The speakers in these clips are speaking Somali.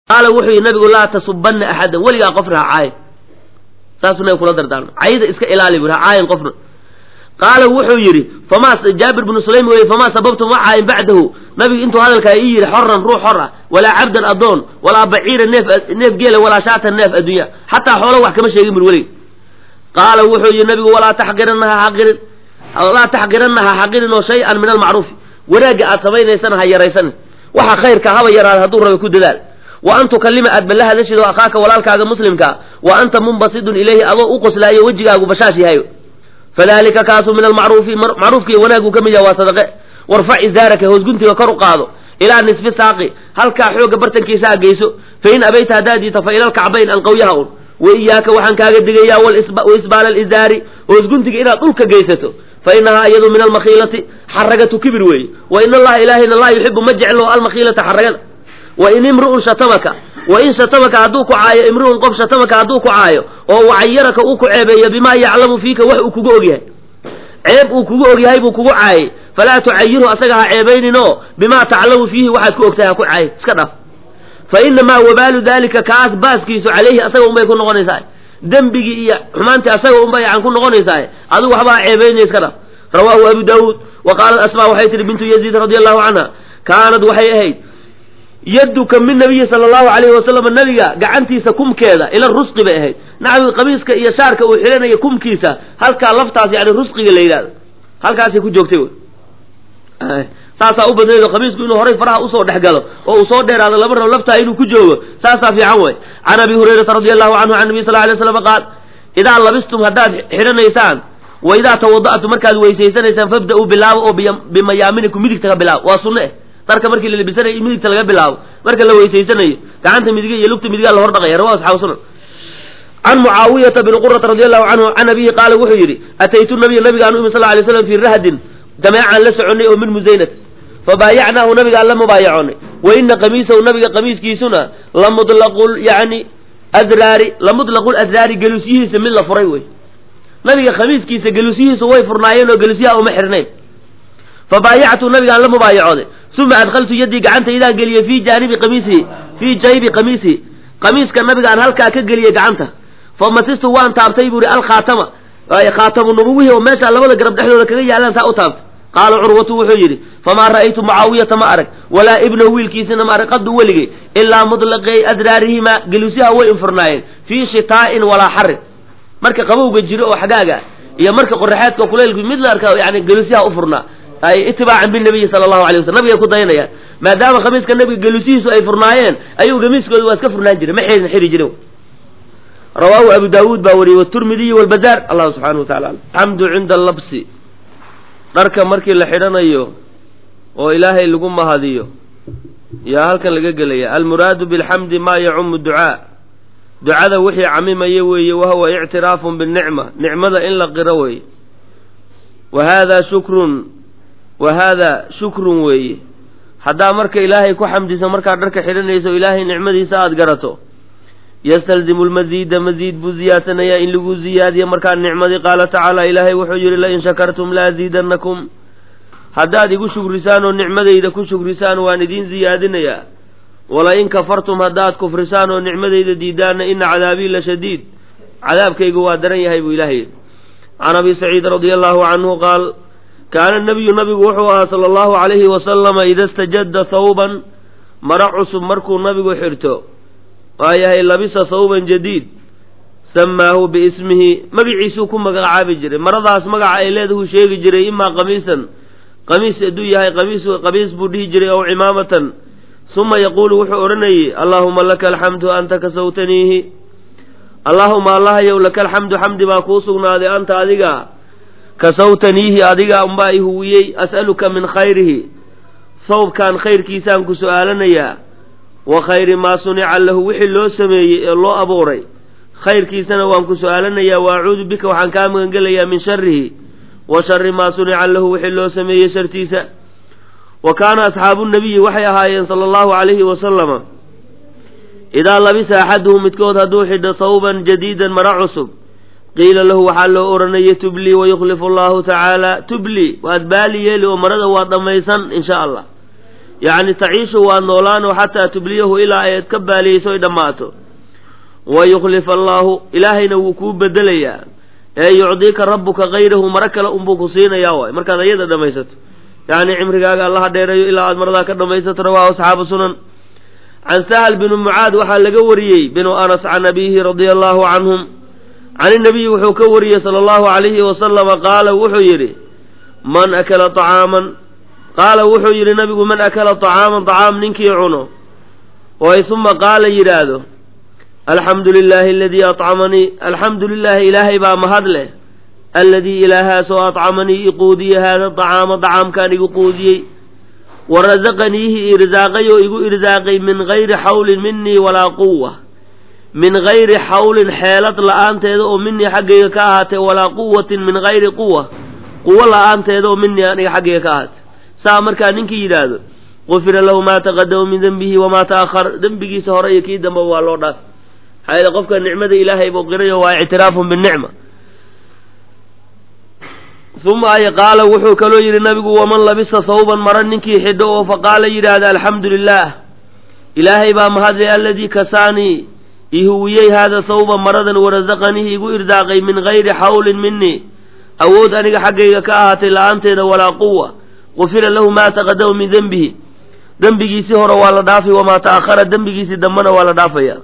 qaala wuxuu yidhi nabigu laa tasubanna axadan weligaa qofna ha caayin saasuu nabiga kula dardaarmay cayda iska ilaali buri ha caayin qofna qaala wuxuu yidhi famaa jaabir bnu sulaym weye famaa sababtum ma caayin bacdahu nabigu intuu hadalkaa ii yidhi xoran ruux xor ah walaa cabdan adoon walaa baciira neef neef geela walaa shaatan neef addunya xataa xoolo wax kama sheegin bur weliga qaala wuxuu yidhi nabigu walaa taxqiranna ha xaqirin laa taxqiranna ha xaqirin oo shay-an min almacruufi wanaagga aad samaynaysana ha yaraysanin waxa khayrka haba yaraada hadduu raba ku dadaal wa an tukalima aad balla hadashid oo akhaaka walaalkaaga muslimkaa wa anta munbasidun ilayhi adoo u qoslaayo wejigaagu bashaash yahayo fadalika kaasu min almacruufi macruufkiiyo wanaaggu ka mid yaha waa sadaqe warfac izaaraka hoosguntiga kor u qaado ilaa nisfi saaqi halkaa xoogga bartankiisa ha geyso fa in abayta haddaad diito fa ila alkacbayn anqawyaha un wa iyaaka waxaan kaaga digayaa waisbaala alizaari hoosguntiga inaad dhulka geysato fa inahaa iyadu min almakhiilati xaragatu kibir weeye wa in allaha ilaahayna laa yuxibu ma jeclo almakhiilata xaragada wa in imru'un shatamaka wa in shatamaka hadduu ku caayo imru'un qof shatamaka hadduu ku caayo oo wacayaraka uu ku ceebeeyo bimaa yaclamu fiika wax uu kugu ogyahay ceeb uu kugu ogyahay buu kugu caayay falaa tucayirhu asaga ha ceebayninoo bimaa taclamu fiihi waxaad ku ogtahay ha ku caayay iska dhaaf fa inamaa wabaalu dalika kaas baaskiisu calayhi asaga unbay ku noqonaysaa dembigii iyo xumaantii asaga unbay yan ku noqonaysaa adigu waxba ha ceebaynaya iska dhaaf rawaahu abu daawuud wa qaalat asmaa waxay tihi bintu yaziid radia allahu canha kaanad waxay ahayd yaduka min nabiyi sala allahu alayhi wasalam nabiga gacantiisa kumkeeda ila rusqi bay ahayd naxwi qamiiska iyo shaarka uu xidhanaya kumkiisa halkaa laftaas yani rusqiga la yidhahdo halkaasay ku joogtay wy saasaa u badnaydo qamiisku inuu horay faraha usoo dhex galo oo uu soo dheeraado laba rabo laftaa inuu ku joogo saasaa fiican way can abi hurayrata radi allahu canhu can nabiy sal ly slam qaal idaa labistum haddaad xidhanaysaan wa idaa tawada'tum markaad weysaysanaysaan fabda-uu bilaabo oo bimayaaminikum midigta ka bilaabo waa sunno eh darka markii la labisanayo in midigta laga bilaabo marka la weysaysanayo gacanta midiga iyo lugta midigaa la hor dhaqaya rawa asxaabu sunan can mucaawiyata bni qurata radi allahu canhu can abihi qaala wuxuu yidhi ataytu nabiya nabigaan u imi sal lay slam fii rahdin jameecaan la soconay oo min musaynat fabaayacnaahu nabigaan la mubaayacoonay wa ina qamiisahu nabiga qamiiskiisuna lamudlaqu yani adraari lamudlaqu adraari gelusyihiisa mid la furay wey nabiga khamiiskiisa gelusyihiisu way furnaayeen oo gelusyaha uma xirnayn fabaayactu nabigaan la mubaayacooday uma adkhaltu yaddii gacantaydaan geliyey fii jaanibi qamiisihi fii jaybi qamiisihi qamiiska nabigaan halkaa ka geliyey gacanta famasistu waan taabtay buu ihi alkhaatama khaatamu nubuwihi oo meesha labada garab dhexdooda kaga yaalaan saa u taabtay qaala curwatu wuxuu yidhi famaa ra'aytu mucaawiyata ma arag walaa ibnahu wiilkiisina ma arag qadu weligay ilaa mutlaqay adraarihima gelusyaha way infurnaayeen fii shitaa'in walaa xarin marka qabowga jiro oo xagaaga iyo marka qoraxeedka kuleylku mid la arka yani gelusyaha u furnaa ay itibaacan binabiyi sala allahu alay waslam nabiga ku dayanayaan maadaama khamiiska nabiga gelusihiisu ay furnaayeen ayuu gamiiskooda waa iska furnaan jiray ma xerin xiri jirin rawaahu abu daawuud baa wariyey waturmidiyi walbazaar allahu subxanahu wa tacala alxamdu cinda allabsi dharka markii la xidhanayo oo ilaahay lagu mahadiyo yaa halkan laga gelaya almuraadu bilxamdi maa yacumu ducaa ducada wixii camimaya weeye wahuwa ictiraafun binicma nicmada in la qiro weeye wa haadaa shukrun wa haadaa shukrun weeye haddaa marka ilaahay ku xamdiso markaad dharka xidhanayso ilaahay nicmadiisa aada garato yastalzimu lmasiida masiid buu ziyaadsanayaa in lagu ziyaadiyo markaa nicmadii qaala tacaala ilaahay wuxuu yidhi lain shakartum laaziidannakum haddaad igu shukrisaan oo nicmadayda ku shukrisaan waan idiin ziyaadinayaa walain kafartum haddaad kufrisaan oo nicmadayda diidaanna ina cadaabii la shadiid cadaabkaygu waa daran yahay buu ilaahay yidhi can abi saciid radia allahu canhu qaal kaana nabiyu nabigu wuxuu ahaa sala allahu calayhi wasalama ida stajadda thawban mara cusub markuu nabigu xirto waayahay labisa thawban jadiid samaahu biismihi magiciisuu ku magacaabi jiray maradaas magaca ay leedahuu sheegi jiray imaa qamiisan qamiis hadduu yahay qamiis qamiis buu dhihi jiray ow cimaamatan suma yaquulu wuxuu odhanayey allaahuma laka alxamdu anta kasawtaniihi allaahuma allahayow laka alxamdu xamdi baa kuu sugnaaday anta adiga kasawtaniihi adiga unbaa i huwiyey as'aluka min khayrihi sawbkan khayrkiisaan ku su'aalanayaa wa khayri maa sunica lahu wixii loo sameeyey ee loo abuuray khayrkiisana waan ku su'aalanayaa wa acuudu bika waxaan kaa magangelayaa min sharihi wa shari maa sunica lahu wixii loo sameeyey shartiisa wa kaana asxaabu nabiyi waxay ahaayeen sala allahu calayhi wasalama idaa labisa axaduhu midkood hadduu xidho thawban jadiidan mara cusub qiila lahu waxaa loo odhanaya tubli wayukhlifu allahu tacaala tubli waad baali yeeli oo marada waa dhammaysan insha allah yacni taciishu waa noolaano xataa tubliyahu ilaa ay ka baaliyeyso ay dhammaato wa yukhlifa allaahu ilaahayna wuu kuu bedelayaa ee yucdiika rabbuka kayrahu maro kale unbuu ku siinayaa waay markaad ayada dhammaysato yacni cimrigaaga allaha dheereeyo ilaa aad maradaa ka dhammaysato rawaahu asxaabu sunan can sahal binu mucaad waxaa laga wariyey binu anas can abiihi radia allahu canhum can inabiyi wuxuu ka wariyey sala allahu calayhi wasalama qaala wuxuu yidhi man akala طacaaman qaala wuxuu yidhi nabigu man akala طacaaman طacaam ninkii cuno oy uma qaala yidhaahdo alxamdu lilaahi aladii acamanii alxamdu lilaahi ilaahay baa mahad leh aladii ilaahaasoo acamanii iquudiye haada طacaama طacaamkaan igu quudiyey wa rasaqaniihi irsaaqay oo igu irsaaqay min gayri xawlin minii walaa quwa min gayri xawlin xeelad la-aanteeda oo minii xaggayga ka ahaatee walaa quwatin min gayri quwa quwo la-aanteeda oo minii aniga xaggayga ka ahaatee saa markaa ninkii yidhaahdo gufira lahu maa taqadama min dembihi wamaa ta'ahar dembigiisa hore iyo kii damba waa loo dhaaf maxaa yeele qofka nicmada ilaahay buu qirayo waa ictiraafun binicma uma ay qaala wuxuu kaloo yidhi nabigu waman labisa thawban mara ninkii xidho oo faqaala yidhaahda alxamdu lilah ilaahay baa mahadlay aladii kasaanii ihuwiyey haada thawba maradan warasaqanihi igu irdaaqay min gayri xawlin minii awood aniga xaggayga ka ahaatay la-aanteeda walaa quwa gufira lahu maa taqadama min dembihi dembigiisii hore waa la dhaafay wamaa ta'ahara dembigiisii dambana waa la dhaafaya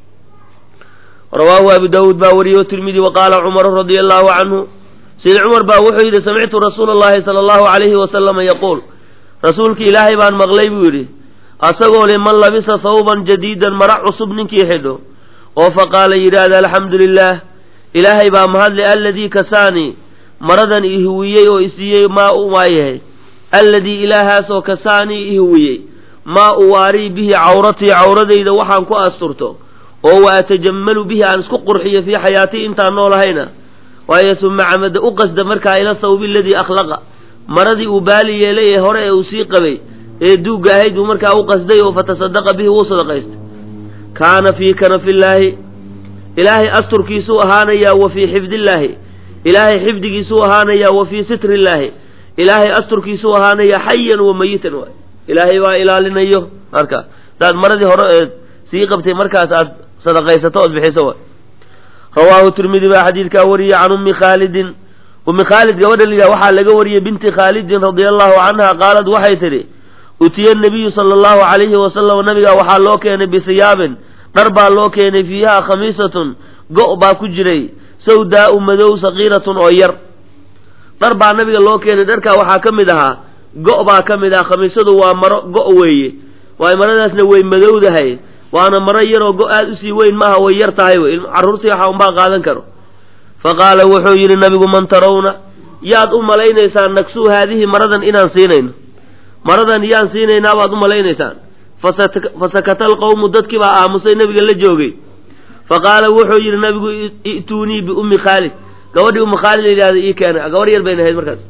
rawaahu abu daawuud baa wariyey o tirmidi wa qaala cumaru radia allahu canhu sayid cumar baa wuxuu yidhi samictu rasuula allahi sala allahu calayhi wasalama yaquul rasuulki ilaahay baan maqlay buu yidhi asagoo le man labisa thawban jadiidan mara cusub ninkii xidho oo faqaala yidhaahda alxamdu lilah ilaahay baa mahadle aladii kasaanii maradan ihuwiyey oo isiiyey maa u waayahay alladii ilaahaasoo kasaanii ihuwiyey maa uwaarii bihi cawratii cawradayda waxaan ku asturto oo wa atajammalu bihi aan isku qurxiyo fii xayaatii intaan noolahayna waayo suma camada u qasda markaa ila thawbi aladii akhlaqa maradii uu baali yeelay ee hore ee uu sii qabay ee duugga ahayd buu markaa u qasday oo fatasadaqa bihi wuu sadaqaystay kaana fii kanafillaahi ilaahay asturkiisuu ahaanayaa wa fii xifdillaahi ilaahay xifdigiisuu ahaanayaa wa fii sitrillaahi ilaahay asturkiisuu ahaanayaa xayan wa mayitan waay ilaahay baa ilaalinayo marka hadaad maradii hore eed sii qabtay markaas aad sadaqaysato ood bixiso waay rawaahu tirmidi baa xadiidkaa wariyey can ummi khaalidin ummi khaalid gabadha la yidhaha waxaa laga wariyey binti khaalidin radia allahu canha qaalad waxay tidhi utiya nabiyu sala allahu calayhi wasalam nabiga waxaa loo keenay bisiyaabin dhar baa loo keenay fiiha khamiisatun go' baa ku jiray sawdaau madow sakiiratun oo yar dhar baa nabiga loo keenay dharkaa waxaa ka mid ahaa go' baa ka mid ah khamiisadu waa maro go' weeye waay maradaasna way madowdahay waana maro yaroo go aad usii weyn maaha way yar tahay wey carruurtii waxa unbaa qaadan karo fa qaala wuxuu yidhi nabigu man tarawna yaad u malaynaysaan nagsuu haadihi maradan inaan siinayno maradan yaan siinaynaa baad u malaynaysaan fasakata alqawmu dadkii baa aamusay nabiga la joogay fa qaala wuxuu yidhi nabigu i'tuunii biummi khaalid gabadhii ummi khaalid la yidhahda ii keena gabadh yar bayna ahayd markaas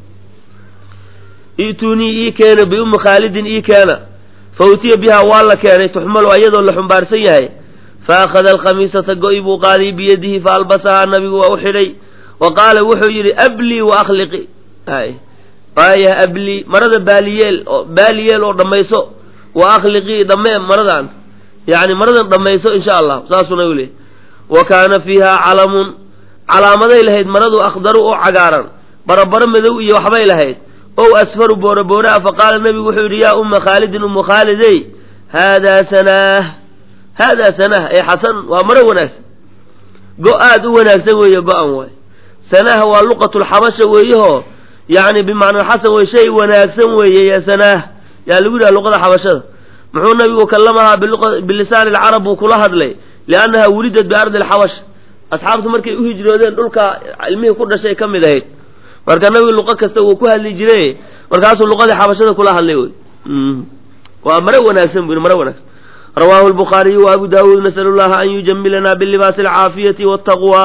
i'tuunii ii keena biummi khaalidin ii keena fa utiya bihaa waa la keenay tuxmalu ayadoo la xumbaarsan yahay fa akhada alkhamiisata go-i buu qaaday biyadihi fa albasahaa nabigu waa u xidhay wa qaala wuxuu yidhi ablii wa akhliqi waaya ablii marada baaliyeel oo baaliyeel oo dhammayso wa akhliqii dhammee maradan yacni maradan dhammayso insha allah saasuna u leey wa kaana fiiha calamun calaamaday lahayd maradu akhdaru oo cagaaran barabaro madow iyo waxbay lahayd ow asfaru boorabooraa fa qaala nabigu wuxuu yidhi yaa umma khaalidin ummu khaalidey haadaa sanaah haadaa sanaah ee xasan waa maro wanaagsan go aad u wanaagsan weeye go-an waay sanaah waa luqatulxabasha weeyahoo yacni bimacnaa xasan wey shay wanaagsan weeye ya sanaah yaa lagu yidhaha luqada xabashada muxuu nabigu kallamahaa bilisaani alcarab buu kula hadlay liannaha wulidat biardi alxabash asxaabtu markay u hijroodeen dhulka ilmihii ku dhashay ka mid ahayd marka nabigu luqo kasta wuu ku hadli jiray markaasuu luqadii xabashada kula hadlay wey waa mare wanaagsan bu mare wanaagsan rawaahu lbukhaariyu wa abu daawuud nasalu llaha an yujamilana bilibaasi alcaafiyati waltaqwa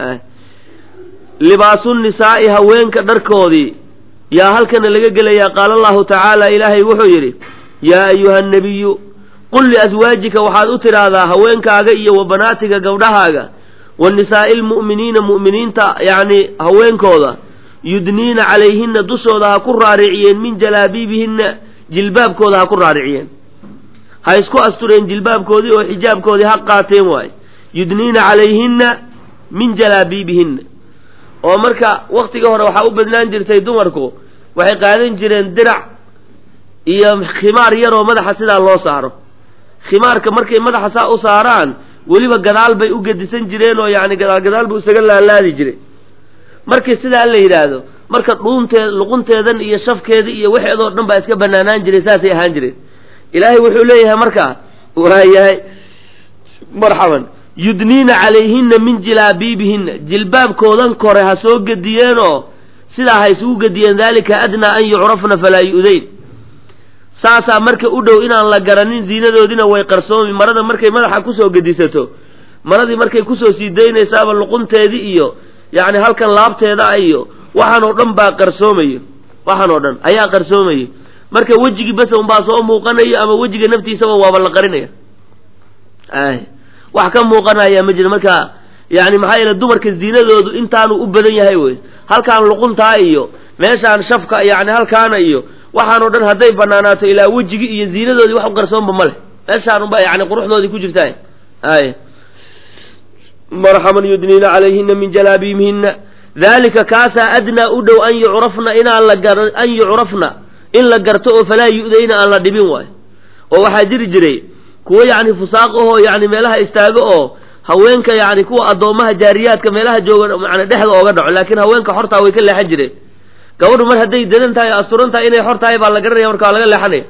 libaasu nisaa'i haweenka dharkoodii yaa halkana laga gelayaa qaala allahu tacaala ilaahay wuxuu yidhi yaa ayuha nabiyu qul liaswaajika waxaad u tidhaahdaa haweenkaaga iyo wa banaatiga gabdhahaaga wa nisaa'i lmu'miniina mu'miniinta yacni haweenkooda yudniina calayhinna dushooda ha ku raariciyeen min jalaabiibihinna jilbaabkooda ha ku raariciyeen ha isku astureen jilbaabkoodii oo xijaabkoodii ha qaateen waaye yudniina calayhinna min jalaabiibihinna oo marka waktiga hore waxaa u badnaan jirtay dumarku waxay qaadan jireen dirac iyo khimaar yaroo madaxa sidaa loo saaro khimaarka markay madaxa saa u saaraan weliba gadaal bay u gedisan jireen oo yacni gadaal gadaal buu isaga laalaadi jiray markii sidaa la yidhaahdo marka dhuunteed luqunteedan iyo shafkeeda iyo waxeedoo dhan baa iska banaanaan jiray saasay ahaan jireen ilaahay wuxuu leeyahay markaa waayahay marxaban yudniina calayhinna min jilaabiibihinna jilbaabkoodan kore ha soo gediyeenoo sidaa ha isugu gediyeen daalika adnaa an yucrafna falaa yu'dayn saasaa marka u dhow inaan la garanin ziinadoodina way qarsoomi marada markay madaxa kusoo gedisato maradii markay kusoo sii daynaysaaba luqunteedii iyo yacni halkan laabteeda iyo waxaan oo dhan baa qarsoomayo waxaan oo dhan ayaa qarsoomayo marka wejigii bas unbaa soo muuqanayo ama wejiga naftiisaba waaba la qarinaya ay wax ka muuqanaya ma jiro marka yani maxaa yeele dumarka ziinadoodu intaanu u badan yahay wey halkaan luquntaa iyo meeshaan shafka yani halkaana iyo waxaan oo dhan hadday banaanaato ilaa wejigi iyo ziinadoodii wax u qarsoonba ma leh meeshaan unba yani quruxdoodii ku jirta ay marxaban yudniina calayhina min jalaabiibihina dalika kaasaa adnaa u dhow an yucrafna inaan la gar an yucrafna in la garto oo falaa yu'dayna aan la dhibin waayo oo waxaa jiri jiray kuwo yacni fusaaq ahoo yani meelaha istaago oo haweenka yani kuwa addoommaha jaariyaadka meelaha jooga man dhexda ooga dhaco laakiin haweenka xortaa way ka leexan jireen gabadhu mar hadday dadan tahay asturan tahay inay xor tahay baa la garanaya marka waa laga leexanaya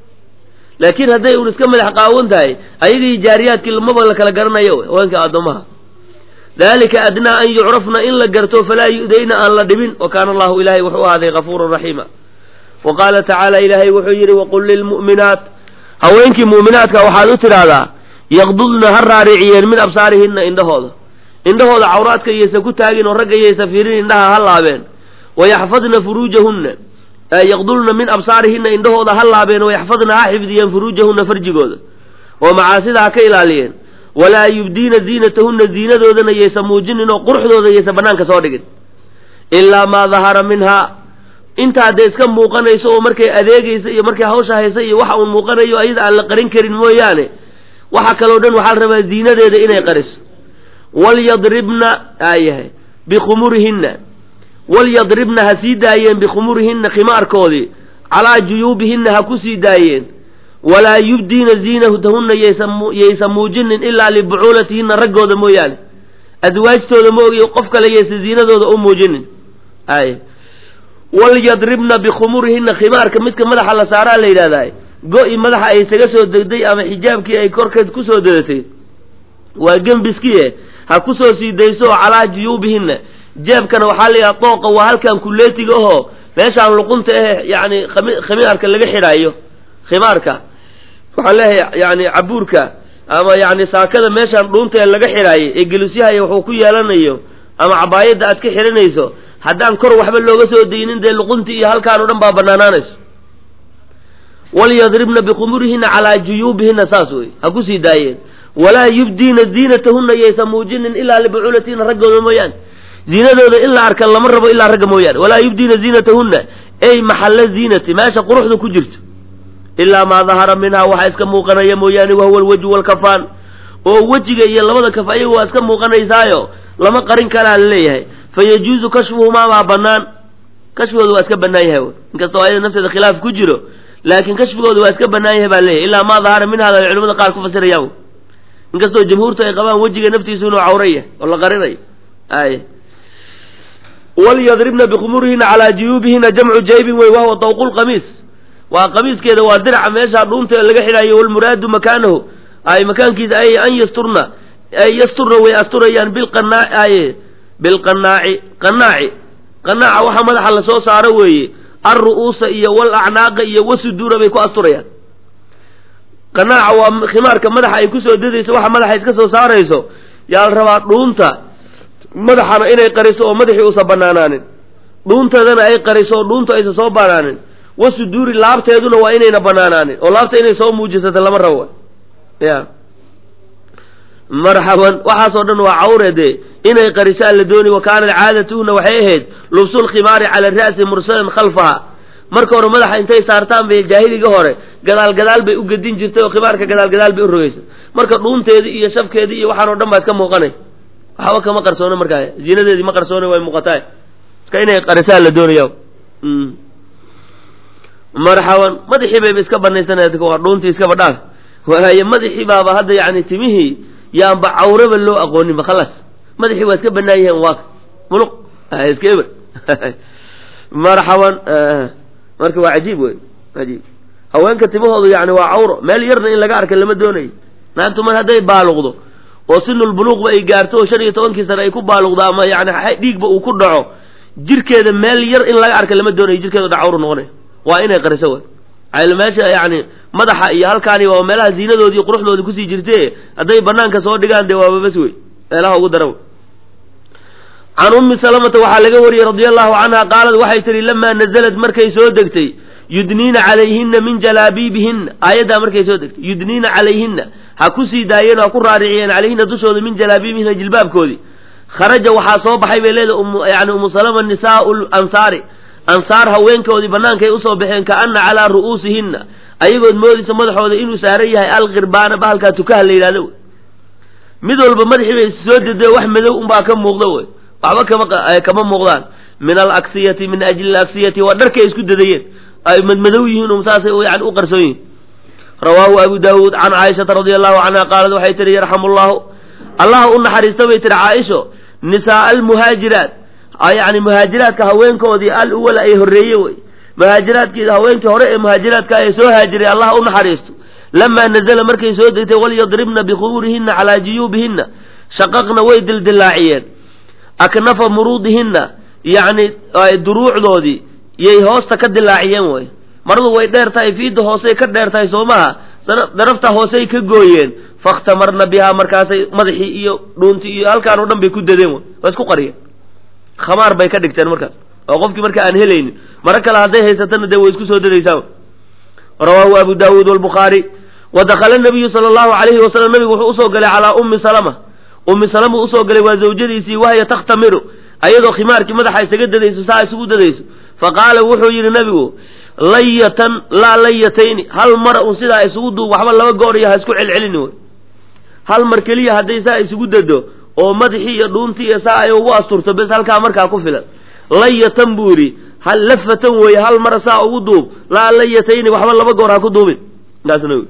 laakiin hadday un iska madax qaawan tahay ayagii jaariyaadkii lamaba la kala garanayo haweenka addoommaha dalika adnaa an yucrafna in la garto falaa yu'dayna aan la dhibin wa kaana allahu ilahay wuxuu ahaaday gafuuran raxiima wa qaala tacaala ilaahay wuxuu yidhi waqul lilmu'minaat haweenkii mu'minaadka waxaad u tidhaahdaa yaqdudna ha raariciyeen min absaarihinna indhahooda indhahooda cawraadka iyaysa ku taagin oo ragga iyaysa fiirin indhaha ha laabeen wayaxfadna furuujahunna yaqdulna min absaarihinna indhahooda ha laabeen wayaxfadna ha xifdiyeen furuujahunna farjigooda oo macaasida ha ka ilaaliyeen walaa yubdiina ziinatahunna ziinadoodana yaysa muujinin oo quruxdooda yaysa banaanka soo dhigin ilaa maa dahara minhaa intaa dee iska muuqanayso oo markay adeegaysa iyo markay hawsha haysa iyo waxa uun muuqanayo ayada aan la qarin karin mooyaane waxa kaloo dhan waxaa la rabaa ziinadeeda inay qariso walyadribna aayahay bikhumurihinna walyadribna ha sii daayeen bikhumurihinna khimaarkoodii calaa juyuubihinna ha ku sii daayeen walaa yubdiina ziinatahunna yaysa muujinin ilaa libucuulatihinna raggooda mooyaane aswaajtooda moogiyo qof kale yaysa ziinadooda u muujinin ay walyadribna bikhumurihinna khimaarka midka madaxa la saaraa la yidhahdaa go-i madaxa ay isaga soo degday ama xijaabkii ay korkeed kusoo dedatay waa gembiskiie ha kusoo sii dayso oo calaa juyuubihinna jeebkana waxaa la yidhaha dooqa waa halkan kuleetiga ahoo meeshaan luqunta ahe yani khimaarka laga xidhaayo khimaarka waxaan leeyahay yani cabuurka ama yani saakada meeshaan dhuunta ee laga xidhaayo ee gelusyahay wuxuu ku yeelanayo ama cabaayadda aad ka xidhanayso haddaan kor waxba looga soo daynin dee luquntii iyo halkaan o dhan baa banaanaanayso walyadribna bikhumurihinna calaa juyuubihinna saas wey ha ku sii daayeen walaa yubdiina ziinatahunna yaysa muujinin ilaa libucuulatihinna raggooda mooyaane ziinadooda in la arka lama rabo ilaa ragga mooyaane walaa yubdiina ziinatahunna ey maxalla ziinati meesha quruxda ku jirto ilaa maa dahara minhaa waxaa iska muuqanaya mooyaane wahuwa alwejhu walkafaan oo wejiga iyo labada kaf ayagu waa iska muuqanaysaayo lama qarin karaa laleeyahay fayajuuzu kashfuhumaa baa banaan kashfigooda waa iska banaan yahay inkastoo ayada nafteeda khilaaf ku jiro laakiin kashfigooda waa iska banaan yahay baa leeyahay ilaa maa dahara minhaada ay culamada qaar ku fasirayaan inkastoo jamhuurtu ay qabaan wejiga naftiisu inuu cawra yahay oo la qarinayo ay walyadribna bikhumurihina calaa juyuubihina jamcu jaybin wey wahuwa dawqu lqamiis waa qamiiskeeda waa diraca meeshaa dhuunta laga xidhayo walmuraadu makaanahu ay makaankiisa ay an yasturna ay yasturna way asturayaan bilqanaa ay bilqanaaci qanaaci qanaaca waxa madaxa lasoo saaro weeye alru'uusa iyo walacnaaqa iyo wasuduura bay ku asturayaan qanaaca waa khimaarka madaxa ay kusoo dadayso waxa madaxa iska soo saarayso yaa la rabaa dhuunta madaxana inay qariso oo madaxii uusan banaanaanin dhuunteedana ay qariso oo dhuuntu aysan soo banaanin wasuduuri laabteeduna waa inayna banaanaanin oo laabta inay soo muujisato lama rabo ya marxaban waxaasoo dhan waa cawre dee inay qarisaan la dooni wa kaanat caadatuhuna waxay ahayd lubsulkhimaari cala ra'si mursalan khalfaha marka hore madaxa intay saartaan bay jaahiliga hore gadaal gadaal bay u gedin jirtay oo khimaarka gadaal gadaal bay u rogaysa marka dhuunteedii iyo shafkeedii iyo waxaan o dhan baa iska muuqanay waxba kama qarsoona markaa zinadeedii ma qarsoona way muuqataa iska inay qarisaa la doonaya marxaban madaxii bayba iska banaysanaya waa dhuuntii iskaba dhaaf waaye madaxii baaba hadda yani timihii yaanba cawraba loo aqooninba khalaas madaxii waa iska banaan yihiin waa muluq iska eber marxaban marka waa cajiib wey cajiib haweenka timahoodu yani waa cawro meel yarna in laga arka lama doonayo naagtu mar hadday baaluqdo oo sinulbuluuqba ay gaarto oo shan iyo tobankii sane ay ku baaluqdo ama yani dhiigba uu ku dhaco jirkeeda meel yar in laga arka lama doonayo jirkeeda dha cawru noqonay waa inay qariso wey ayl meesha yani madaxa iyo halkaani waa meelaha ziinadoodii quruxdoodii kusii jirte hadday banaanka soo dhigaan dee waaba bas wey meelaha ugu dara can ummi salamata waxaa laga wariyey radia allahu canha qaalad waxay tihi lamaa nazalad markay soo degtay yudniina calayhina min jalaabiibihina aayaddaa markay soo degtay yudniina calayhina ha ku sii daayeen ha ku raariciyeen calayhina dushooda min jalaabiibihina jilbaabkoodii kharaja waxaa soo baxay bay leedahay yani umu salama nisaau lansaari ansaar haweenkoodii bannaankay usoo baxeen kaana calaa ru'uusihina ayagood moodaysa madaxooda inuu saaran yahay alqirbaana bahalkaa tukaha la yidhahdo wey mid walba madaxii bay soo dedee wax madow unbaa ka muuqda wey waxba kama kama muuqdaan min alaksiyati min ajli alaksiyati waa dharkay isku dadayeen ay madmadow yihiin um saasay yani u qarsoon yihiin rawaahu abu daawuud can caaishata radia allahu canha qaalad waxay tihi yarxamu llahu allah u naxariista bay tihi caaisho nisaaa almuhaajiraat yani muhaajiraadka haweenkoodii al uwala ay horreeye wey muhaajiraadkii haweenkii hore ee muhaajiraadka ee soo haajiray allah u naxariisto lamaa nazala markay soo degtay walyadribna bikhubuurihina calaa juyuubihina shaqaqna way dildilaaciyeen aknafa muruudihina yacni duruucdoodii yay hoosta ka dilaaciyeen wey maradu way dheer tahay fiidda hoosey ka dheer tahay soo maha darafta hoosey ka gooyeen fakhtamarna bihaa markaasay madaxii iyo dhuuntii iyo halkaan oo dhan bay ku dadeen wey waa isku qariyeen khamaar bay ka dhigteen markaas oo qofkii marka aan helaynin maro kale hadday haysatana dee way isku soo dadaysaa rawaahu abu daawuud walbukhaari wa dakhala nabiyu sala allahu calayhi wasalam nabigu wuxuu usoo galay calaa ummi salama ummi salama usoo galay waa zawjadiisii wahya takhtamiru ayadoo khimaarkii madaxa isaga dadayso saa isugu dadayso fa qaala wuxuu yidhi nabigu layatan laa layatayni hal mar un sidaa isugu duub waxba laba goor iyo ha isku celcelini wey hal mar keliya hadday saa isugu dado oo madaxii iyo dhuuntii iyo saa ay ugu asturto bes halkaa markaa ku filan layatan buu yidhi hal lafatan weeye hal mar saa ugu duub laa layatayni waxba laba goor ha ku duubin taasna wy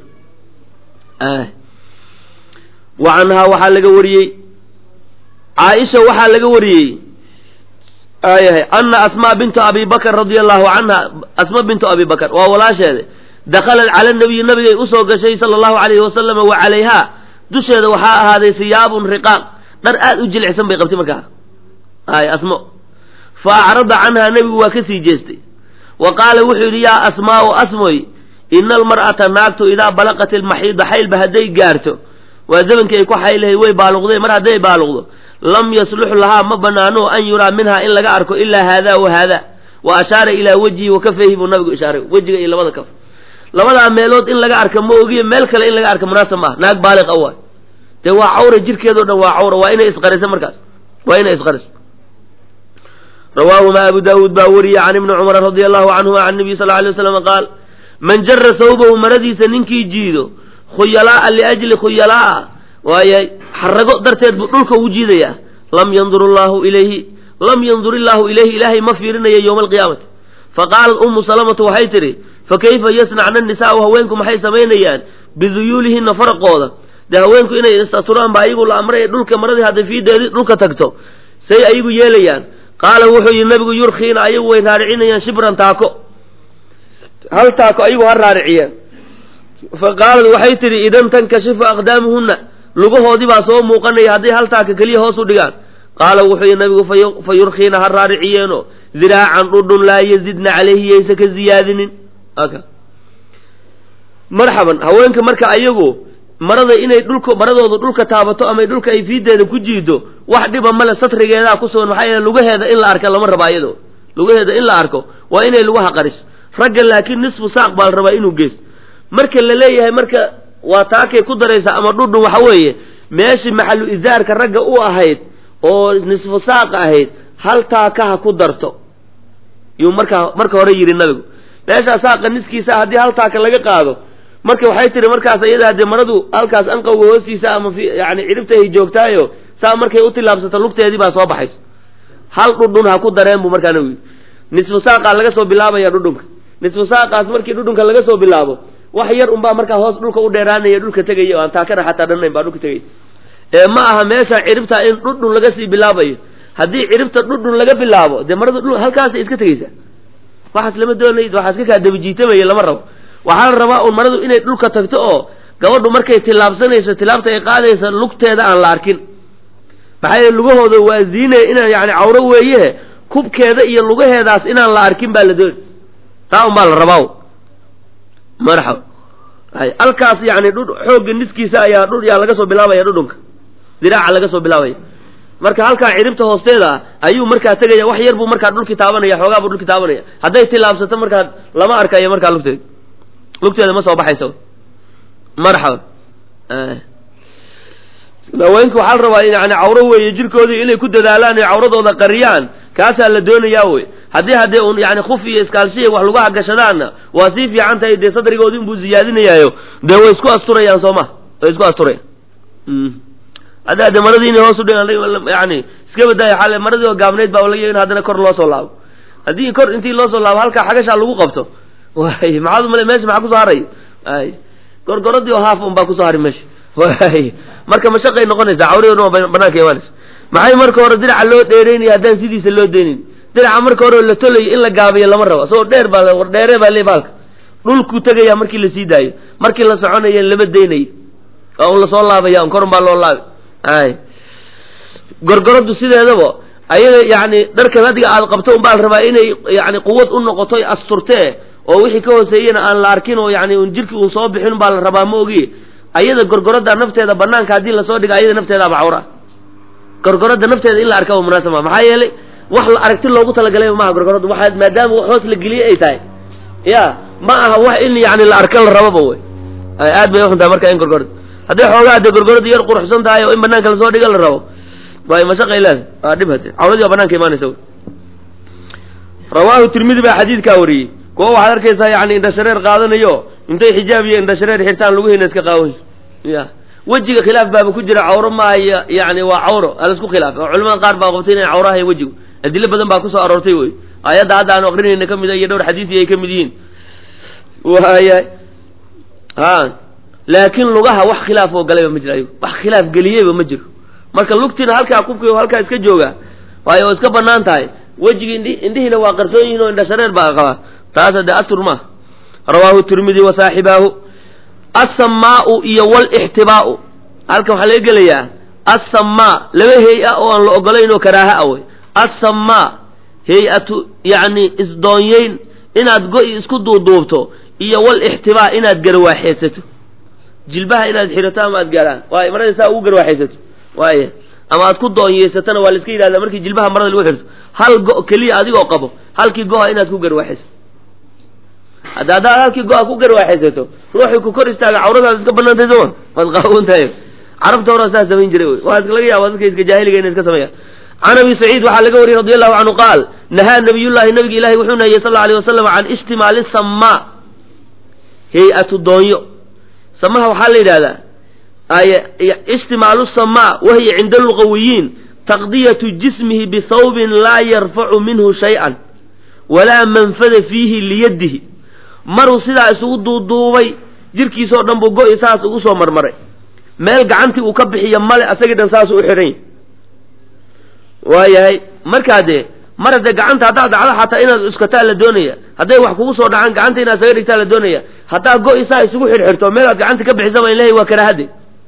wa canhaa waxaa laga wariyey caaisha waxaa laga wariyey ayahay ana asmaa bintu abi bakr radia allahu canha asma bintu abi bakr waa walaasheeda dakhalat cala nabiyi nabigay usoo gashay sala allahu alayhi wasalama wa calayhaa dusheeda waxaa ahaaday siyaabun riqaaq dhar aad u jilicsan bay qabtay markaa ay asmo fa acrada canhaa nebigu waa ka sii jeestay wa qaala wuxuu yidhi yaa asmaau asmoy ina almar'ata naagtu idaa balaqat ilmaxiida xaylba hadday gaarto waa zamankii ay ku xaylahayd way baaluqdeen mar hadday baaluqdo lam yaslux lahaa ma banaano an yuraa minhaa in laga arko ilaa haada wa haada wa ashaara ilaa wejhi wa kafayhi buu nabigu ishaaray wejiga iyo labada kaf labadaa meelood in laga arka ma ogiye meel kale in laga arka munaasab maaha naag baaliq a waay dee waa cawra jirkeedao dhan waa cawra waa inay isqariso markaas waa inay isqariso rawaahuma abu daawuud baa wariye can ibni cumar radia allahu canhuma can nabiy sal alay waslam qaal man jara sawbahu maradiisa ninkii jiido khuyalaaa liajli khuyalaaa waaye xarago darteed buu dhulka ugu jiidayaa lam yandur llahu ilayhi lam yandur illaahu ilayhi ilaahay ma fiirinayo yowma alqiyaamati faqaalat ummu salamatu waxay tidhi fakayfa yasnacna nisaau haweenku maxay samaynayaan biduyuulihina faraqooda dee haweenku inay istaturaan baa ayagu la amray dhulka maradii hadday fiideedii dhulka tagto say ayagu yeelayaan qaala wuxuu yihi nabigu yurkiina ayagu way raaricinayaan shibran taako hal taako ayagu ha raariciyeen fa qaalad waxay tidhi idan tankashifu aqdaamuhunna lugahoodii baa soo muuqanaya hadday hal taaka keliya hoos u dhigaan qaala wuxuu yihi nabigu fa yurkiina ha raariciyeeno diraacan dhudhun laa yazidna calayhi yaysa ka ziyaadinin marxaban haweenka marka ayagu marada inay dhulka maradooda dhulka taabato ama dhulka ay fiideeda ku jiido wax dhiba male satrigeedaa ku sugan maxaa yeele lugaheeda in la arka lama rabo ayado lugaheeda in la arko waa inay lugaha qariso ragga laakiin nisfu saaq baa la rabaa inuu geysto marka la leeyahay marka waa taakay ku daraysa ama dhudhun waxa weeye meeshii maxalu isaarka ragga u ahayd oo nisfu saaq ahayd hal taaka ha ku darto yuu markaa marka hore yidhi nabigu meeshaa saaqa niskiisa haddii hal taaka laga qaado marka waxay tihi markaas iyada dee maradu halkaas anqawga hoostiisa ama fi yani cidhibta ay joogtaayo saa markay u tillaabsato lugteedii baa soo baxayso hal dhudhun ha ku dareen buu markaa nabigu nisfu saaqaa laga soo bilaabaya dhudhunka nisfu saaqaas markii dhudhunka laga soo bilaabo wax yar unbaa markaa hoos dhulka u dheeraanaya dhulka tegaya o aan taakana xataa dhannayn baa dhulka tegaya ee ma aha meesha ciribta in dhudhun laga sii bilaabayo haddii ciribta dhudhun laga bilaabo dee marada dhul halkaasay iska tegaysaa waxaas lama doonayd waxaa iska kaa dabajiitamaya lama rabo waxaa la rabaa un maradu inay dhulka tagto oo gabadhu markay tillaabsanayso tillaabta ay qaadaysa lugteeda aan la arkin maxaa yeele lugahooda waa ziinaya inaan yani cawro weeye kubkeeda iyo lugaheedaas inaan la arkin baa la dooni taa un baa la rabaa marxaba hay halkaas yani dhudh xoogga niskiisa ayaa dhudh yaa laga soo bilaabaya dhudhunka diraaca laga soo bilaabaya marka halkaa ciribta hoosteeda ah ayuu markaa tegaya wax yar buu markaa dhulki taabanaya xoogaa buu dhulki taabanaya hadday tillaabsato markaa lama arkayo markaa lugteeda lugteeda ma soo baxayso marxaba haweenka waxaa la rabaa yani cawro weeye jirkoodii inay ku dadaalaan ee cawradooda qariyaan kaasaa la doonayaa wey haddii haddee un yani khuf iyo iskaalshiya wax lagu hagashadaanna waa sii fiican tahay dee sadrigoodii unbuu ziyaadinayaayo dee way isku asturayaan soo ma way isku asturayaan hadda ade maradiina hoos udh yani iska badaaya xale maradii oo gaabnayd baa laga in haddana kor loo soo laabo haddii kor intii loo soo laabo halkaa xagashaa lagu qabto way maxaad umale meesha maxaa kusoo haray ay gorgoradii oo haaf un baa kusoo hari meesha way marka mashaqay noqonaysaa cawradoodna waa banaanka imaanaysa maxay marka hore diraca loo dheeraynaya haddaan sidiisa loo deynin diraca marka hore la tolayo in la gaabiyo lama rabo isagoo dheer baa war dheere baa le baalka dhulku tegaya markii la sii daayo markii la soconayo lama deynayo waa un lasoo laabaya un korun baa loo laabi ay gorgoradu sideedaba ayada yani dharkan adiga aad qabto un baa la rabaa inay yani quwad u noqoto asturtee oo wixii ka hooseeyena aan la arkin oo yani un jirki un soo bixin baa la rabaa ma ogi ayada gorgorada nafteeda banaanka haddii lasoo dhigo ayada nafteedaaba cawra gorgorada nafteeda in la arka munaasab ma maxaa yeelay wax la aragti loogu talagalay maaha gorgorada waa maadaama wax hoos la geliyey ay tahay ya ma aha wax in yani la arka la rababa wey aad bay uxuntahay marka in gorgorada hadday xoogaa dee gorgorada yar quruxsan tahay oo in banaanka lasoo dhiga la rabo way mashaqay leedahay waa dhib hade cawradii waa banaanka imaanaysa rawaahu tirmidi baa xadiidkaa wariyey kuwa waxaad arkaysaa yani indhashareer qaadanayo intay xijaab iyo indhashareer xirtaan luguhiina iska qaawan ya wejiga khilaaf baaba ku jira cawro maaha yani waa cawro alaisku khilaaf oo culamada qaar baa qabtay inay cawrahay wejigu adilo badan baa kusoo aroortay wey aayadda hadda aanu aqrinayna ka mid a iyo dhowr xadiisi ay ka mid yihiin waaya ha laakiin lugaha wax khilaaf oo galayba ma jiro ayago wax khilaaf geliyeyba ma jiro marka lugtiina halkaa kubki halkaa iska jooga waayo oo iska banaan tahay wejigi indhi indhihiina waa qarsoon yihiin oo indhashareer baa qabaa taasa dee astur maaha rawaahu tirmidi wa saaxibaahu asamaau iyo walixtibaau halkan waxaa laga gelayaa assamaa laba hay-a oo aan la ogolayn oo karaaha a wey assamaa hay-atu yacni isdoonyeyn inaad go-i isku duuduubto iyo walixtibaa inaad garwaaxeysato jilbaha inaad xidhato ama aad gaaraan waay marada saa ugu garwaaxeysato waaya ama aad ku doonyeysatona waa la iska yidhahdaa markii jilbaha marada lagu xidhato hal go- keliya adigoo qabo halkii go-a inaad ku garwaaxeysato hadda haddaad halkii go-a ku garwaaxaysato ruuxii ku kor istaaga cawradaad iska banaantay sooma waad qaawan tahay carabta hore saa samayn jiray wey waa laga yaaba dadka iska jaahiliga inay iska sameeyaan can abi saciid waxaa laga wariyey radi allahu canhu qaal nahaa nabiyullahi nabiga ilahi wuxuu nahiyey sal alay wasalam can ishtimaali samaa hay-atu doonyo samaha waxaa la yidhahdaa ishtimaalu samaa wahiya cinda luqawiyiin taqdiyatu jismihi bisawbin laa yarfacu minhu shay-an walaa manfada fiihi liyadihi maruu sidaa isugu duuduubay jirkiisoo dhan buu go-i saas ugu soo marmaray meel gacantii uu ka bixiyo male asagii dhan saasuu u xidhan yahy waayahay markaa dee mar haddee gacanta haddaad dhacdo xataa inaad cuskataa la doonaya hadday wax kugu soo dhacaan gacanta inaad saga dhigtaa la doonaya haddaa go-i saa isugu xidhxidhto meel aad gacanta ka bixisaba ilahay waa karaahade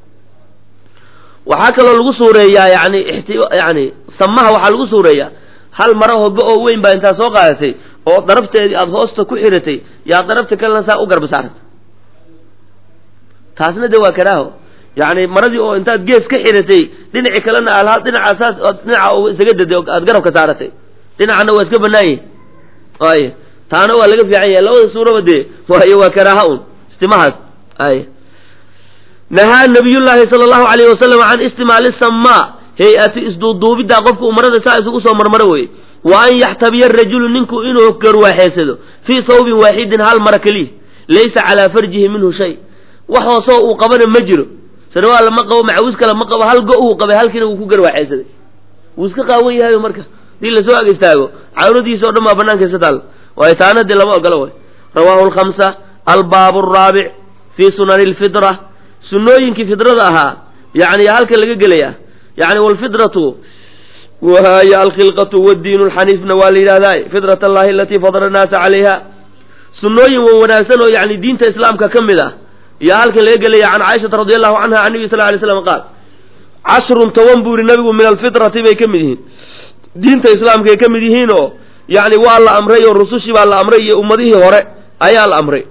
waxaa kaloo lagu suureeyaa yani ixti yani samaha waxaa lagu suureeyaa hal maraho go-oo weyn baa intaa soo qaadatay oo darafteedii aada hoosta ku xiratay yaa darafta kalena saa u garba saarata taasna de waa karaaho yani maradii oo intaad gees ka xiratay dhinaci kalena alha dhinaca saas ood dhinaca isaga daday oo aad garabka saaratay dhinacana waa iska banaan yahi ay taana waa laga fiican yahay labada suuraba dee waayo waa karaaha un istimahaas ay nahaa nabiyullaahi sala allahu alayhi wasalam can istimaali samaa hay-ati isduuduubiddaa qofka uu marada saa isugu soo marmaro weye wa an yaxtabiya arajulu ninku inuu garwaaxeysado fii thawbin waaxidin hal mara keliya laysa calaa farjihi minhu shay wax hoosoo uu qabana ma jiro sarwaal ma qabo macawis kale ma qabo hal go uu qabay halkiina wuu ku garwaaxeysaday wuu iska qaawan yahayo marka hadii lasoo ag istaago cawradiisa o dhan baa banaanka isa taal waayo taanadii lama ogolo way rawaahu lkhamsa albaabu araabic fii sunani lfitra sunnooyinkii fidrada ahaa yani halka laga gelaya yani walfidratu wahiy alkhilqatu wadiin lxaniifna waa la yidhahdaa fitrat allahi alatii fadara annaasa calayha sunnooyin wa wanaagsan oo yani diinta islaamka ka mid ah iyo halkan laga gelaya can caaishata radi allahu canha can nabi sal lay slam qaal cashrun toban buu yihi nabigu min alfitrati bay ka mid yihiin diinta islaamkaay ka mid yihiin oo yani waa la amray oo rusushii baa la amray iyo ummadihii hore ayaa la amray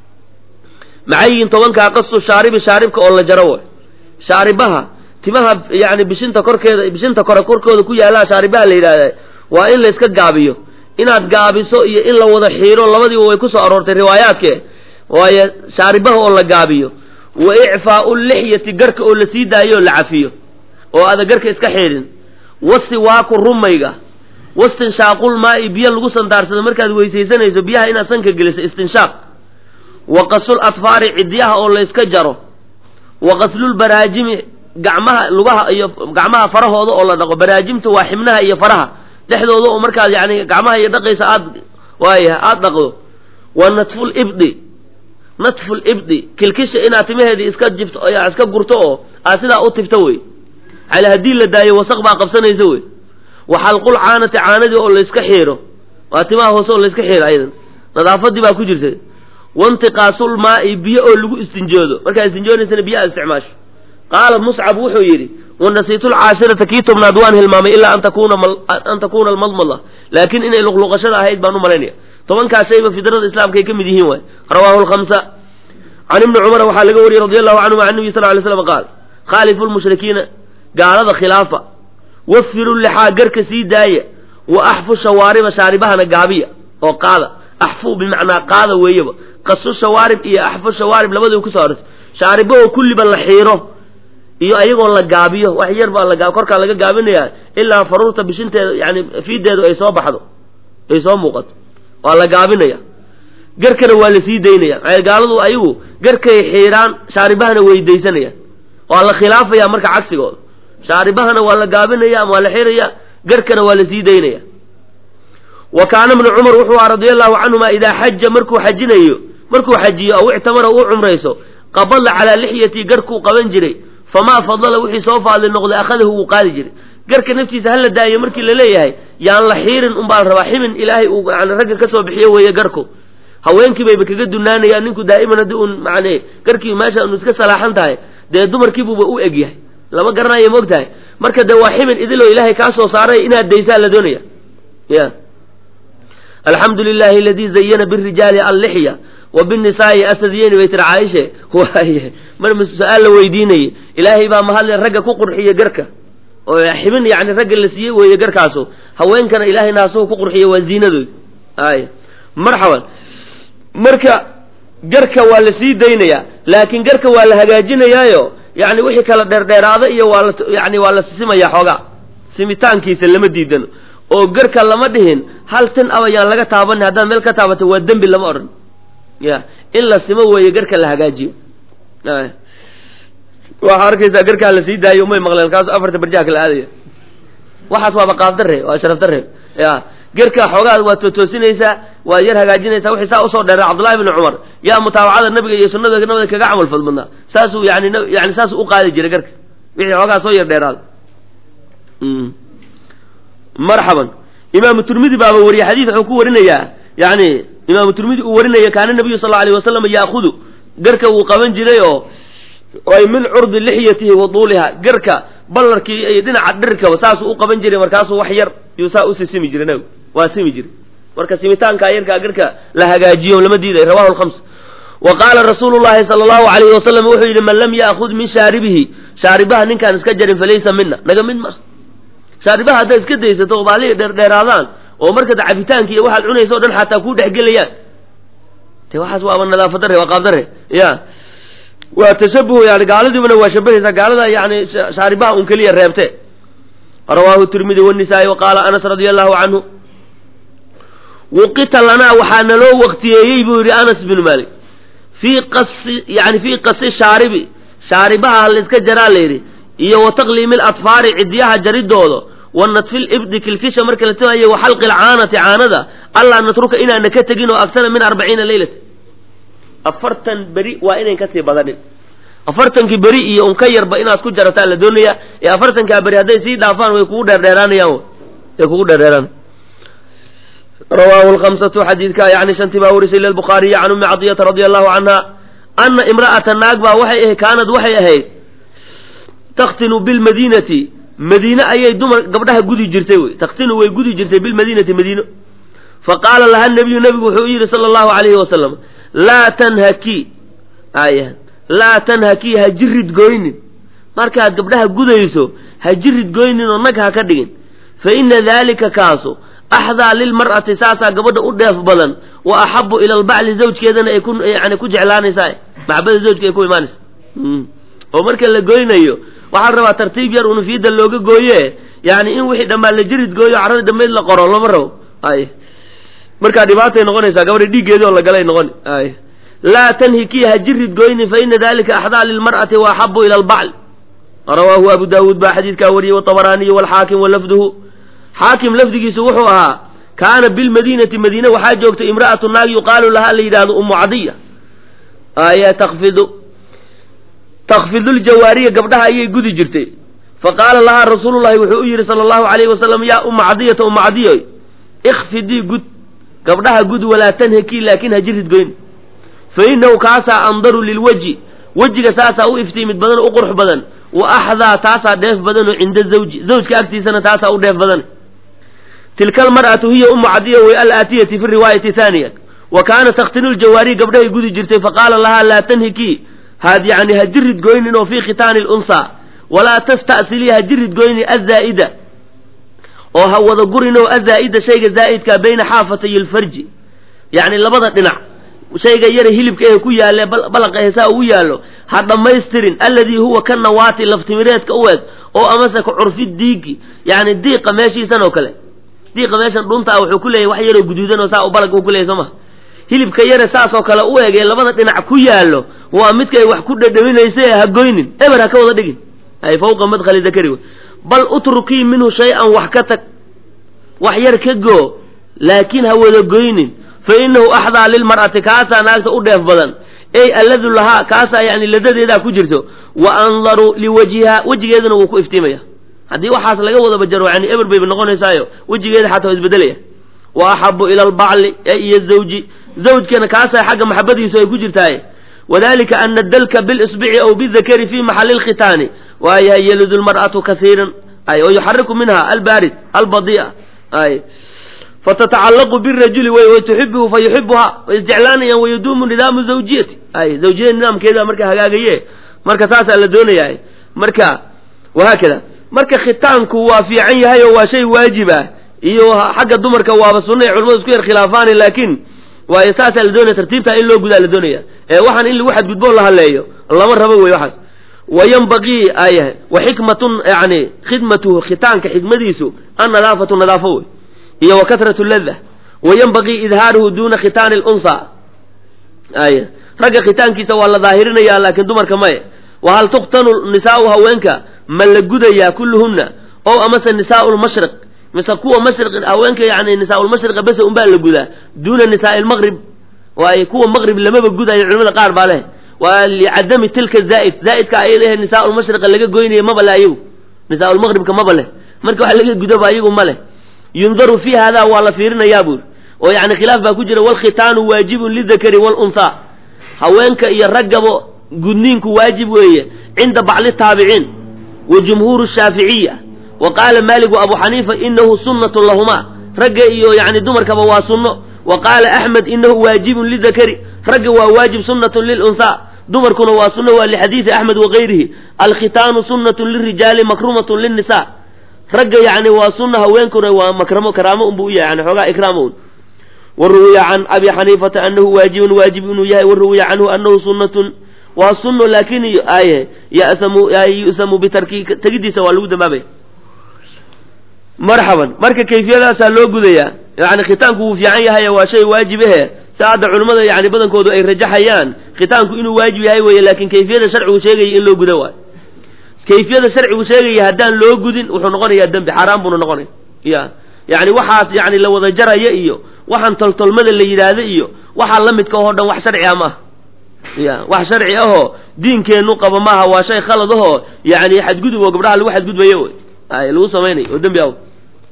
maxay yihiin tobankaa qasu shaaribi shaaribka oo la jaro way shaaribaha timaha yani bishinta korkeeda bishinta kore korkooda ku yaallaa shaaribaha la yidhahda waa in la iska gaabiyo inaad gaabiso iyo in la wada xiiro labadiiba way kusoo aroortay riwaayaadke waayo shaaribaha oo la gaabiyo wa icfaau lixyati garka oo la sii daayo oo la cafiyo oo aada garka iska xiidhin wasiwaaku rumayga wastinshaaqul maa'i biyo lagu sandaarsado markaad weysaysanayso biyaha inaad sanka geliso istinshaaq wa qasul atfaari cidyaha oo layska jaro wa qaslul baraajimi gacmaha lugaha iyo gacmaha farahooda oo la dhaqo baraajimta waa xibnaha iyo faraha dhexdooda oo markaad yani gacmaha iyo dhaqaysa aad waaya aada dhaqdo wa natful ibdi natful ibdi kilkisha inaad timaheedii iska jibto iska gurto oo aad sidaa u tifto wey cala haddii la daayo wasaq baa qabsanaysa wey wa xalqul caanati caanadii oo layska xiiro waa timaha hoose oo layska xiiro ayadan nadaafadii baa ku jirta waintiqaasul maa'i biyo oo lagu istinjoodo markaad istinjoonaysana biyo aad isticmaasho qaala muscab wuxuu yidhi wanasiitu lcaashirata kii tobnaad waan hilmaamay ilaa an takuna an takuuna almadmada laakiin inay luqluqashada ahayd baan u malaynaya tobankaas shayba fidrada islaamka ay ka mid yihiin waay rawaahu lkhamsa can ibni cumara waxaa laga wariyey radi allahu canhuma can nabiy sal lay slam qaal khaalifu lmushrikiina gaalada khilaafa wafiru lixaa garka sii daaya wa axfu shawaariba shaaribahana gaabiya oo qaada axfu bimacnaa qaada weeyaba qasu shawaarib iyo axfu shawaarib labadii kusoo arortay shaaribahoo kulliba la xiiro iyo ayagoo la gaabiyo wax yar baa la korkaa laga gaabinaya ilaa faruurta bishinteeda yani fiideedu ay soo baxdo ay soo muuqato waa la gaabinaya garkana waa la sii daynaya maxay gaaladu ayagu garkay xiiraan shaaribahana weydaysanayaan waa la khilaafaya marka cagsigooda shaaribahana waa la gaabinaya ama waa la xiraya garkana waa la sii daynaya wa kaana ibnu cumar wuxuu aha radia allahu canhuma idaa xaja markuu xajinayo markuu xajiyo aw ictamara uu cumrayso qabala calaa lixyati garkuu qaban jiray famaa fadala wixii soo faadli noqday akhadahu wuu qaadi jiray garka naftiisa hala daayo markii la leeyahay yaan la xiirin unbaa la rabaa xibin ilaahay uu yani ragga ka soo bixiyo weeye garku haweenkii bayba kaga dunaanayaan ninku daa'iman haddii uun macne garkii meesha unu iska salaaxan tahay dee dumarkiibuuba u eg yahay lama garanayo moog tahay marka dee waa xibin idiloo ilaahay kaa soo saaray inaad daysaa la doonaya ya alxamdu lilahi aladii zayana birijaali allixya wa binisaai asadiyeni bay tiri caaishe waaye mar su-aal la weydiinayay ilaahay baa mahadle ragga ku qurxiya garka oo xibin yani ragga la siiyey weeye garkaasu haweenkana ilaahay naasuhu ku qurxiya waa ziinadoodi ay marxaban marka garka waa la sii daynayaa laakiin garka waa la hagaajinayaayo yani wixii kala dheerdheeraada iyo waa la yani waa la sisimaya xoogaa simitaankiisa lama diidano oo garka lama dhihin hal tin aba yaan laga taabanin haddaad meel ka taabato waa dembi lama odhan ya in la simo weeye garka la hagaajiyo waxaa arkaysaa garkaa la sii daayo umay maqleen kaas afarta barjaha kala aadaya waxaas waaba qaabdare waa sharaf dare ya garka xoogaa waa tootoosinaysaa waad yar hagaajinaysaa wixii saa usoo dheera cabdullahi bni cumar yaa mutaabacada nabiga iyo sunnada nabada kaga camal fal badnaa saasuu yani yani saasuu u qaadi jiray garka wixii xoogaa soo yar dheeraada marxaban imaamu turmidi baaba wariye xadiid wuxuu ku warinayaa yani imaamu turmidi uu warinaya kaana nabiyu sal alay wasalam yaakudu garka wuu qaban jiray oo ay min curdi lixyatihi wa duuliha garka ballarkii iyo dhinaca dhirkaba saasuu u qaban jiray markaasuu wax yar yuu saa usi simi jiray nabigu waa simi jiray marka simitaankaa yarkaa garka la hagaajiyo lama diiday rawahu lkhams wa qaala rasuulu llahi sala allahu alayhi wasalam wuxuu yidhi man lam yaakud min shaaribihi shaaribaha ninkaan iska jarin falaysa mina naga mid maaha shaaribaha haddaad iska daysato oo baalihii dheerdheeraadaan oo markaad cabitaanka iyo waxaad cunaysa o dhan xataa kuu dhexgelayaan te waxaas waaba nadaafadare waa qaabdare ya waa tashabuh yani gaaladiibana waa shabahaysaa gaalada yani shaaribaha un keliya reebte rawaahu tirmidi wanisaa-i wa qaala anas radia allahu canhu wuqita lanaa waxaa naloo waktiyeeyey buu yidhi anas binu maalik fii qasi yani fii qasi shaaribi shaaribaha layska jaraa layidhi iyo wa taqliimi latfaari cidiyaha jaridooda wa natfil ibdi kilkisha marka la timayo wa xalqi lcaanati caanada allaa natruka inaana ka tegin oo agsana min arbaciina leylata afartan beri waa inayn kasii badanin afartankii beri iyo un ka yarba inaad ku jarataa la doonaya ee afartankaa beri hadday sii dhaafaan way kugu dheerdheeraanayaan way kugu dheerdheeraan rawaahu lkamsatu xadiidka yani shantii baa warisay lilbukhaariyi can ummi cadiyata radia allahu canha ana imra'ata naag baa waxay ahayd kaanad waxay ahayd takhtinu bilmadiinati madiine ayay dumar gabdhaha gudi jirtay wey takhtinu way gudi jirtay bilmadiinati madiino faqaala laha nabiyu nabigu wuxuu u yidhi sala allahu alayhi wasalam laa tanhaki aya laa tanhakii ha jirid goynin markaad gabdhaha gudayso ha jirid goynin oo nag ha ka dhigin fa ina daalika kaasu axdaa lilmar'ati saasaa gabadha u dheef badan wa axabu ila albacli zawjkeedana ay ku yani ku jeclaanaysaa maxabada zawjka ay ku imaanaysa oo marka la goynayo waxaa la rabaa tartiib yar unufiida looga gooye yani in wixii dhammaan la jirid gooyo carradii dambeyd la qoro lama rabo ay markaa dhibaatay noqonaysaa gabadha dhiiggeedii oo la galay noqoni ay laa tanhikii ha jirid goynin fa ina dalika axdaa lilmar'ati wa axabu ila albacl rawaahu abu daawuud baa xadiidkaa wariyey watabaraaniyu walxaakim walafduhu xaakim lafdigiisu wuxuu ahaa kaana bilmadiinati madiine waxaa joogtay imra'atu naag yuqaalu lahaa la yidhahdo umu cadiya aya takfidu takfidu ljawaariya gabdhaha ayay gudi jirtay faqaala lahaa rasuulullahi wuxuu u yidhi sala allahu alayhi wasalam yaa umma cadiyata umma cadiyoy ikfidii gud gabdhaha gud walaa tanhakii laakin ha jirid goyn fa inahu kaasaa andaru lilweji wejiga saasaa u iftiimid badan oo u qurux badan wa axdaa taasaa dheef badanoo cinda zawji zawjka agtiisana taasaa u dheef badan tilka almar'atu hiya ummu cadiya way alaatiyati fi riwaayati haaniya wa kaana takhtinu ljawaariy gabdhahay gudi jirtay faqaala lahaa laa tanhikii had yani ha jirid goynin oo fii khitaani lunsaa walaa tasta'silii ha jirid goynin azaa'ida oo ha wada gurin oo azaa'ida shayga zaa'idkaa bayna xaafatay lfarji yacni labada dhinac shayga yara hilibka ee ku yaalle balaqa heesaa ugu yaallo ha dhammaystirin alladii huwa ka nawaati laftimireedka u eg oo amase ka curfi diigi yacni diiqa meeshiisan oo kale diiqa meeshan dhunta ah wuxuu ku leeyahy wax yaroo guduudan oo saa u balag u ku leeyahy soo maha hilibka yare saasoo kale u eg ee labada dhinac ku yaallo waa midkay wax ku dhadhaminaysa ee ha goynin eber ha ka wada dhigin ay fawqa madkhali dakari wey bal utrukii minhu shay-an wax ka tag wax yar ka goo laakiin ha wada goynin fa inahu axdaa lilmar'ati kaasaa naagta u dheef badan ey alladu lahaa kaasaa yani ladadeedaa ku jirto wa andaru liwajhiha wejigeeduna wuu ku iftiimaya haddii waxaas laga wada bajaro yani eber bayba noqonaysaayo wejigeeda xataa waa isbedelaya wa axabu ila albacli e iyo zawji zawjkana kaasaa xagga maxabadiisu ay ku jirtaaye wadalika ana dalka bilisbici aw bidakari fi maxali lkhitaani waayahay yalidu lmar'atu kasiiran ay oo yuxariku minha albaarid albadi'a ay fatatacallaqu birajuli wey way tuxibuhu fa yuxibuha way isjeclaanayaan wayaduumu nidaamu zawjiyati ay zawjiyada nidaamkeeda marka hagaagaye marka saasaa la doonayaa marka wahaakada marka khitaanku waa fiican yahay oo waa shay waajib ah iyo xagga dumarka waaba sunna ay culamadu isku yar khilaafaani laakiin waayo saasaa la doonaya tartiibtaa in loo gudaa la doonaya ee waxaan in lagu xadgudboo la hadleeyo lama rabo wey waxaas wayanbagii ayahay wa xikmatun yani khidmatuhu khitaanka xikmadiisu annadaafatu nadaafo wey iyo wa kasratu lada wayanbagii idhaaruhu duuna khitaani lunsa ay ragga khitaankiisa waa la daahirinaya laakiin dumarka maye wa hal tukhtanu nisaau haweenka ma la gudayaa kulluhunna o amase nisaau lmashriq mise kuwa mashriq haweenka yani nisaa-ulmashriqa bese unbaa la gudaa duuna nisaai lmaqrib waaye kuwa maqrib lamaba gudayo culimada qaar baa leh waa licadami tilka zaa'id zaa'idka ayada ahe nisaa-ulmashriqa laga goynaya maba le ayagu nisaa-ulmaqribka maba leh marka wax laga gudoba ayagu ma leh yundaru fi hada waa la fiirinayaa buuri oo yani khilaaf baa ku jira walkhitaanu waajibun lidakari walunhaa haweenka iyo raggabo gudniinku waajib weeye cinda bacli taabiciin wa jumhuuru shaaficiya wa qaala maalik wa abu xaniifa inahu sunnatun lahuma ragga iyo yani dumarkaba waa sunno wa qaala axmed inahu waajibun lidakari ragga waa waajib sunnatun lilunhaa dumarkuna waa sunno waa lixadiidi axmed wakayrihi alkhitaanu sunnatun lirijaali makrumatun linnisa ragga yani waa sunna haweenkuna waa makramo karaamo unbu u yahay yani xoogaa ikraamo un waruwiya can abi xaniifata anahu waajibun waajib inuu yahay waruwiya canhu anahu sunnatun waa sunno laakin ay yasamu yu'samu bitarki tegidiisa waa lagu dambaabaya marxaban marka kayfiyadaasaa loo gudayaa yani khitaanku wuu fiican yahay waa shay waajibahe si hadda culimmada yani badankoodu ay rajaxayaan khitaanku inuu waajib yahay weye laakin kayfiyada sharcigu sheegaya in loo guda waayo kayfiyada sharcigu sheegaya haddaan loo gudin wuxuu noqonayaa dembi xaaraan buuna noqonaya ya yani waxaas yani la wada jaraya iyo waxaan toltolmada la yidhaahda iyo waxaa la midka oo dhan wax sharci ah maaha ya wax sharci ahoo diinkeennu qaba maaha waa shay khalad ahoo yani xadgudub oo gabdhaha lagu xadgudbayo wey ay lagu samaynayo oo dembi aw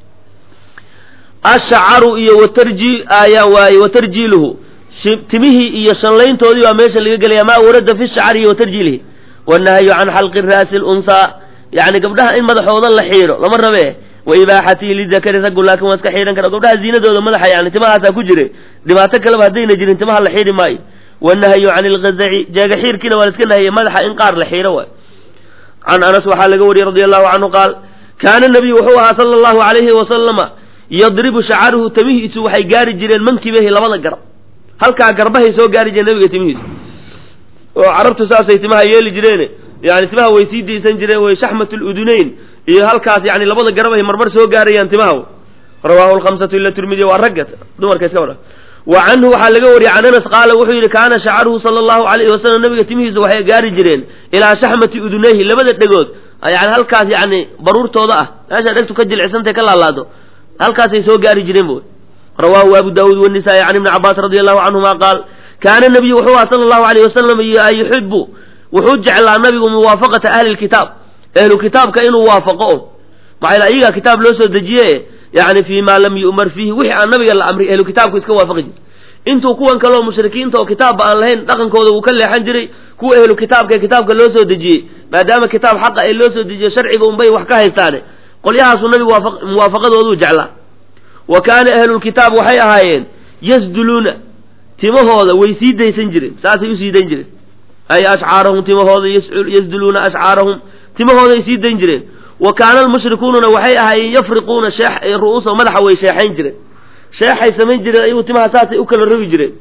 ashcaru iyo watarji ayaa waaye watarjiiluhu timihii iyo shanlayntoodii baa meesha laga gelaya maa warada fi shacri watarjiilihi wanahyu can xalqi raasi lunsaa yani gabdhaha in madaxooda la xiidho lama rabe wa ibaaxatihi lidakari raggu laakin waa iska xiidhan kara gabdhaha ziinadooda madaxa yani timahaasaa ku jire dhibaato kaleba haddayna jirin timaha la xiidhi maayo wanahyu can ilgazaci jeega xiirkiina waa la iska nahiyey madaxa in qaar la xiidho waay can anas waxaa laga wariyey radi allahu canhu qaal kaana nabiyu wuxuu ahaa sala allahu alayhi wasalama yadribu shacaruhu timihiisu waxay gaari jireen mankibahi labada garab halkaa garbahay soo gaari jireen nabiga timihiisu oo carabtu saasay timaha yeeli jireen yani timaha way sii daysan jireen way shaxmat ludunayn iyo halkaas yani labada garabahay marmar soo gaarayaan timaha rawaahu lkhamsatu ila tirmidiya waa ragga dumarka iska wara wa canhu waxaa laga wariyey can anas qaala wuxuu yidhi kaana shacaruhu sala allahu alayhi wasalam nabiga timihiisa waxay gaari jireen ilaa shaxmati udunayhi labada dhegood yani halkaas yani baruurtooda ah meesha dhegtu ka jilcisantay ka laalaado halkaasay soo gaari jireen bu rawaahu abu daawuud wanisaa-i can ibni cabaas radi allahu canhuma qaal kaana nabiyu wuxuu aha sala allahu alayh wasalam yuxibu wuxuu jeclaa nabigu muwaafaqata ahli lkitaab ahlu kitaabka inuu waafaqo o maxaa ayagaa kitaab loo soo dejiye yani fii ma lam yu'mar fiihi wixii aan nabiga la amray ahlu kitaabku iska waafaqi jir intuu kuwan kaleo mushrikiinta oo kitaabba aan lahayn dhaqankooda wuu ka leexan jiray kuwa ahlu kitaabka ee kitaabka loo soo dejiyey maadaama kitaab xaqa ee loo soo dejiye sharciga unbay wax ka haystaane qolyahaasuu nabigu muwaafaqadooduu jeclaa wa kaana ahlulkitaab waxay ahaayeen yasduluuna timahooda way sii daysan jireen saasay usii dayn jireen ay ashcaarahum timahooda yasduluuna ashcaarahum timahooday sii dayn jireen wa kaana almushrikuununa waxay ahaayeen yafriquuna shee ru'uusa madaxa way sheexayn jireen sheexay samayn jireen ayagu timaha saasay u kala rogi jireen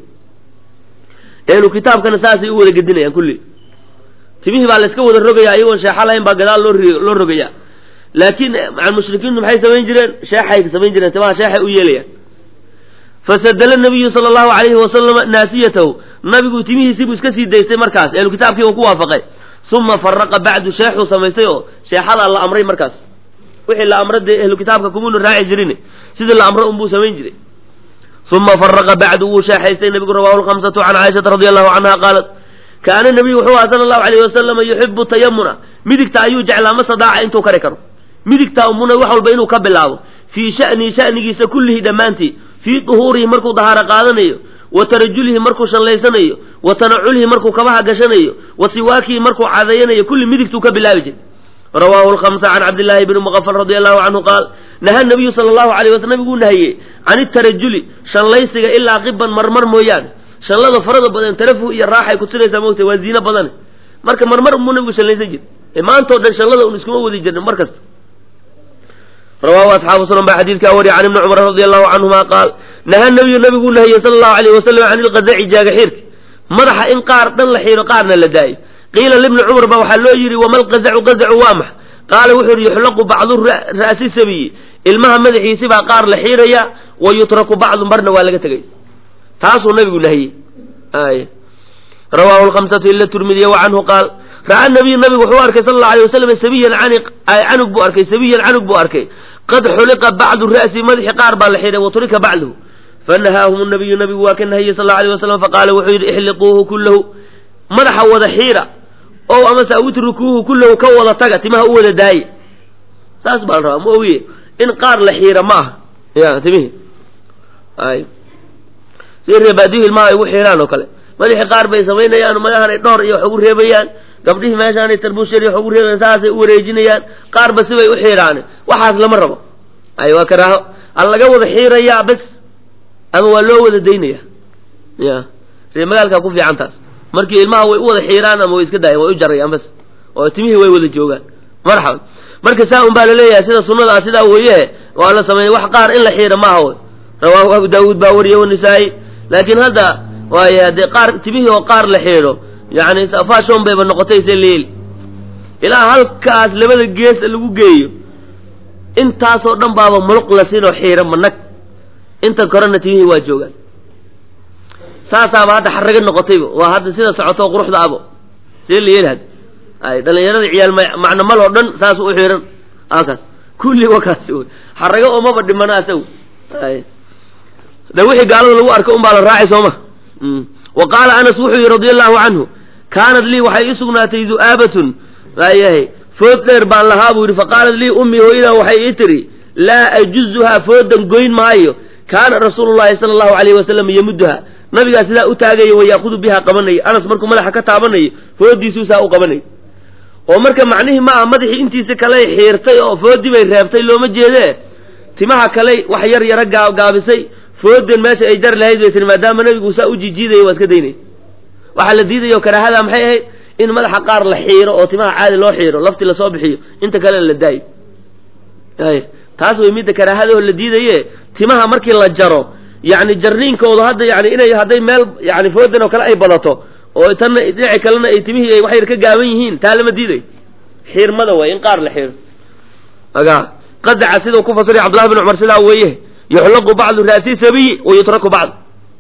ahlu kitaabkana saasay u wada gedinayaan kulli timihii baa la iska wada rogaya ayagoon sheexa lahayn baa gadaal loo loo rogayaa laakiin mushrikiintu maxay samayn jireen sheexay samayn jireen timaha sheexay u yeelayaan fasadala nabiyu sala allahu alayhi wasalama naasiyatahu nabigu timihiisii buu iska sii daystay markaas ahlu kitaabkii uu ku waafaqay uma faraqa bacdu sheexuu samaystay oo sheexadaa la amray markaas wixii la amra dee ahlu kitaabka kumuna raaci jirin sidii la amro unbuu samayn jiray uma faraqa bacdu wuu sheexaystay nabigu rawahu lkhamsatu can caaishata radi allahu canha qaalat kaana nabiyu wuxuu aha sala allahu alayhi wasalama yuxibu tayamuna midigta ayuu jeclaa masadaaca intuu kari karo midigtaa umuna wax walba inuu ka bilaabo fii sha'nihi sha'nigiisa kullihi dhammaantii fii duhuurihi markuu dahaaro qaadanayo wa tarajulihi markuu shanlaysanayo wa tanaculihi markuu kabaha gashanayo wa siwaakihi markuu cadayanayo kulli midigtuu ka bilaabi jiray rawaahu lkhamsa can cabdillaahi bni muqafal radi allahu canhu qaal naha nabiyu sala allahu alayh waslam nabiguu nahiyey can itarajuli shanlaysiga ilaa qiban marmar mooyaane shanlada farada badan tarafuh iyo raaxay kusinaysaa mogta waa ziino badane marka marmar muu nabigu shanlaysan jir maantao dhan shanlada un iskuma wadi jirna mar kasta rawaahu asxaabu sunan baa xadiidkaa wariya can ibni cumar radi allahu canhuma qaal naha nabiyu nabiguu nahiyey sala allahu alayh wasalam can ilqazaci jaaga xiirka madaxa in qaar dhan la xiiro qaarna la daayo qiila libni cumar baa waxaa loo yidhi wama lqazacu qazacu waa max qaala wuxuu yidhi yuxlaqu bacdu ra'si sabiyi ilmaha madaxiisi baa qaar la xiiraya wa yutraku bacdu marna waa laga tegay taasuu nabigu nahiyey ay rawaahu lkhamsatu ila turmidiya wa canhu qaal ra'a nabiyu nabigu wuxuu arkay sala allahu alay wasalam sabiyan canug buu arkay sabiyan canug buu arkay qad xuliqa bacdu ra'si madaxi qaar baa la xihay waturika bacduhu fanahaahum nabiyu nabigu waa ka nahiyey sal allahu alay wasalam faqaala wuxuu yidhi ixliquuhu kullahu madaxa wada xiira o amase awitrukuuhu kullahu ka wada taga timaha u wada daaye saas baa la rabaa ma ogiye in qaar la xiira ma aha ya timihi ay si reebaadiyu ilmaha ay ugu xiiraan oo kale madaxii qaar bay samaynayaan madahan ay dhowr iyo wax ugu reebayaan gabdhihii meeshaanay tarbuus yar iyo wax ugu reebayaan saasay u wareejinayaan qaarba sibay u xiiraan waxaas lama rabo ay waa karaaho a laga wada xiirayaa bes ama waa loo wada daynaya ya ree magaalkaa ku fiican taas markii ilmaha way u wada xiiraan ama way iska daayaan way u jarayaan bas oo timihii way wada joogaan marxaban marka saa un baa laleeyahay sida sunada ah sidaa weeye waa la sameeyey wax qaar in la xiira maaha wey rawaahu abu daawuud baa wariye wanisaa-i laakiin hadda waaye haddee qaar timihii oo qaar la xiidho yani fashon bayba noqotay se leeli ilaa halkaas labada geesa lagu geeyo intaasoo dhan baaba muluq la siinoo xiira manag inta korena timihii waa joogaan saasaaba hadda xaraga noqotayba waa hadda sida socoto quruxda abo see la yeelhad ay dhalinyarada ciyaal macno mal oo dhan saas u xiran akaas kulli wakaas wey xaraga oomaba dhimana asagu ay de wixii gaalada lagu arko un baa la raacay sooma wa qaala anas wuxuu yihi radia allahu canhu kaanat lii waxay ii sugnaatay du'aabatun waayahay food dheer baan lahaa buu yidhi faqaalat lii ummii hooyadaa waxay ii tiri laa ajuzuhaa foodan goyn maayo kaana rasuulu llahi sala allahu alayhi wasalam yamudduha nabigaa sidaa u taagaya wa yaakudu bihaa qabanaya anas markuu madaxa ka taabanayo foodiisuu saa u qabanay oo marka macnihii ma aha madaxii intiisa kaley xiirtay oo foodii bay reebtay looma jeedee timaha kaley wax yar yaro gaabgaabisay foodan meesha ay jar lahayd bay tiri maadaama nabigu saa u jijiidaya waa iska daynay waxaa la diidayo karaahada maxay ahayd in madaxa qaar la xiiro oo timaha caadi loo xiiro lafti lasoo bixiyo inta kalena la daayo ay taas way midda karaahadaoo la diidaye timaha markii la jaro yani jarniinkoodu hadda yani inay hadday meel yani foodan oo kale ay badato oo tanna dhinaci kalena ay timihii ay wax yar ka gaaban yihiin taa lama diiday xiirmada way in qaar la xiiro aga qadaca sidau ku fasiray cabdullahi bin cumar sidaa weeye yuxlaqu bacdu raasi sabiyi wa yutraku bacd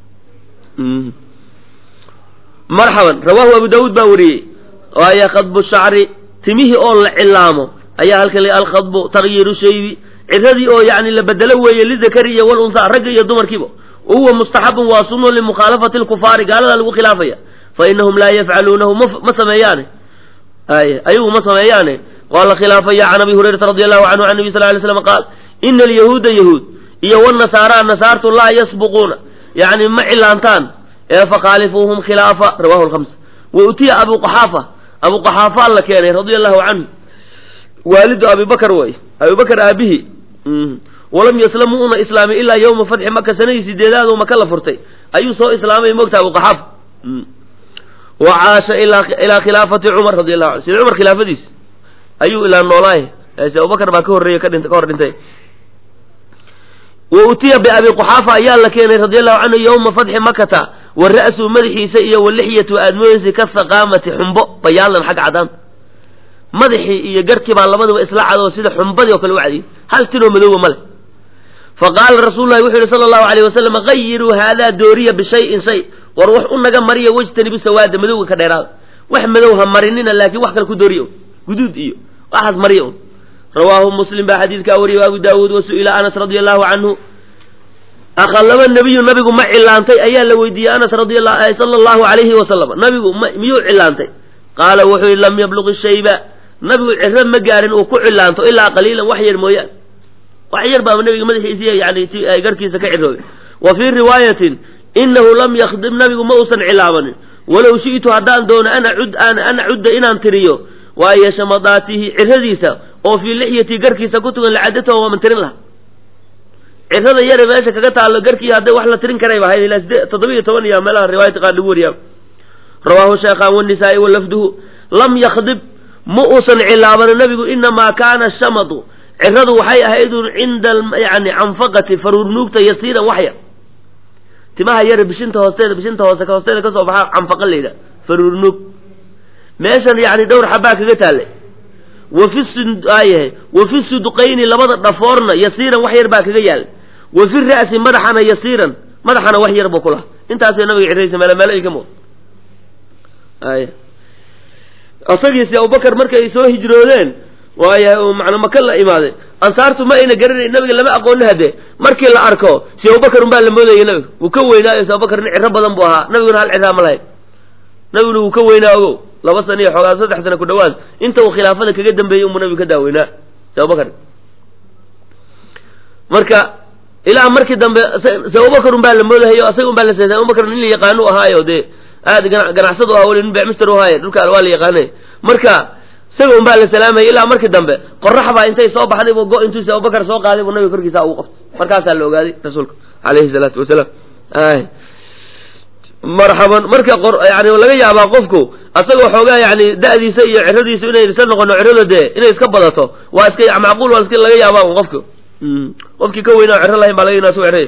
marxaban rawahu abu daawuud baa wariyey waaye khadbu shacri timihii oo la cilaamo ayaa halkan la alkhadbu tagyiru shaybi ciradii oo yani la bedelo weeye lidakari iyo walunhaa ragga iyo dumarkiiba huwa mustaxabun waa sunno limukhaalafati lkufaari gaaladaa lagu khilaafaya fa inahum laa yafcaluunahu ma sameeyaane ay ayagu ma sameeyaane waa la khilaafaya can abi hurayrata radi allahu canhu can nabi sal lay slam qaal ina alyahuuda yahuud iyo wanasaara nasaartu laa yasbuquuna yani ma cilaantaan ee fakhaalifuuhum khilaafa rawahu lhamsa wa utiya abu qaxaafa abu qaxaafaa la keenay radia allahu canhu waalidu abi bakr way abi bakr aabihi walam yaslamu una islaamay ilaa yawma fatxi maka sanadii sideedaad maka la furtay ayuu soo islaamay mogta abu qaxaafa wa caasha ilaa khilaafati cumar radi allahu anhu sida cumar khilaafadiis ayuu ilaa noolaay se abubakar baa ka horreeyey ka dhinta ka hor dhintay wa utiya biabi quxaafa ayaa la keenay radi allahu canhu yawma fatxi makata wa ra'suu madaxiisa iyo wa lixyatu aadmooyeysa ka saqaamati xumbo bayaalan xagga cadaan madaxii iyo garkii baa labadaba isla cadoo sida xumbadii oo kale u cadiyey hal tinoo madooba male faqaala rasuulu lahi wuxuu yihi sala allahu alayh wasalam gayiruu haadaa dooriya bishayin shay war wax u naga mariya wejtanibu sawaada madowga ka dheeraada wax madow ha marinina laakiin wax kale ku dooriya un guduud iyo waxaas mariya un rawaahu muslim baa xadiidkaa wariyay abu daawuud wa su-ila anas radia allahu canhu akhallaba nebiyu nabigu ma cilaantay ayaa la weydiiyey anas radi sala allahu alayhi wasalam nabigu miyuu cilaantay qaala wuxuu yihi lam yabluq shayba nabigu ciro ma gaarin uu ku cilaanto ilaa qaliilan wax yar mooyaan wax yar baaba nabiga madaxiisi yani garkiisa ka ciroobay wa fii riwaayatin inahu lam yakdim nabigu ma uusan cilaabanin walow shi'tu haddaan doono an acud an acudda inaan tiriyo waayo shamadaatihi ciradiisa oo fii lixyati garkiisa ku tugan lacadataho waaman tirin laha cirada yare meesha kaga taalo garkii hadday wax la tirin karayba ahayd ilaa sidee toddoba-iyo toban iyo meelaha riwaayata qaar lagu wariyaa rawaahu sheekhaan wanisaa-i walafduhu lam yakdib ma uusan cilaabanin nabigu inamaa kaana shamadu ciradu waxay ahaydun cinda yani canfaqati faruurnuugta yasiiran waxyar timaha yare bishinta hoosteeda bishinta hoose ka hoosteeda kasoo baxa canfaqa layidha faruurnuug meeshan yani dhowr xabaa kaga taallay wafi ayahay wa fi sudqayni labada dhafoorna yasiiran wax yar baa kaga yaal wa fi ra'si madaxana yasiiran madaxana wax yar buu ku laha intaasay nabiga ciraysa meel meel ay ka muuqda ay isagiisi abubakar markay soo hijroodeen waaya macna maka la imaaday ansaartu ma ayna garanayn nabiga lama aqooni hadee markii la arko si abubakar un baa la moodayay nabiga wuu ka weynaayo si abubakar nin ciro badan buu ahaa nabiguna hal ciraa ma lahayd nabiguna wuu ka weynaa ogow laba sana iyo xoogaa saddex sana ku dhawaad inta uu khilaafada kaga dambeeyey unbuu nabigu ka daaweynaa si abubakar marka ilaa markii dambe si abubakar un baa la moodahayo asaga un baa la seetay abubakar nin la yaqaano u ahaayo dee aad ganacsadu ah weli nin becmister u ahaaye dhulka waa la yaqaanay marka isaga un baa la salaamayay ilaa markii dambe qorax baa intay soo baxday bu go intuusi abubakar soo qaaday buu nabiga korkiisa ugu qabtay markaasaa la ogaaday rasuulka alayhi salaatu wasalaam ay marxaban marka yani laga yaabaa qofku asagoo xoogaa yani da'diisa iyo ciradiisa inay isa noqono cirada dee inay iska badato waa iska macquul waa iska laga yaabaa un qofku qofkii ka weynaa ciro lahayn baa laga yinaa su ciray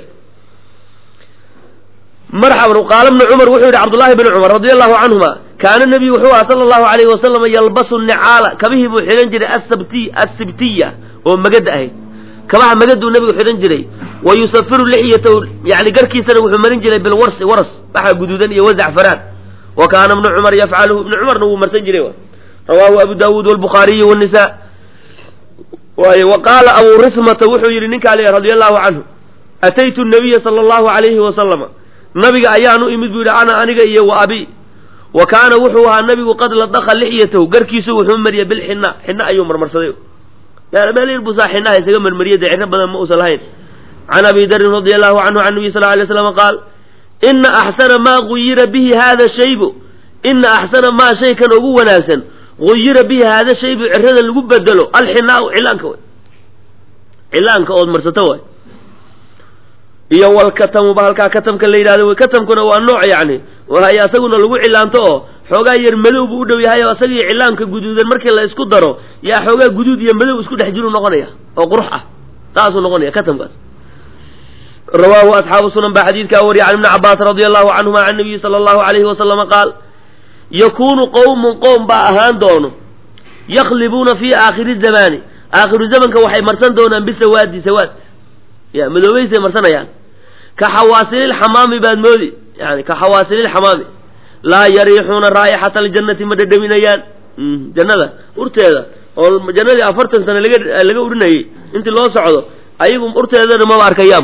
marxaban qaala bnu cumar wuxuu yidhi cabdullahi bn cumar radi allahu canhuma kaana nebiyu wuxuu aha sala allahu alayhi wasalam yalbasu nicaala kabihii buu xidhan jiray asabti asibtiya oo magada ahayd kabaha magaduu nebigu xidhan jiray wa yusafiru lixyatahu yani garkiisana wuxuu marin jiray bilwarsi waras waxa guduudan iyo wazacfaraan wa kaana ibnu cumar yafcaluhu ibnu cumarna wuu marsan jiray rawaahu abu daawuud walbukhaariyi wannisa waaye wa qaala abu rismata wuxuu yidhi ninkaa le radi allahu canhu ataytu nabiya sala allahu alayhi wasalama nabiga ayaan u imid buu yidhi ana aniga iyo wa abi wa kaana wuxuu ahaa nabigu qad ladaka lixyatahu garkiisu wuxuu mariyay bilxina xina ayuu marmarsaday yani meel yar busaa xinaha isaga marmariyay dee ciro badan ma uusan lahayn can abi darin radi allahu canhu can nabiy sal alay slam qaal ina axsana maa guyira bihi hada shaybu ina axsana maa shaykan ugu wanaagsan guyira bihi hada shaybu cirada lagu bedelo alxinaau cilaanka way cilaanka ood marsato waay iyo walkatamuba halkaa katamka la yidhahdo wy katamkuna waa nooc yani wahay asaguna lagu cilaanto oo xoogaa yar madow buu u dhow yahay oo asagii cilaanka guduudan markii la isku daro yaa xoogaa guduud iyo madow isku dhex jiru noqonaya oo qurux ah saasuu noqonaya katamkaas rawaahu asxaabu sunan baa xadiidkaa wariya can ibni cabaas radi allahu canhuma can nabiyi sala allahu alayhi wasalama qaal yakuunu qowmun qowm baa ahaan doono yaklibuuna fii aakhiri zamaani aakhiru zamanka waxay marsan doonaan bisawaadi sawaad ya madoobaysay marsanayaan ka xawaasililxamaami baad moodi yani ka xawaasililxamaami laa yariixuuna raa'ixata aljannati ma dhadhaminayaan jannada urteeda oo jannadii afartan sano laga laga urinayay intii loo socdo ayagu urteedana maba arkayaan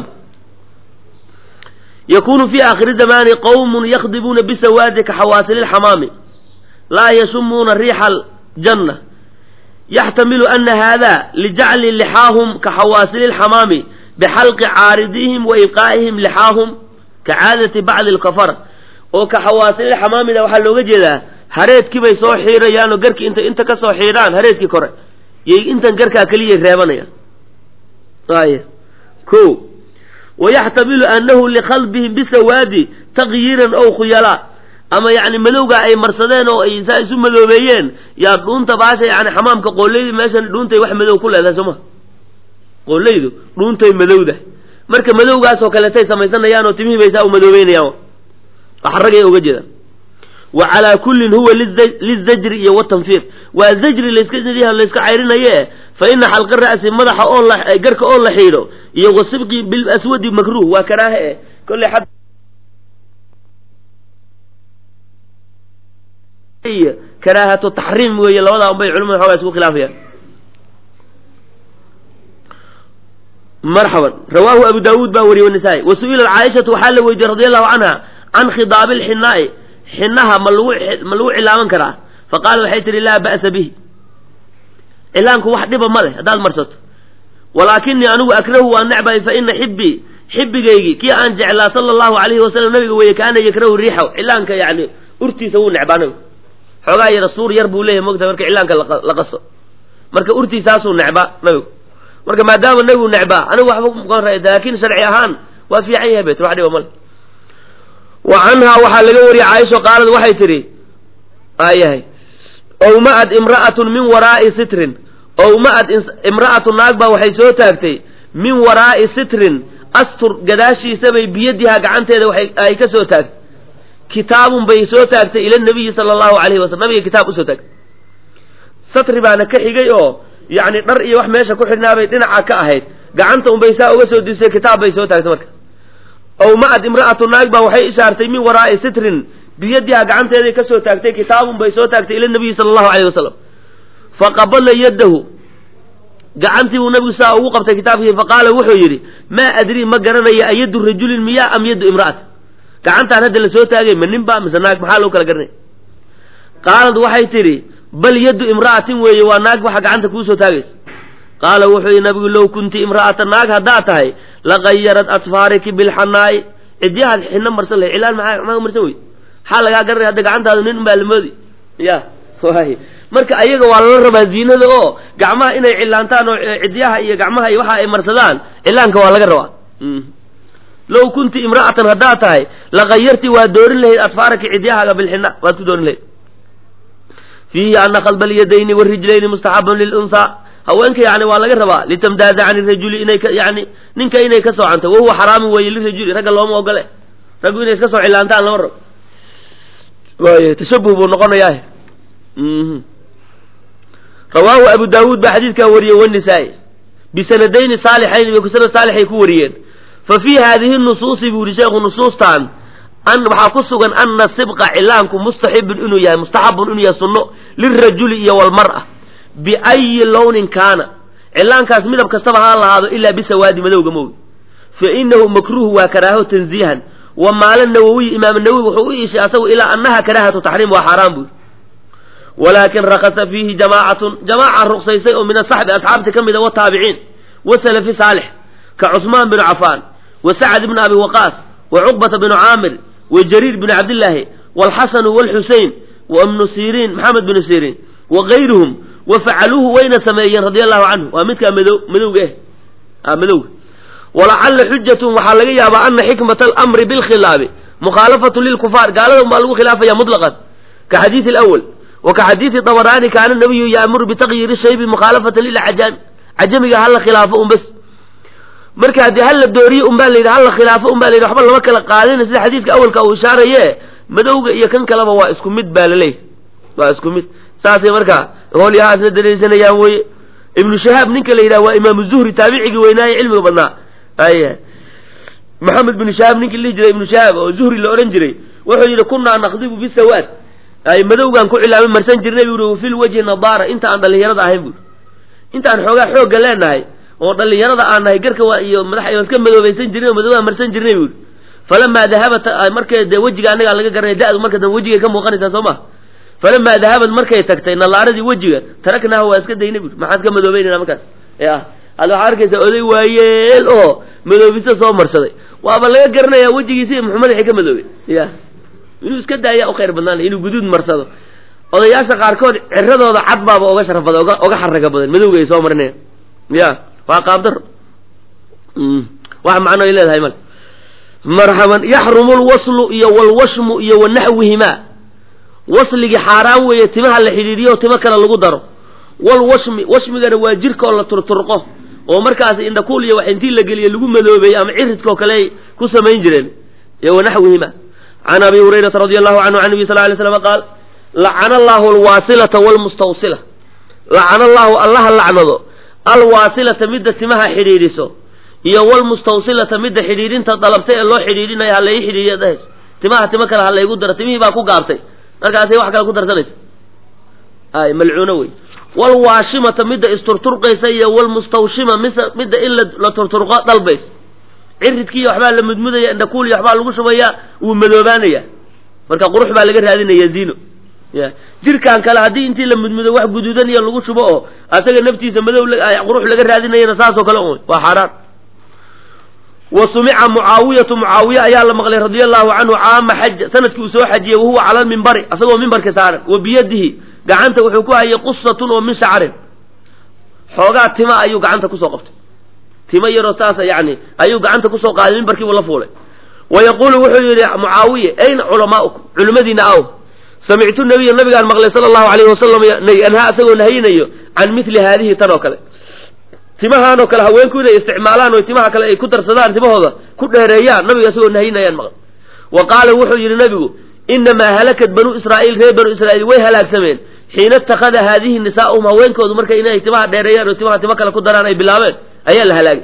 yakunu fi aakhiri zamaani qowmun yakdibuuna bisawaadi ka xawaasililxamaami laa yashumuuna riixa aljanna yaxtamilu ana hada lijacli lixaahum ka xawaasililxamaami bxalqi caaridihim wa ibqaa'ihim lixaahum ka caadati bacdi alkafara oo ka xawaasilil xamaamida waxaa looga jeedaa hareedkii bay soo xiirayaan oo garkii inta inta ka soo xiidhaan hareedkii kore yay intan garkaa keliyay reebanayaan ay ko wayaxtamilu anahu likhalbihim bisawaadi taqyiiran ow khuyalaa ama yani madowga ay marsadeen oo ay saa isu madoobeeyeen yaa dhuunta baasha yani xamaamka qooleydi meeshan dhuuntay wax madow ku leedahay sooma qooleydu dhuuntay madowdahay marka madowgaasoo kaleetay samaysanayaan oo timihii bay saa u madoobeynayaan wax ragay uga jeedaan wa calaa kullin huwa lizajri iyo watanfiir waa zajri layska layska cayrinaye fa ina xalqa ra'si madaxa oo la garka oo la xiidho iyo wasibqi bilaswadi makruh waa karaahe eh kolley xad karaahatu taxriim weeye labadaa un bay culimada xoogaa isku khilaafayaan marxaban rawaahu abu daawuud baa wariyey wanisaa-i wa su-ilat caaishatu waxaa la weydiiyey radi allahu canha can khidaabi lxinaa'i xinaha ma lagu ma lagu cilaaman karaa fa qaala waxay tihi laa ba'sa bihi cilaanku wax dhiba ma leh haddaad marsato walaakinii anigu akrahu waan necbahay fa ina xibbii xibbigaygii kii aan jeclaa sala allahu alayhi wasalam nabiga weeye kaana yakrahu riixaw cilaanka yani urtiisa wuu necbaa nabigu xoogaa yara suur yar buu leeyahy mogta marka cilaanka la qaso marka urtiisaasuu necbaa nabigu marka maadaama nabigu necbaa anigu waxba muqan ra laakin sharci ahaan waa fiican yahay bet wax dhiba male wa canhaa waxaa laga wariyey caaisho qaalad waxay tidhi aayahay owma-ad imra'atun min waraa'i sitrin owma-ad imra'atu naag baa waxay soo taagtay min waraa'i sitrin astur gadaashiisabay biyadihaa gacanteeda waxay ay ka soo taagtay kitaabun bay soo taagtay ila nabiyi sala allahu alayhi wasalam nabiga kitaab usoo taagtay satri baana ka xigay oo yacni dhar iyo wax meesha ku xidhnaabay dhinaca ka ahayd gacanta unbay saa uga soo disay kitaab bay soo taagtay marka ow ma-ad imra'atu naag baa waxay ishaartay min waraa'i sitrin biyadiha gacanteeday ka soo taagtay kitaabun bay soo taagtay ila nabiyi sala allahu alayh wasalam faqabala yaddahu gacantii buu nabigu saa ugu qabtay kitaabkii faqaala wuxuu yidhi maa adrii ma garanaya ayaddu rajulin miyaa am yaddu imra'at gacantaan hadda la soo taagay ma nin ba mise naag maxaa loo kala garanaya qaalad waxay tidhi bal yaddu imra'atin weeye waa naag waxa gacanta kuu soo taagaysa qaala wuxuu yidhi nabigu low kunti imra'ata naag haddaad tahay laqayarat asfaariki bilxanaa'i cidyahaad xino marsan lahay cilaan maxaa maxaa marsan wey maxaa lagaa garanaya hadda gacantaadu nin unbaa lamoodi ya waay marka ayaga waa lala rabaa ziinada oo gacmaha inay cilaantaan oo cidyaha iyo gacmaha iyo waxa ay marsadaan cilaanka waa laga rabaa low kunti imra'atan haddaad tahay laqayarti waa doorin lahayd asfaaraki cidyahaaga bilxina waad ku doorin lahayd fiihi ana khalba alyadayni warijlayni mustaxabun lilunhaa haweenka yani waa laga rabaa litamdaada can irajuli inay ka yani ninka inay ka soocanto wahuwa xaraamun weeye lirajuli ragga looma ogole raggu inay iska soo cilaantaan lama rabo y tashabuh buu noqonayaa rawaahu abu daawuud baa xadiidkaa wariyey wanisaa-i bisanadayni saalixayn bay sanad saalixay ku wariyeen fa fii haadihi nusuusi buu yihi sheekhu nusuustan an waxaa ku sugan ana sibqa cilaanku mustaxibun inuu yahay mustaxabun inuu yahay sunno lirajuli iyo walmar'a biayi lownin kaana cilaankaas midab kastaba ha lahaado ilaa bisawaadi madowga moogi fa inahu makruuh waa karaaho tanziihan wa maala nawowiy imaam nawowi wuxuu u iishay asagu ilaa annaha karaahatu taxriim waa xaaraan buuri walaakin rakasa fiihi jamaacatun jamaaca ruqsaysay oo min asaxbi asxaabta ka mida wataabiciin wa salafi saalix ka cusmaan binu cafaan wa sacad bni abi waqaas wa cuqbata binu caamir wa jariir bni cabdillaahi waalxasanu waalxusein wa ibnu siriin maxamed binu siriin wa gayruhum wa facaluuhu wayna sameeyeen radia allahu canhu waa midkaa mado madowga eh madowga walacalla xujatun waxaa laga yaabaa ana xikmata alamri bilkhilaabi mukhaalafatu lilkufaar gaalada unbaa lagu khilaafaya mutlaqan ka xadiidi alawal wa ka xadiidi dabaraani kaana nabiyu yaamuru bitaqyiiri shaybi mukhaalafatan lilcajaami cajamiga hala khilaafo un bas marka haddii hala dooriye un baa layidhi hala khilaafo un baa layidhi waxba lama kala qaadina sida xadiidka awalka uu ishaaraye madowga iyo kan kaleba waa isku mid baa laleeyahy waa isku mid saasay markaa hoolyahaasna daraysanayaan weye ibnu shahaab ninka la yidhaha waa imaamu zuhri taabicigii weynaaye cilmiga badnaa ay maxamed binu shahaab ninkii lihi jiray ibnu shahaab oo zuhri la odhan jiray wuxuu yidhi kunaa naqdibu bisawaad ay madowgaan ku cilaama marsan jirnay buu yidhi fil wajhi nadaara inta aan dhallinyarada ahayn buuri inta aan xoogaa xoogga leenahay oo dhallinyarada aan nahay garka waa iyo madaxa waan iska madoobaysan jirnay oo madowgaan marsan jirnay buuri falamaa dahabat markay dee wejiga annagaa laga garanay da-du marka dambe wejigay ka muuqanaysaa soo ma falamaa dahabad markay tagtay nallaaradii wejiga taraknaaha waa iska daynay buuri maxaan iska madoobeynayna markaas ya hadda waxaa arkaysaa oday waayeel oo madoobisa soo marsaday waaba laga garanayaa wejigiisi muxuu madaxii ka madoobay ya inuu iska daaya u khayr badnaan inuu guduud marsado odayaasha qaarkood ciradooda cad baaba oga sharaf badan oga oga xaraga badan madowga ay soo marinayaan ya waa qaabdaro wax macno ay leedahay male marxaban yaxrumu lwaslu iyo walwashmu iyo wanaxwihima wasligii xaaraan weeye timaha la xidhiidhiyo oo timo kale lagu daro walwashmi washmigana waa jirkaoo la turturqo oo markaas indhakuul iyo wax intii la geliye lagu madoobeeyey ama ciridkaoo kale ay ku samayn jireen iyo wanaxwihima can abi hurayrata radi allahu canhu can nabi sal lay slam qaal lacana allahu alwaasilata walmustawsila lacana allahu allaha lacnado alwaasilata midda timaha xidhiidhiso iyo walmustawsilata midda xidhiidhinta dalabtay ee loo xidhiidhinayo ha lai xidhiidhiya dhahayso timaha timo kale ha laygu daro timihii baa ku gaabtay markaasay wax kale ku darsanaysa ay malcuuno wey walwaashimata midda isturturqaysa iyo walmustawshima mise midda in la turturqo dalbays ciridkiiyo waxbaa la mudmudaya indhakuul iyo waxbaa lagu shubaya wuu madoobaanaya marka qurux baa laga raadinaya zino ya jirkan kale haddii intii la mudmudo wax guduudan iyo lagu shubo oo asaga naftiisa madow qurux laga raadinayana saasoo kale un waa xaaraan wa sumica mucaawiyatu mucaawiye ayaa la maqlay radia allahu canhu caama xaja sanadkii uu soo xajiyey wahuwa cala lmimbari asagoo mimbarka saaran wa biyadihi gacanta wuxuu ku hayay qusatun oo min shacrin xoogaa tima ayuu gacanta kusoo qabtay timo yaroo saasa yani ayuu gacanta kusoo qaaday mimbarkiibuu la fuulay wa yaquulu wuxuu yidhi mucaawiye ayna culamaaukum culimmadiina aw samictu nabiya nabigaan maqlay sala allahu alayhi wasalam anhaa asagoo nahayinayo can mili haadihi tan oo kale timahaan oo kale haweenku inay isticmaalaan oo timaha kale ay ku darsadaan timahooda ku dheereeyaan nabiga isagoo nahayinayaan maqlay wa qaala wuxuu yidhi nabigu inamaa halakat banuu israa'iil reer banuu israa'iil way halaagsameen xiina ittakhada haadihi nisaa'uhum haweenkoodu marka inay timaha dheereeyaan oo timaha timo kale ku daraan ay bilaabeen ayaa la halaagay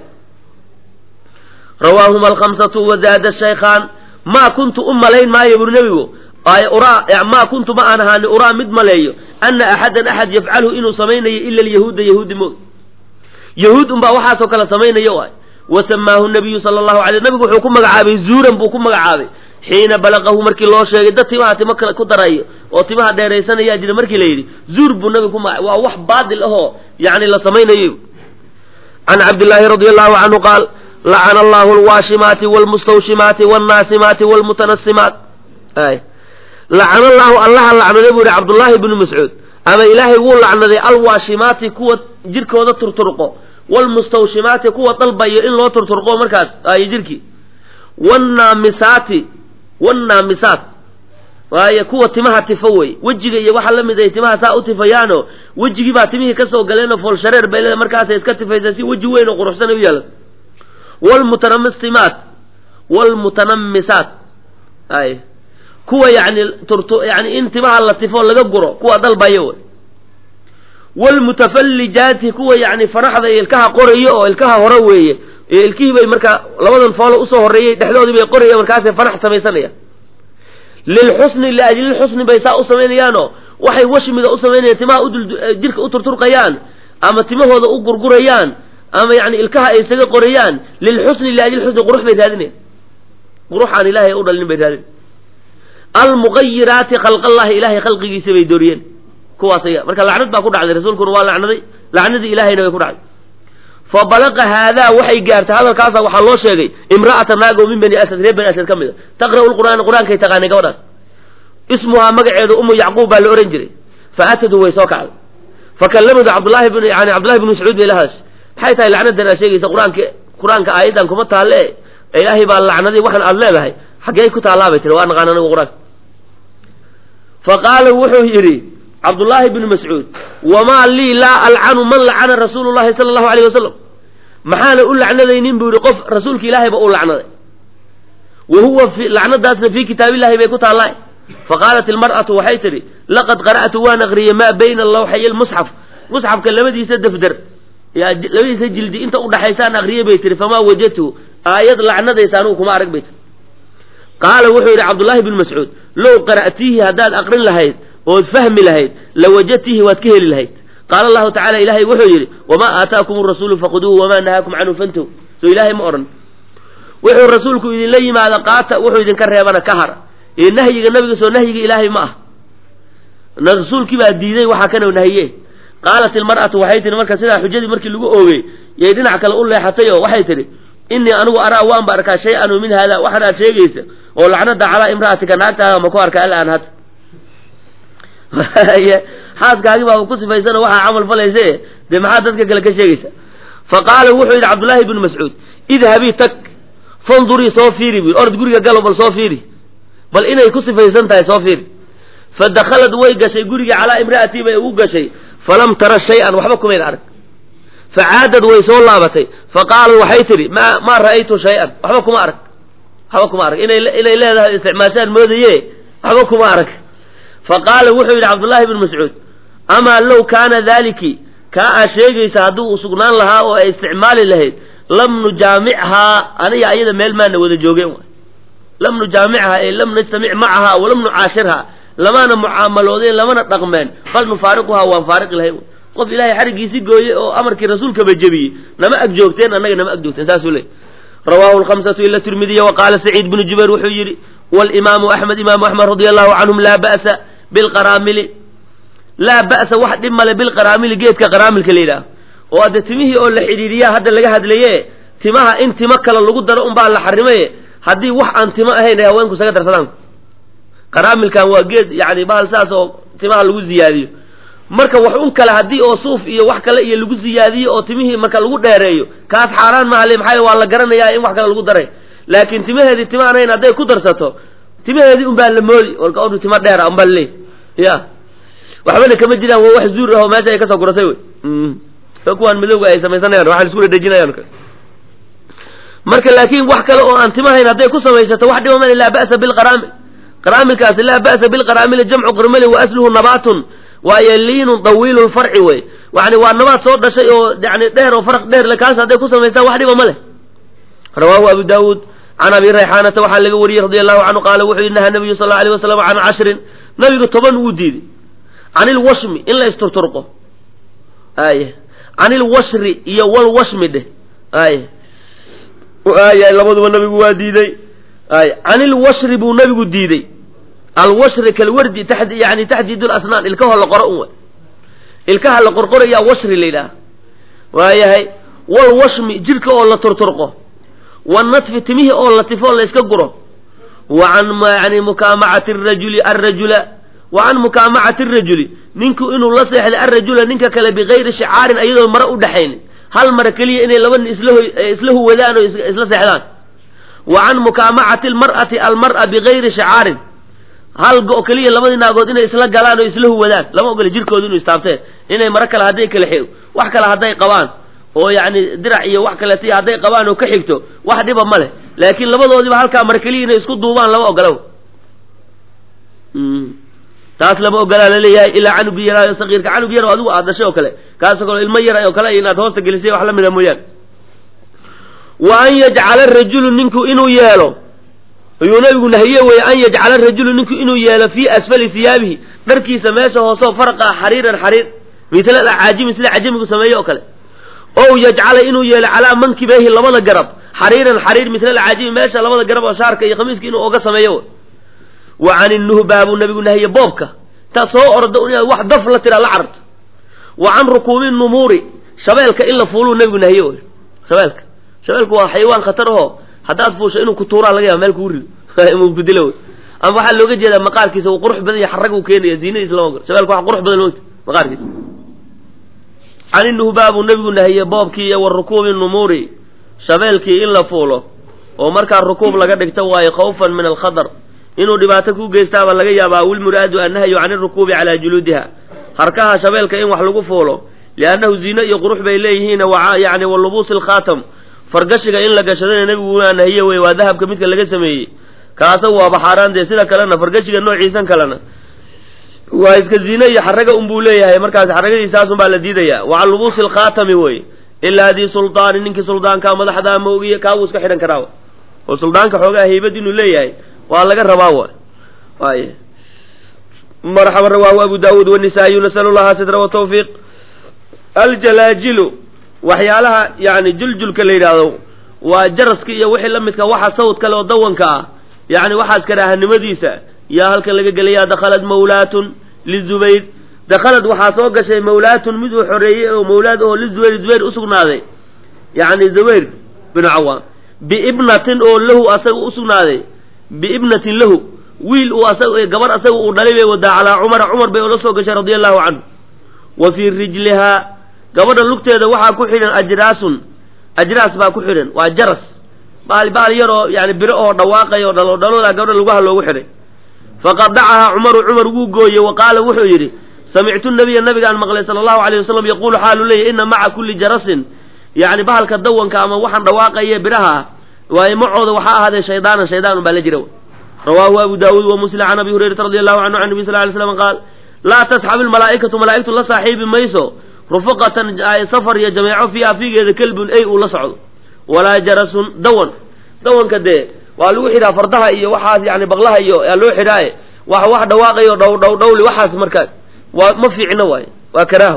rawaahuma alkhamsatu wadaada shaykhaan maa kuntu u malayn maayo buri nebigu maa kuntu ma aan ahaani uraa mid maleeyo ana axadan axad yafcalhu inuu samaynayo ila alyahuuda yahuudi moog yahuud unbaa waxaasoo kale samaynayo ay wa samaahu nabiyu sala allahu alay nabigu wuxuu ku magacaabay zuuran buu ku magacaabay xiina balaqahu markii loo sheegay dad timaha timo kale ku darayo oo timaha dheeraysanayaa jira markii la yidhi zuur buu nabigu ku magaca waa wax baadil ahoo yani la samaynayo can cabdillaahi radi allahu canhu qaal lacana allahu alwaashimaati walmustawshimaati walnaasimaati walmutanasimaat ay lacana allahu allaha lacnaday buu yihi cabdullaahi bnu mascuud ama ilaahay wuu lacnaday alwaashimaati kuwa jirkooda turturqo walmustawshimaati kuwa dalbayo in loo turturqo markaas ay jirkii wanaamisaati wannaamisaat waaye kuwa timaha tifo wey wejiga iyo waxaa la mid ay timaha saa u tifayaano wejigii baa timihii kasoo galeenoo foolshareer bay leeda markaasay iska tifaysaa si weji weyn oo quruxsan u yeelata wlmutanamisimaat wlmutanamisaat ay kuwa yani turtu yani in timaha la tifo laga guro kuwa dalbayo wey wlmutafallijaati kuwa yani faraxda iyo ilkaha qorayo oo ilkaha hore weeye ilkihii bay markaa labadan foolo usoo horreeyey dhexdoodii bay qorayaan markaasay fanax samaysanayaan lilxusni liajlilxusni bay saa u samaynayaanoo waxay washmiga u samaynayaan timaha udul jirka u turturqayaan ama timahooda u gurgurayaan ama yani ilkaha ay isaga qorayaan lilxusni liajlilxusni qurux bay raadinayaan quruxaan ilaahay u dhalinin bay raadinayan almuqayiraati khalqallahi ilahay khalqigiisa bay dooriyeen kuwaas aya marka lacnad baa ku dhacday rasuulkuna waa lacnaday lacnadii ilahayna way ku dhacday fa balaqa haadaa waxay gaartay hadalkaasa waxaa loo sheegay imra'ata naago min bani asad reer bani asad ka mid a taqra'u lqur'aana qur-aankay taqaanay gabadhaas ismuhaa magaceedu umu yacquub baa la ohan jiray fa atadu way soo kacday fa kallamadu cabdullahi bn yani cabdullahi bn mascuud bay lahaas maxay tahay lacnadan aad sheegaysa qur-aanka qur-aanka aayadan kuma taalle ilaahay baa lacnaday waxaan aad leedahay xaggee ku taallaa bay tiri waa naqaan anigu qur-aanka fa qaala wuxuu yidhi cabdullaahi bnu mascuud wamaa lii laa alcanu man lacana rasuulu llahi sala allahu alayh wasalam maxaana u lacnadaynin buu yihi qof rasuulka ilaahayba uu lacnaday wa huwa lacnadaasna fii kitaabillahi bay ku taallaa faqaalat ilmar'atu waxay tidhi laqad qara'tu waan aqriyey maa bayna lawxay lmusxaf musxafka labadiisa dafdar labadiisa jildi inta udhaxaysaan aqriyey bay tihi famaa wajadtu aayad lacnadaysa anugu kuma arag bay tii qaala wuxuu yidhi cabdullaahi bnu mascuud low qara'tiihi haddaad aqrin lahayd ood fahmi lahayd lawajadtiihi waad ka heli lahayd qaala allahu tacala ilaahay wuxuu yidhi wamaa aataakum rasuulu faquduuhu wamaa nahaakum canhu fantahu soo ilaahay ma odhan wuxuu rasuulku idinla yimaada qaata wuxuu idinka reebana ka hara ee nahyiga nabiga soo nahyiga ilaahay ma ah rasuulkii baa diiday waxaa kana nahiye qaalat ilmar'atu waxay tihi marka sidaa xujadii markii lagu oogey yay dhinac kale u leexatay oo waxay tidhi innii anigu araa waan ba arkaa shay-an min hada waxan aad sheegaysa oo lacnada calaa imra'atika naagtaada ma ku arka alaan hadda xaaskaagi baa ku sifaysana waxaa camal falayse dee maxaa dadka kale ka sheegaysa fa qaala wuxuu yidhi cabdullaahi bnu mascuud idhabii tag fandurii soo fiiri bu ord guriga galo bal soo fiiri bal inay ku sifaysan tahay soo fiiri fa dakhalad way gashay gurigii calaa imra'atii bay ugu gashay falam tara shay-an waxba kumayn arag fa caadad way soo laabatay fa qaalat waxay tidhi ma maa ra'aytu shay-an waxba kuma arag waxba kuma arag inay inay leedahay isticmaashaan moodaye waxba kuma arag fa qaala wuxuu yidhi cabdullaahi bnu mascuud amaa low kaana daaliki kaa aad sheegaysa hadduu u sugnaan lahaa oo ay isticmaali lahayd lam nujaamichaa aniga ayada meel maana wada joogeen waay lam nujaamichaa ee lam najtamic macahaa walam nucaashirhaa lamana mucaamaloodeen lamana dhaqmeen bal nufaariquhaa waan faariqi lahayn qof ilaahay xarigiisi gooye oo amarkii rasuulkaba jebiyey nama ag joogteen annaga nama ag joogteen saasuu leey rawaahu lkhamsatu ila tirmidiya wa qaala saciid bnu jubayr wuxuu yidhi walimaamu axmed imaamu axmed radia allahu canhum laa ba'sa bilqaraamili laa ba'sa wax dhib male bilqaraamili geedka qaraamilka la yidhaah oo hadde timihii oo la xidhiiriyaa hadda laga hadlaye timaha in timo kale lagu daro unbaa la xarimaye haddii wax aan timo ahayn ay haweenku isaga darsadaan qaraamilkan waa geed yani bahal saas oo timaha lagu ziyaadiyo marka wax un kale haddii oo suuf iyo wax kale iyo lagu ziyaadiyo oo timihii marka lagu dheereeyo kaas xaaraan mahale maxaa waa la garanayaa in wax kale lagu daray laakiin timaheedii tima anayn hadday ku darsato timaheedii unbaa la moodi warka odhu tima dheera unbaa laleey ya waxbana kama jiraan waa wax zuur ah oo meesha ay kasoo guratay wey kuwaan madowga ay samaysanayaan waxaan isku dhedejinayaan marka laakiin wax kale oo aan timahayn hadday ku samaysato wax dhiba male laa ba'sa bilqaraamil qaraamilkaasi laa ba'sa bilqaraamili jamcu qirmali wa asluhu nabaatun waayo liinun dawiilu lfarci wey yani waa nabaad soo dhashay oo yani dheer oo faraq dheer le kaas hadday ku samaystaan wax dhiba ma leh rawaahu abu daawuud can abi rayxaanata waxaa laga wariyey radi allahu canhu qaala wuxuu yihi naha nabiyu sal alay wasalam can cashrin nabigu toban wuu diiday can ilwashmi in la isturturqo ay can ilwashri iyo walwashmi dheh ay ay labaduba nabigu waa diiday ay can ilwashri buu nabigu diiday alwashri kalwardi taxd yani taxdiid lasnaan ilkahoo la qoro un way ilkaha la qorqorayaa washri la yidhaha waayahay walwashmi jidhka oo la turturqo wanatfi timihii oo la tifo la iska guro wa can yani mukaamacati rajuli arajula wa can mukaamacati rajuli ninku inuu la seexday arajula ninka kale bigayri shicaarin ayadoo mare u dhexaynin hal mare keliya inay laba nin isla huwadaan oo isla seexdaan wa can mukaamacati almar'ati almar'a bigayri shicaarin hal go keliya labadii naagood inay isla galaan oo isla huwadaan lama ogole jirkooda inuu istaabteen inay mare kale hadday kala xig wax kale hadday qabaan oo yacni dirac iyo wax kaleet hadday qabaan oo ka xigto wax dhiba ma leh laakiin labadoodiba halkaa mare keliya inay isku duubaan lama ogola taas lama ogolaa laleeyahay ilaa canugi yaraayo sakiirka canug yar oo adigu aad dhashay oo kale kaasoo kale ilmo yar oo kale inaad hoosta gelisay wax la mida mooyaan wa an yajcala rajulu ninku inuu yeelo ayuu nabigu nahiye weye an yajcala rajulu ninku inuu yeelo fii asfali siyaabihi dharkiisa meesha hooseo farqa ah xariiran xariir mitla acaajimi sida cajamigu sameeye oo kale ow yajcala inuu yeelo calaa mankibayhi labada garab xariiran xariir mitla alcaajimi meesha labada garab oo shaarka iyo khamiiska inuu oga sameeyo wa can innuhbaa buu nabigu nahiye boobka intaa soo orda inaad wax daf la tiraa la cararto wa can rukuubi numuuri shabeelka in la fuuluu nabigu nahiye wy shabeelka shabeelku waa xayawaan khatar aho haddaad fuusho inuu ku tuuraa laga yaaba meel kuu rido mu ku dilo wy ama waxaa looga jeedaa maqaarkiisa uu qurux badan yahay xarag uu keenaya ziinadiisa lama garo shabeelka wax qurux badan loo maqaarkiisa can innuhbaa buu nabigu nahiye boobkii iyo wa rukuubi numuuri shabeelkii in la fuulo oo markaa rukuub laga dhigto waayo khawfan min alkhatar inuu dhibaato ku geystaabaa laga yaabaa wilmuraadu annahyu can irukuubi calaa juluudiha harkaha shabeelka in wax lagu fuulo liannahu ziine iyo qurux bay leeyihiin yani wa lubuusi alkhaatam fargashiga in la gashadana nebigu waa nahiye wey waa dahabka midka laga sameeyey kaasa waaba xaaraan dee sida kalena fargashiga noociisan kalena waa iska ziine iyo xaraga unbuu leeyahay markaas xaragadiisaasun baa la diidaya wa can lubuusi alkhaatami wey ilaa dii suldaani ninkii suldaanka madaxdaa moogiye kaabuu iska xidhan karaa oo suldaanka xoogaa haybad inuu leeyahay waa laga rabaa wa waay marxaba rawaahu abu daawuud wanisaa'iyu nasalu llaha sidra watawfiiq aljalaajilu waxyaalaha yani juljulka la yidhaahdo waa jaraska iyo wixii la midka waxa sawd kale oo dawanka ah yani waxaas karaahanimadiisa yaa halkan laga gelaya dakhalad mawlaatun lizubayr dakhalad waxaa soo gashay mawlaatun mid uu xoreeyey oo mawlaad oo lizubayr zubayr usugnaaday yani zubayr binu cawaam biibnatin oo lahu asaga usugnaaday biibnatin lahu wiil uu asag gabar asaga uu dhalay bay wadaa calaa cumara cumar bay ola soo gashay radia allahu canhu wa fii rijlihaa gabadha lugteeda waxaa ku xidhan ajraasun ajraas baa ku xidhan waa jaras baal baal yaroo yani biro oo dhawaaqay oo dhalo dhalooda gabadha lugaha loogu xidhay faqadacahaa cumaru cumar wuu gooyey wa qaala wuxuu yidhi samictu nabiya nabigaan maqlay sala allahu alayh wasalam yaquulu xaalu leeyahy ina maca kulli jarasin yani bahalka dawanka ama waxaan dhawaaqaye biraha ah waaye macooda waxaa ahaaday shaydaanan shaydaan baa la jira rawaahu abu daawuud wa muslim can abi hurayrata radi allahu canhu can nabi sal ly slam qaal laa tasxabu lmalaa'ikatu malaa'igtu la saaxiibi mayso rufaqatan safar iyo jameeco fiiha fiigeeda kelbun ey uu la socdo walaa jarasun dawan dawanka dee waa lagu xidhaa fardaha iyo waxaas yani baqlaha iyo yaa loo xidhaaye wax wax dhawaaqayo dhow dhow dhowli waxaas markaas waa ma fiicno waaye waa karaaho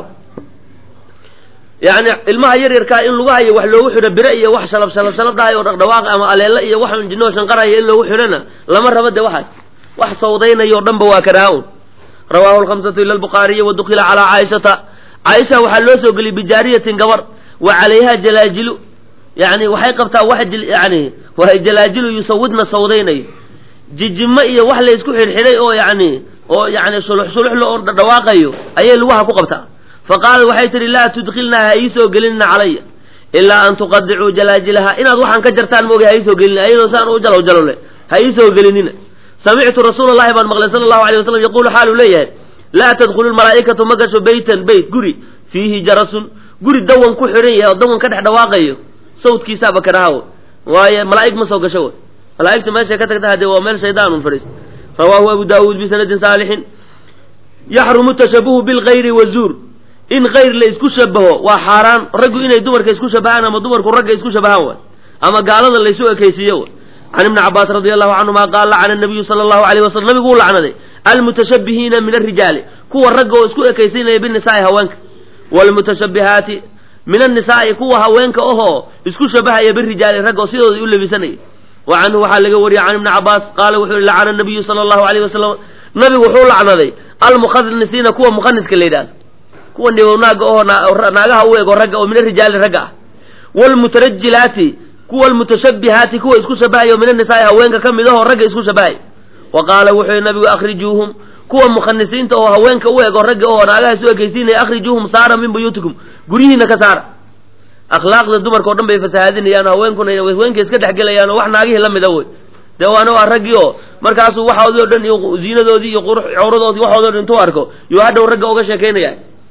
yani ilmaha yar yarkaa in lagu hayo wax loogu xidho bire iyo wax shalab shalab shalab dhahay oo dhaqdhawaaq ama aleelo iyo wax jinoo shanqaraya in loogu xidhona lama rabo de waxaas wax sawdaynayo o dhan ba waa karaaho rawaahu lkhamsatu ila albukhaariyi wa dukila calaa caaishata caaisha waxaa loo soo geliyey bijaariyatin gabar wa calayha jalaajilu yani waxay qabtaa wax yani waa jalaajilu yusawidna sawdaynayo jijimo iyo wax la isku xidhxidhay oo yani oo yani sulux suluxla oo dhawaaqayo ayay lugaha ku qabtaa faqaalat waxay tihi laa tudkilnaa ha iisoo gelinina calaya ilaa an tuqadicuu jalaajilaha inaad waxaan ka jartaan mooga ha iisoo gelina ayadoo saan u jalow jalole ha iisoo gelinina samictu rasuula llahi baan maqlay sala allahu alay wasalam yaquulu xaaluu leeyahay laa tadkhulu lmalaa'ikatu ma gasho beytan beyt guri fiihi jarasun guri dawan ku xidhan yahay oo dawan ka dhex dhawaaqayo sawdkiisaaba karahaw waaye malaa'ig ma soo gasho wy malaa'igtu meeshay ka tagta hadee waa meel shaydaan un fadhiis rawaahu abu daawuud bisanadin saalixin yaxrumu tashabuhu bilkayri wazuur in kayr la isku shabaho waa xaaraan raggu inay dumarka isku shabahaan ama dumarku ragga isku shabahaan way ama gaalada laysu ekaysiiyo way can ibni cabaas radi allahu canhuma qaal lacana nabiyu sala allahu alayh wasalam nabigu u lacnaday almutashabihiina min alrijaali kuwa ragga oo isku ekaysiinaya binisaai haweenka waalmutashabihaati min annisaai kuwa haweenka ohoo isku shabahaya birijaali ragga oo sidooda u labisanaya wa canhu waxaa laga wariyey can ibni cabaas qaala wuxuu yihi lacana nabiyu sala allahu alayh wasalam nabigu wuxuu lacnaday almukhanisiina kuwa mukhaniska la yidhahdo kuwa nibownaaga oo naagaha u ego ragga oo min arijaali ragga ah wlmutarajilaati kuwa almutashabihaati kuwa isku shabahayo min annisaai haweenka ka mid ahoo ragga isku shabahay wa qaala wuxuu yihi nabigu akhrijuuhum kuwa mukhanisiinta oo haweenka u ego ragga oo naagaha isu ekaysiinaya akhrijuuhum saara min buyuutikum guryihiina ka saara akhlaaqda dumarka o dhan bay fasahaadinayaan haweenkuna haweenka iska dhexgelayaan oo wax naagihii la mida wey dee waana waa raggii oo markaasuu waxoodii o dhan iyo ziinadoodii iyo cawradoodii waxoodii o dhan intuu arko yuu hadhow ragga uga sheekaynaya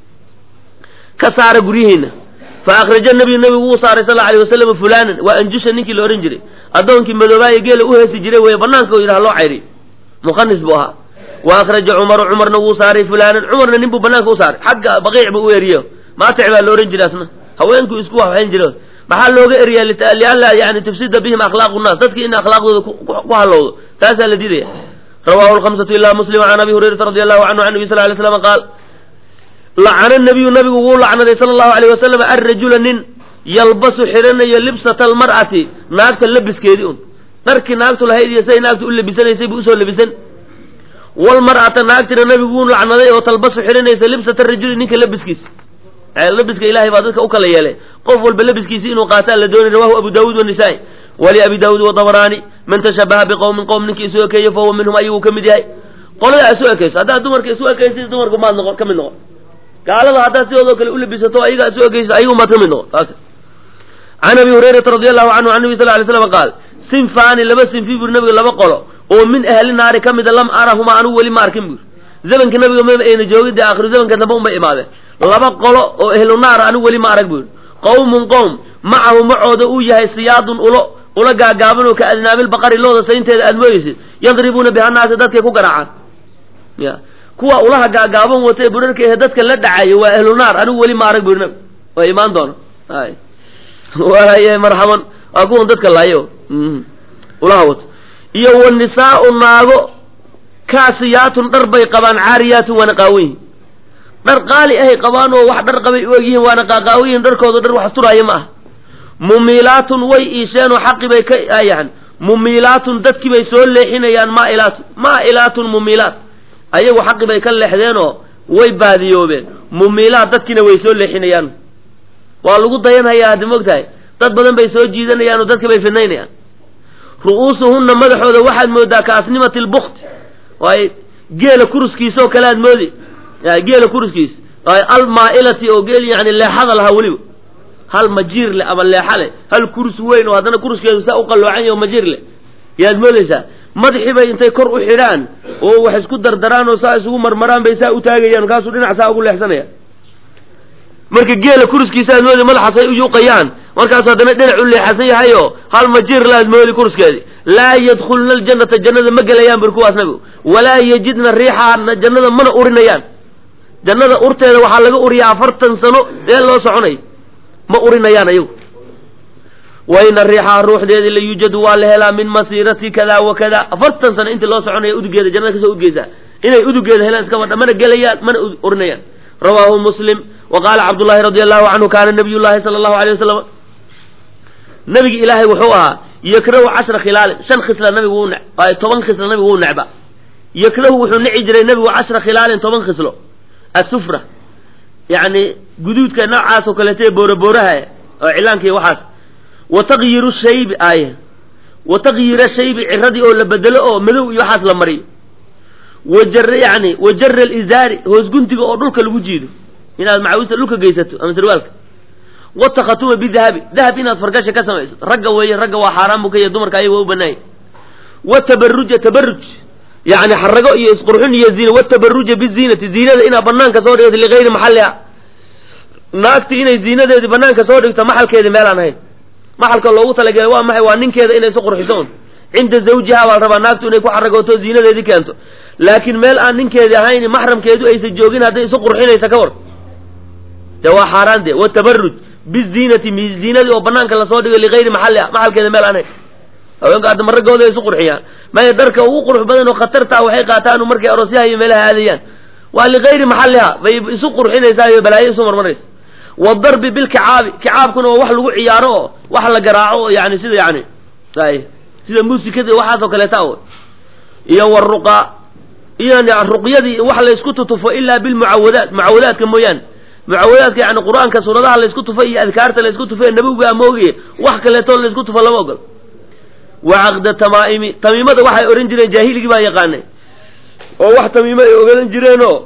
ka saara guryihiina fa akhraja nabiyu nabigu wuu saaray sal alay wasalam fulanan waa anjusha ninkii la odhan jiray addoonkii madoobaaye geela u heesi jiray wey banaanka yidhaha loo cayriy mukhanis buu ahaa wa akhraja cumaru cumarna wuu saaray fulanan cumarna nin buu banaanka u saaray xagga baqiic buu u eriyo maatic baa la odhan jiray asna haweenku isku waxwayn jire maxaa looga eriyaa lianla yani tufsida bihim akhlaaqu nnaas dadkii in akhlaaqdooda ku halowdo taasaa la diidaya rawahu lhamsatu ila muslim can abi hurayrata radi allahu canhu can nabi sal lay slam qaal lacana nabiyu nabigu wuu lacnaday sala allahu alayh wasalam arrajula nin yalbasu xidhanayo libsata almar'ati naagta labiskeedii un dharkii naagtu lahayd iyo siday naagtu u labisanaysay buu usoo labisan walmar'ata naagtina nabigu wuu lacnaday oo talbasu xidhanaysa libsata rajuli ninka labiskiisa labiska ilahay baa dadka u kala yeelay qof walba labiskiisi inuu qaataa la doonay rawahu abu daawuud wanisaa-i wali abi daawuud wadabraani man tashabaha biqowmin qowm ninkii isu ekeeyo fahuwa minhum ayaguu ka mid yahay qolada isu ekayso haddaad dumarka isu ekaysid dumarku maad noqon ka mid noqon gaalada haddaad sidoodoo kale u labisato ayagaa isu ekayso ayagu maad ka mid noqon taas can abi hurayrata radi allahu canhu can nabi sal lay slam qaal sinfaani laba sinfi buri nabiga laba qolo oo min ahli naari ka mida lam arahuma anugu weli ma arkin buri zamanka nabiga ma ayna joogin dee akhiru zamanka dambe unbay imaadeen laba qolo oo ehlu naar anigu weli ma arag buri qowmun qowm macahu macooda uu yahay siyaadun ulo ula gaagaaban oo ka adnaabil baqari looda saynteeda aad mooyeysid yadribuuna biha naasi dadkay ku garaacaan ya kuwa ulaha gaagaaban watae burarka ehe dadka la dhacayo waa ehlu naar anigu weli ma arag buri nabi waa imaan doona ay waay marxaban waa kuwan dadka laayo ulaha wato iyo wanisaau naago kaasiyaatun dhar bay qabaan caariyaatun waana qaawanyihin dhar qaali ahay qabaan oo wax dhar qabay u egyihiin waana qaaqaawiyihin dharkooda dhar wax turaayo ma ah mumiilaatun way iisheen oo xaqi bay ka yani mumiilaatun dadkii bay soo leexinayaan maailaatun maailaatun mumiilaat ayagu xaqi bay ka leexdeen oo way baadiyoobeen mumiilaat dadkiina way soo leexinayaan waa lagu dayanhayaa haddi mogtahay dad badan bay soo jiidanayaan oo dadka bay fidnaynayaan ru'uusuhunna madaxooda waxaad moodaa ka asnimati lbukti waay geela kuruskiisa oo kale aad moodi geela kuruskiis almaailati oo geel yani leexada lahaa weliba hal majiir leh ama leexa leh hal kurus weyn oo haddana kuruskeedu saa u qalloocan yahy oo majiir leh yaad moodaysaa madaxii bay intay kor u xidhaan oo wax isku dardaraan oo saa isugu marmaraan bay saa u taagayaan markaasuu dhinac saa ugu leexsanaya marka geela kuruskiisa aad moodi madaxaasay u yuuqayaan markaasu haddana dhinac u leexasan yahayo hal majiir la aad moodi kuruskeedi laa yadkhulna aljannata jannada ma gelayaan bur kuwaas nabigu walaa yajidna riixaana jannada mana urinayaan jannada urteeda waxaa laga uriyaa afartan sano dee loo soconay ma urinayaan ayagu wayna riixaha ruuxdeedi la yuujadu waa la helaa min masiirati kada wa kada afartan sano intii loo soconaya udugeeda jannada kasoo udgeysaa inay udugeeda helaan iska badha mana gelayaan mana urinayaan rawaahu muslim wa qaala cabdullahi radi allahu canhu kaana nabiy llahi sala allahu alay wasalam nabigi ilaahay wuxuu ahaa yakrahu cashra khilaalin shan khisla nabigu wuu ne toban khisla nabigu wuu necba yakrahu wuxuu nici jiray nabigu cashra khilaalin toban khislo asufra yani guduudka noocaas oo kaleeta boorabooraha oo cilaanka iyo waxaas wa taqyiru shaybi ay wa taqyira shaybi ciradii oo la bedelo oo madow iyo waxaas la mariyo wajar yani wajara alizaari hoos guntiga oo dhulka lagu jiido inaad macawista dhulka geysato ama sarwaalka watakhatuma bidahabi dahab inaad fargasha ka samayso ragga weeye ragga waa xaaraan buu ka yahy dumarka ayaga waa u banaanya watabaruja tabaruj yani xarago iyo isqurxun iyo ziina watabaruja biziinati ziinada inaad banaanka soo dhigto ligayri maxalliha naagti inay ziinadeedii banaanka soo dhigto maxalkeedi meelaan ahayn maxalka loogu talagelay waa maxay waa ninkeeda inay isu qurxiso un cinda zawjiha baa la rabaa naagtu inay ku xaragooto ziinadeedii keento laakiin meel aan ninkeedi ahayn maxramkeedu aysan joogin hadday isu qurxinaysa ka war de waa xaaraan de watabaruj biziinati ziinadii oo banaanka lasoo dhigo ligayri maxalliha maxalkeeda meel aan ahayn haweenka adama raggooda ay isu qurxiyaan maya dharka ugu qurux badan oo khatarta waxay qaataan markay aroosyaha iyo meelaha aadayaan waa ligayri maxalliha bay isu qurxinaysaa iyo balaayo isu marmaraysa wadarbi bilkicaabi kicaabkuna waa wax lagu ciyaaro oo wax la garaaco oo yani sida yani ay sida muusikada waxaasoo kaleeta o iyo waruqa iyo ruqyadii wax laysku tutufo ilaa bilmucawadaat mucawadaadka mooyaane mucawadaadka yani qur-aanka suuradaha laysku tufo iyo adkaarta laysku tufo ee nabiga amoogaye wax kaleetoo laysku tufo lama ogol wa caqda tamaa'imi tamiimada waxay odhan jireen jaahiligii baan yaqaanay oo wax tamiimo ay ogadan jireenoo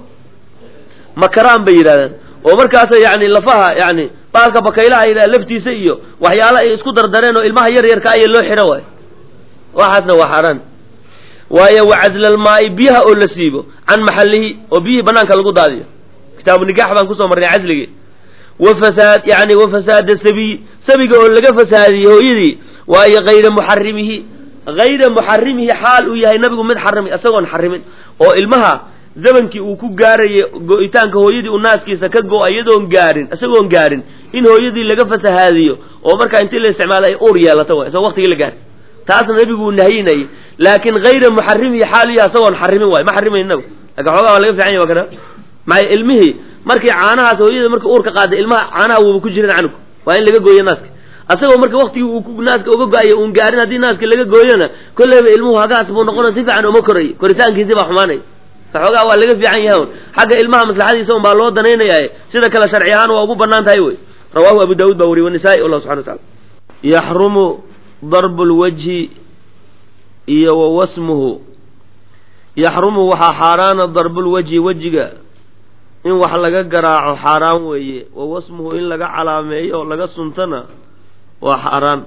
makaraan bay yidhahdeen oo markaasa yani lafaha yani baalka bakaylaha yidhah laftiisa iyo waxyaalo ay isku dardareen oo ilmaha yar yarka aya loo xidho waay waxaasna waa xaaraan waayo wacadlalmaa'i biyaha oo la siibo can maxallihi oo biyihii banaanka lagu daadiyo kitaabu nigaax baan kusoo marnay casligii wa fasaad yani wa fasaada sabiy sabiga oo laga fasaadiyey hooyadii waayo hayra muxarimihi hayra muxarimihi xaal uu yahay nabigu mid xarimi isagoon xarimin oo ilmaha zamankii uu ku gaarayay go-itaanka hooyadii uu naaskiisa ka go-a iyadoon gaarin isagoon gaarin in hooyadii laga fasahaadiyo oo markaa intii la isticmaala ay uur yeelato wa isagoo waqtigii la gaari taasna nebigu uu nahyinayay laakiin hayra muxarimihi xaaliya isagoon xarimin waayo ma xarimayn inagu lakin xoogaa waa laga fican ya wa kana maxay ilmihii markii caanahaas hooyada marka uurka qaaday ilmaha caanaha wuuba ku jirin canug waa in laga gooyo naaska asagoo marka waktigii uu naaska uga go-ayo uun gaarin haddii naaska laga gooyona kolleyba ilmuhu hagaas buu noqona si fiican uma korayo koritaankiisi baa xumaanaya waxoogaa waa laga fiican yahay un xagga ilmaha maslaxadiisa un baa loo danaynaya sida kale sharci ahaan waa ugu banaan tahay wey rawahu abu daawud baa wariy wanisaa-i allah subxana wa taala yaxrumu darbu lwajhi iyo wa wasmuhu yaxrumu waxaa xaaraana darbulwajhi wejiga in wax laga garaaco xaaraan weeye wa wasmuhu in laga calaameeyo oo laga suntana waa xaaraan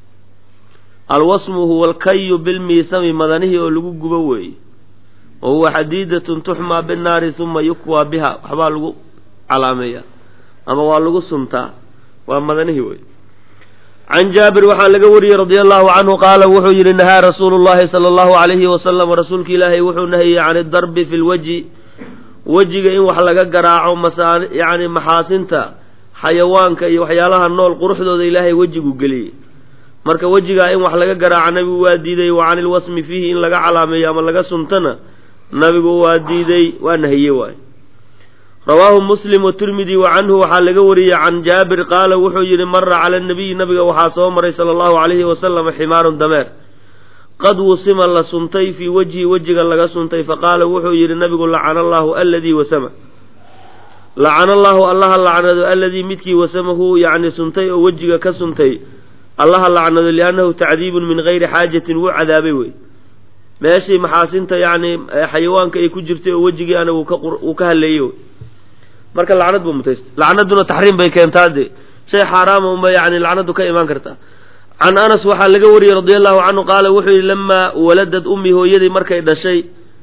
alwasmu huwa alkayu bilmiisami madanihii oo lagu gubo weeye wa huwa xadiidatun tuxmaa binnaari uma yukwaa biha waxbaa lagu calaameeyaa ama waa lagu suntaa waa madanihii wey can jaabir waxaa laga wariyey radia allahu canhu qaala wuxuu yidhi nahaa rasuulu llahi sala allahu alayhi wasalam rasuulka ilaahay wuxuu nahiyey can idarbi fi lwajhi wejiga in wax laga garaaco masa yacni maxaasinta xayawaanka iyo waxyaalaha nool quruxdooda ilaahay wejigu geliyey marka wejigaa in wax laga garaaco nabigu waa diiday wa cani ilwasmi fiihi in laga calaameeyo ama laga suntana nabigu waa diiday waa nahiye waay rawaahu muslim watirmidi wa canhu waxaa laga wariyey can jaabir qaala wuxuu yidhi mara cala nabiyi nabiga waxaa soo maray sala allahu calayhi wasalam ximaarun dameer qad wusima la suntay fii wejhi wejiga laga suntay faqaala wuxuu yidhi nabigu lacana allaahu aladii wasama lacana allaahu allaha lacnado aladii midkii wasamahu yacni suntay oo wejiga ka suntay allaha lacnado liannahu tacdiibun min gayri xaajatin wuu cadaabay wey meeshii maxaasinta yacni xayawaanka ay ku jirtay oo wejigii ana uu ka haleeyey wey marka lacnad buu mutaystay lacnaduna taxriim bay keentaa dee shay xaaraama unba yani lacnadu ka imaan kartaa can anas waxaa laga wariyey radia allahu canhu qaala wuxuu yidhi lamaa waladad ummi hooyadii markay dhashay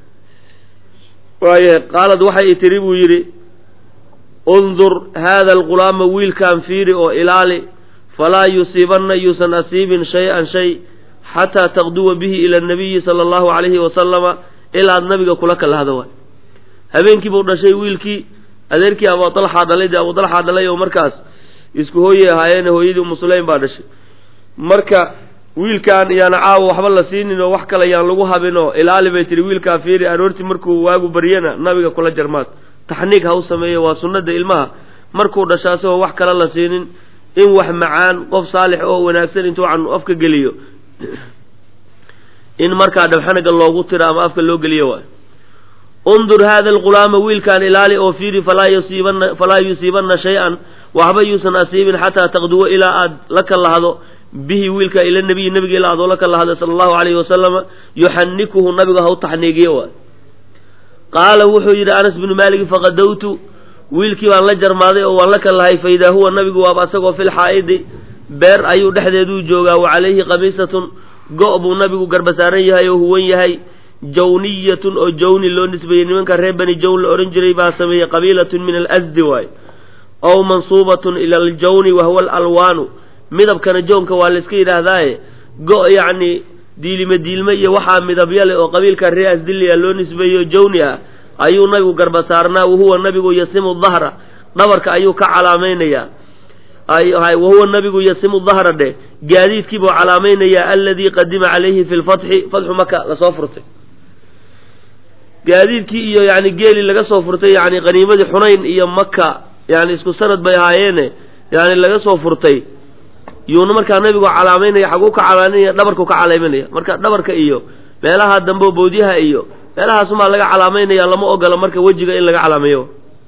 waaye qaalad waxay tiri buu yidhi undur haada alghulaama wiilkaan fiiri oo ilaali falaa yusiibanna yuusan asiibin shay-an shay xataa taqduwa bihi ila anabiyi sala allahu calayhi wasalama ilaad nabiga kula kalahda waay habeenkii buu dhashay wiilkii adeerkii abu dalxaa dhalay dee abu dalxaa dhalay oo markaas isku hooyey ahaayeene hooyadii umu sulaym baa dhashay marka wiilkaan yaana caawa waxba la siinin oo wax kale yaan lagu habin oo ilaali bay tihi wiilkaa fiiri aroortii markuu waagu baryana nabiga kula jarmaad taxniig ha u sameeyo waa sunnada ilmaha markuu dhasha asagoo wax kale la siinin in wax macaan qof saalix oo wanaagsan intuu can afka geliyo in markaa dhabxanaga loogu tiro ama afka loo geliyo waay undur haada alghulaama wiilkaan ilaali oo fiiri falaa yusiibanna falaa yusiibanna shay-an waxba yuusan asiibin xataa taqduwa ilaa aad la kalahdo bihi wiilka ila nabiyi nabiga ilaa aad oo la kalahdo sala allahu calayhi wasalama yuxanikuhu nabiga ha u taxniigiyo waay qaala wuxuu yidhi anas binu maalik faqadowtu wiilkii baan la jarmaaday oo waan la kalahay fa idaa huwa nabigu waaba asagoo fil xaa'idi beer ayuu dhexdeeduu joogaa wa calayhi khamiisatun go' buu nabigu garbasaaran yahay oo huwan yahay jawniyatun oo jawni loo nisbeeyey nimanka reer bani jawn la odhan jiray baa sameeyey qabiilatun min alasdi waay ow mansuubatun ila aljawni wahuwa alalwaanu midabkana jownka waa layska yidhaahdaaye go' yacni diilime diilme iyo waxaa midabya leh oo qabiilka reer asdiliya loo nisbeeyo jawni ah ayuu nabigu garbasaarnaa wahuwa nabigu yasimu dahra dhabarka ayuu ka calaamaynayaa wahuwa nabigu yasimu dahra dheh gaadiidkiibuu calaamaynayaa aladii qadima calayhi fi lfatxi fatxu maka lasoo furtay gaadiidkii iyo yani geeli laga soo furtay yani qaniimadii xunayn iyo maka yani isku sanad bay ahaayeene yani laga soo furtay yuuna markaa nabigu calaamaynaya xaguu ka calaamanaya dhabarku ka calaamanaya marka dhabarka iyo meelaha dambe boodyaha iyo meelahaasumaa laga calaamaynaya lama ogola marka wejiga in laga calaameeyo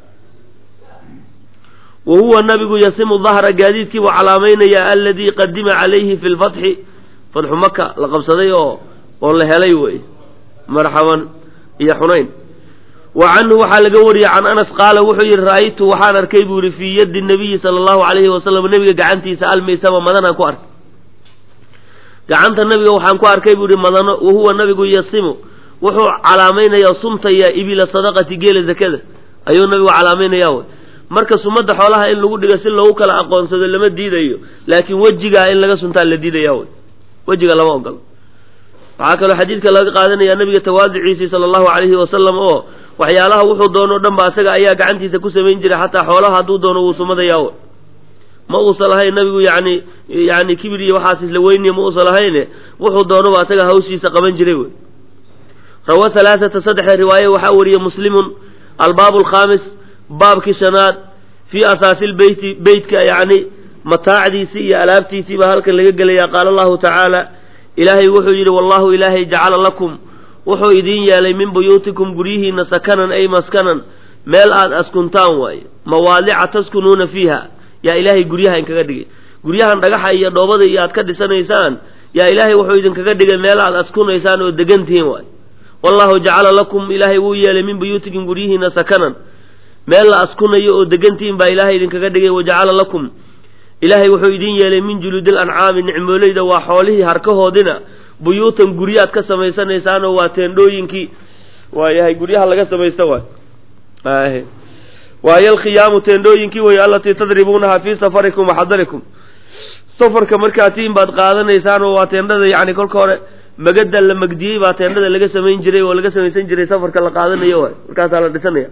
wa huwa nabigu yasimu dahra gaadiidkiibuu calaamaynayaa aladii qadima calayhi fi lfatxi fatxu maka la qabsaday oo oo la helay wey marxaban iyo xunayn wa canhu waxaa laga wariyey can anas qaala wuxuu yidhi ra'aytu waxaan arkay buu yihi fii yaddi nabiyi sala allahu calayhi wasalam nebiga gacantiisa almiisama madanaan ku arkay gacanta nabiga waxaan ku arkay buu yihi madano wahuwa nabigu yasimu wuxuu calaamaynayaa sumtayaa ibila sadaqati geela zakada ayuu nabigu calaamaynayaa wey marka sumadda xoolaha in lagu dhigo si loogu kala aqoonsado lama diidayo laakiin wejigaa in laga suntaa la diidaya wey wejiga lama ogolo waxaa kaloo xadiidka laga qaadanaya nabiga tawaadiciisii sala allahu calayhi wasalam oo waxyaalaha wuxuu doono o dhan ba asaga ayaa gacantiisa ku samayn jiray xataa xoolaha hadduu doono wuu sumadayaa ma uusan lahayn nabigu yani yani kibir iyo waxaas isla weyniya ma uusan lahayne wuxuu doonoba asaga hawshiisa qaban jiray wey rawa halaaثata saddexda riwaaye waxaa wariyey muslimun albaabu alkhamis baabkii shanaad fii asaasi lbeyti beytka yani mataacdiisii iyo alaabtiisii baa halkan laga gelaya qaala allahu tacaala ilaahay wuxuu yidhi wallahu ilaahay jacala lakum wuxuu idiin yeelay min buyuutikum guryihiina sakanan ay maskanan meel aad askuntaan waaye mawaadica taskunuuna fiiha yaa ilaahay guryaha inkaga dhigay guryahan dhagaxa iyo dhoobada iyo aad ka dhisanaysaan yaa ilaahay wuxuu idinkaga dhigay meel aad askunaysaan oo degan tihiin waaye wallahu jacala lakum ilaahay wuu yeelay min buyuutikum guryihiina sakanan meel la askunayo oo degantihiin baa ilaahay idinkaga dhigay wajacala lakum ilaahay wuxuu idin yeelay min juluudil ancaami nicmooleyda waa xoolihii harkahoodina buyuutan guryaad ka samaysanaysaanoo waa teendhooyinkii waayahay guryaha laga samaysta waay waayo alkhiyaamu teendhooyinkii wey allatii tadribuunaha fii safarikum waxadarikum safarka markaad tiin baad qaadanaysaan oo waa teendhada yani kolka hore magada la magdiyey baa teendhada laga samayn jiray oo laga samaysan jiray safarka la qaadanayo waay markaasaa la dhisanaya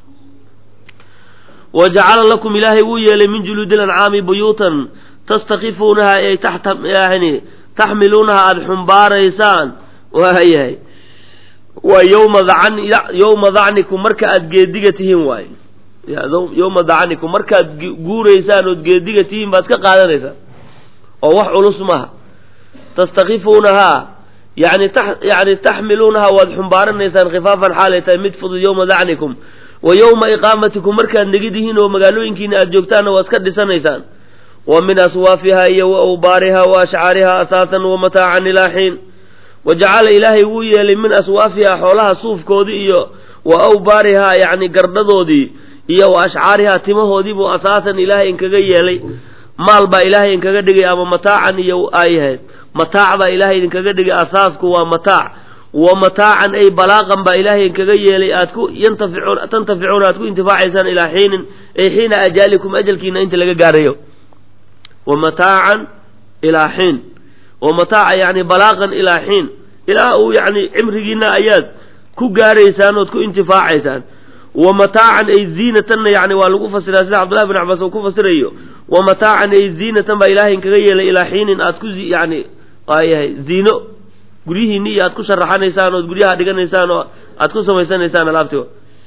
wa jacala lakum ilaahay wuu yeelay min juluudi lancaami buyuutan tastakifuunaha ay taxta yani taxmiluunaha aada xumbaaraysaan waayahay waa yowma dacan yowma dacnikum marka aada geediga tihiin waaye yowma dacnikum markaad guuraysaan ood geediga tihiin baad ka qaadanaysaan oo wax culus maaha tastakifuunahaa yani yani taxmiluunaha waad xumbaaranaysaan khifaafan xaalay tahay mid fudud yowma dacnikum wa yowma iqaamatikum markaad negidihiin oo magaalooyinkiina aada joogtaanna waad iska dhisanaysaan wa min aswaafiha iyo wa awbaariha wa ashcaariha asaasan wa mataacan ilaa xiin wa jacala ilaahay wuu yeelay min aswaafiha xoolaha suufkoodii iyo wa awbaariha yacni gardhadoodii iyo wa ashcaariha timahoodii buu asaasan ilaahay inkaga yeelay maal baa ilaahay inkaga dhigay ama mataacan iyo ayahayd mataac baa ilaahay idinkaga dhigay asaasku waa mataac wa mataacan ay balaaqan baa ilaahay inkaga yeelay aad ku yantaficuun tantaficuuna aad ku intifaacaysaan ilaa xiinin ay xiina ajaalikum ajalkiina inta laga gaarayo wa mataacan ilaa xiin wa mataaca yani balaaqan ilaa xiin ilaa uu yani cimrigiina ayaad ku gaaraysaan ood ku intifaacaysaan wa mataacan ay ziinatanna yani waa lagu fasiraa sida cabdullahi bin cabbaas uu ku fasirayo wa mataacan ay ziinatan baa ilaahay inkaga yeelay ilaa xiinin aad ku yani waayahay ziino guryihiinni iyo aad ku sharaxanaysaan ood guryaha dhiganaysaan oo aad ku samaysanaysaan alaabti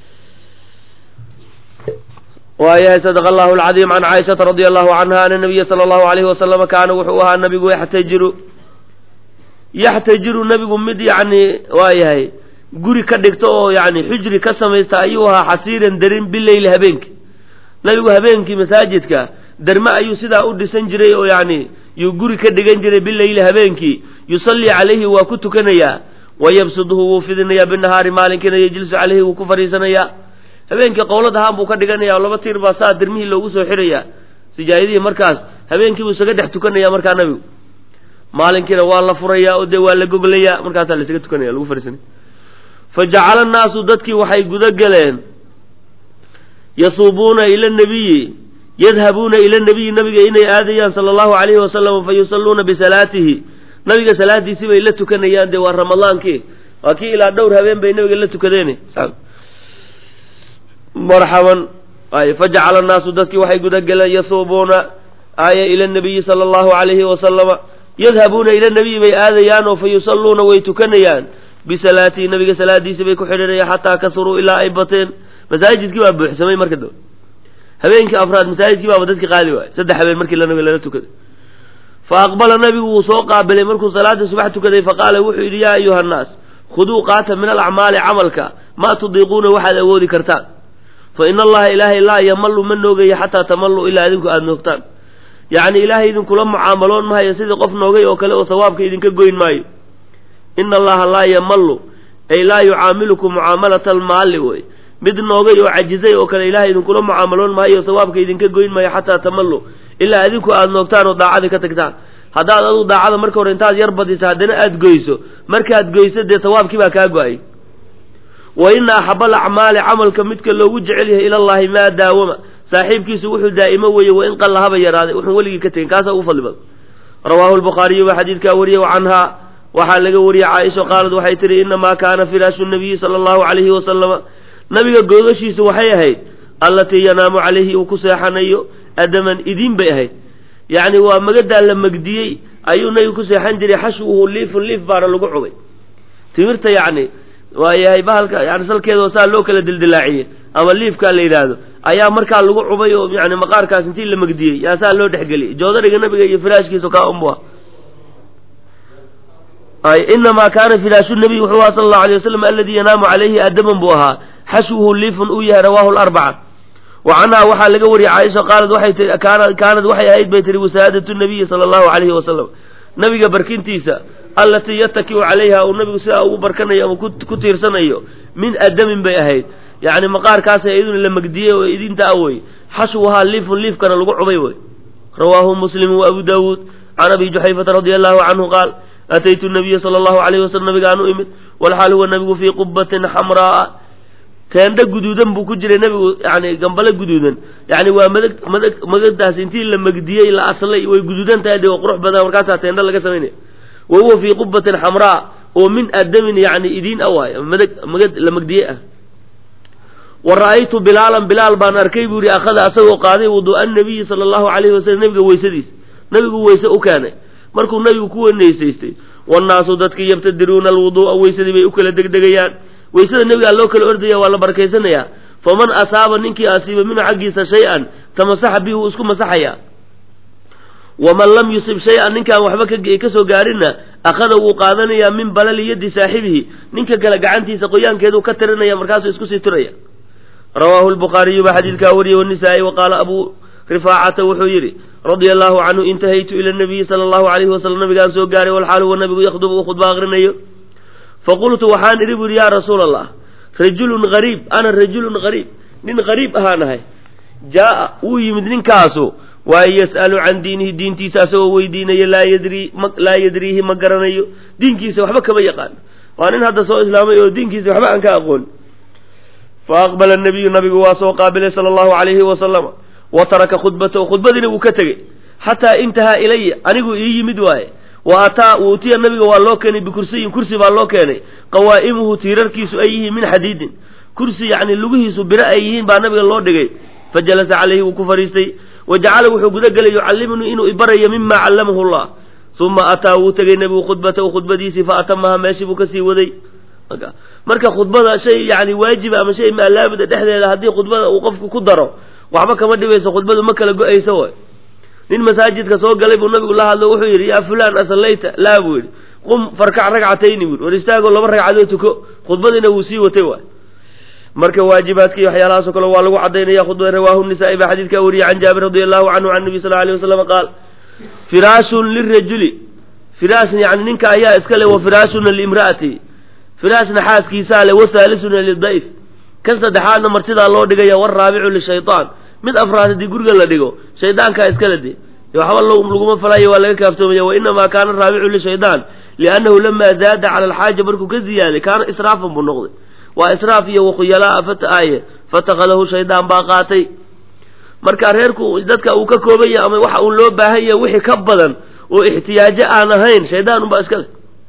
waayahay sadq allahu alcadiim can caaishata radia allahu canha ana nabiya sala allahu alayhi wasalama kaana wuxuu ahaa nabigu yaxtajiru yaxtajiru nabigu mid yani waayahay guri ka dhigto oo yani xujri ka samaysta ayuu ahaa xasiiran darin bileyli habeenki nabigu habeenkii masaajidka derme ayuu sidaa u dhisan jiray oo yani yuu guri ka dhigan jiray bileyli habeenkii yusallii calayhi waa ku tukanayaa wayabsuduhu wuu fidinayaa binahaari maalinkiina yejlisu calayhi wuu ku fadhiisanayaa habeenkii qowlad ahaan buu ka dhiganaya oo laba tiir baa saa dirmihii loogu soo xirayaa sijaayadihii markaas habeenkii buu isaga dhex tukanaya markaa nabigu maalinkiina waa la furayaa oo dee waa la goglayaa markaasaa la isaga tukanaya lagu fadhiisanaya fa jacala annaasu dadkii waxay guda galeen yasuubuuna ila nabiyi yadhabuuna ila nabiyi nabiga inay aadayaan sala allahu calayhi wasalam fa yusalluuna bisalaatihi nabiga salaadiisii bay la tukanayaan dee waa ramadaankii waa kii ilaa dhowr habeen bay nabiga la tukadeen marxaban ay fajacala annaasu dadkii waxay guda galeen yasuubuuna aaya ila nabiyi sala allahu calayhi wasalama yadhabuuna ila nabiyi bay aadayaan oo fa yusalluuna way tukanayaan bisalaatihi nabiga salaadiisii bay ku xidhinayaan xataa kasuruu ilaa ay bateen masaajidkii baa buuxsamay marka dambe habeenkii afraad masaajidkii baaba dadki qaadi waayey saddex habeen markii la nabiga lala tukaday fa aqbala nabigu wuu soo qaabilay markuu salaada subax tukaday faqaala wuxuu yidhi yaa ayuha annaas khuduu qaata min alacmaali camalka maa tudiiquuna waxaad awoodi kartaan fa ina allaha ilaahay laa yamallu ma noogayo xataa tamallu ilaa idinku aada noogtaan yacni ilaahay idinkula mucaamaloon mahayo sidii qof noogay oo kale oo sawaabka idinka goyn maayo ina allaha laa yamallu ay laa yucaamilukum mucaamalata almaalli wey mid noogay oo cajizay oo kale ilahay idinkula mucaamaloon maayo sawaabka idinka goyn maayo xataa tamallu ilaa idinku aada noogtaan oo daacadii ka tagtaan haddaad adu daacada marka hore intaad yar badisa haddana aada goyso markaad goyso dee sawaabkii baa kaa go-ay wa ina axaba alacmaali camalka midka loogu jecel yahay ilallahi maa daawama saaxiibkiisu wuxuu daa'imo weeye wain qalla haba yaraaday wuxuun weligii ka tegin kaasaa ugu fadli badan rawaahu lbukhaariyu baa xadiidkaa wariyey canhaa waxaa laga wariyey caaisha qaalad waxay tihi inamaa kaana firaashu nabiyi sala allahu calayhi wasalama nabiga googashiisu waxay ahayd allatii yanaamu calayhi uu ku seexanayo adaman idiin bay ahayd yacni waa magadaa la megdiyey ayuu nabigu ku seexan jiray xashwuhu liifun liif baana lagu cubay timirta yacni waayahay bahalka yani salkeeda saa loo kala dildilaaciyey ama liifkaa la yidhaahdo ayaa markaa lagu cubay oo yani maqaarkaas intii la megdiyey yaa saa loo dhexgeliyey joodariga nabiga iyo firaashkiisu kaa unbu ay inamaa kaana firaashu nabiy wuxuu aha sala allahu alay wasalam aladii yanaamu calayhi adaman buu ahaa xashwuhu liifun uu yahay rawaahu larbaca wa canhaa waxaa laga wariyey caaisha qaalad waxay tii kaana kaanad waxay ahayd bay tihi wasaadatu nabiyi sala allahu calayhi wasalam nabiga barkintiisa allatii yatakiu calayha uu nabigu sidaa ugu barkanayo ama ku tiirsanayo min adamin bay ahayd yacni maqaarkaasa iyaduna la megdiyey oo idinta a wey xashwuhaa liifun liifkana lagu cubay wey rawaahu muslim wa abu daawuud can abi juxayfata radia allahu canhu qaal ataytu nabiya sala allahu alayhi wasalam nabigaan u imid walxaal huwa nabigu fii qubatin xamraa teendho guduudan buu ku jiray nabigu yani gambale guduudan yani waa madag madag magadaas intii la megdiyey la aslay way guduudan tahay de waa qurux badan markaasaa teendho laga samaynaya wa huwa fii qubatin xamraa oo min adamin yani idiin a waay madag magad la megdiye ah wa ra'aytu bilaalan bilaal baan arkay buu yihi akhada asagoo qaaday wuduu'a nabiyi sala allahu alayhi wasalam nabiga weysadiis nabigu weyse u keenay markuu nabigu ku weynaysaystay wannaasu dadkii yabtadiruuna alwuduu'a weysadii bay u kala degdegayaan weysada nebigaa loo kala ordaya waa la barakaysanayaa faman asaaba ninkii asiiba minhu xaggiisa shay-an tamasaxa bihi wuu isku masaxayaa waman lam yusib shay-an ninkaan waxba ka soo gaarinna akhada wuu qaadanayaa min balali yaddi saaxibihi ninka kale gacantiisa qoyaankeeduu ka tirinaya markaasuu isku sii tiraya rawaahu lbukhaariyu baa xadiidkaa wariyey wanisaa'i wa qaala abu rifaacata wuxuu yidhi radia allahu canhu intahaytu ila nabiyi sala allahu alayhi wasalam nabigaan soo gaaray walxaal huwa nabigu yakhdubu uu khudba aqrinayo faqultu waxaan idhi bu yidhi yaa rasuula allah rajulun gariib ana rajulun gariib nin gariib ahaan ahay jaa'a wuu yimid ninkaasu waaye yas'alu can diinihi diintiisa asagoo weydiinaya laa yadrii laa yadriihi ma garanayo diinkiisa waxba kama yaqaano waa nin hadda soo islaamay oo diinkiisa waxba aan ka aqoon fa aqbala nabiyu nabigu waa soo qaabilay sala allahu alayhi wasalama wa taraka khudbatahu khudbadiina wuu ka tegey xataa intahaa ilaya anigu ii yimid waaye wa ataa uutiya nabiga waa loo keenay bikursiyin kursi baa loo keenay qawaa'imuhu tiirarkiisu ay yihiin min xadiidin kursi yacni lugihiisu biro ay yihiin baa nabiga loo dhigay fa jalasa calayhi wuu ku fadhiistay wa jacala wuxuu guda gelay yucallimnii inuu ibarayo mima callamahu llah uma ataa wuu tegay nebigu khudbatahu khudbadiisii fa atamaha meeshii buu kasii waday marka khudbada shay yani waajiba ama shay maalaamida dhexdeeda haddii khudbada uu qofku ku daro waxba kama dhibayso khudbadu ma kala go-ayso way nin masaajidka soo galay buu nabigu la hadlo wuxuu yidhi yaa fulaan asallayta laa buu yidhi qum farkac ragcatayni buu war istaagoo laba ragcadood tuko khudbadiina wuu sii watay waay marka waajibaadkii waxyaalahaasoo kale waa lagu cadaynaya khudbada rawaahu nisaa'i baa xadiidkaa wariyey can jaabir radi allahu canhu can nabi sal alay wasalam qaal firaashun lirajuli firaashn yani ninka ayaa iska le wa firaashuna liimra'ati firaashna xaaskiisaa le wahaalisuna lidayf kan saddexaadna martidaa loo dhigaya waraabicu lishaytaan mid afraad haddii guriga la dhigo shaydaankaa iskala de waxba laguma falayo waa laga kaaftoomaya wainamaa kaana raabicu lishaydaan liannahu lamaa zaada cala alxaaja markuu ka ziyaaday kaana israafan buu noqday waa israaf iyo wakhuyalaa fataaye fatakadahu shaydaan baa qaatay marka reerku dadka uu ka kooban yahay ama waxa uu loo baahan yahay wixii ka badan oo ixtiyaajo aan ahayn shaydaan unbaa iskale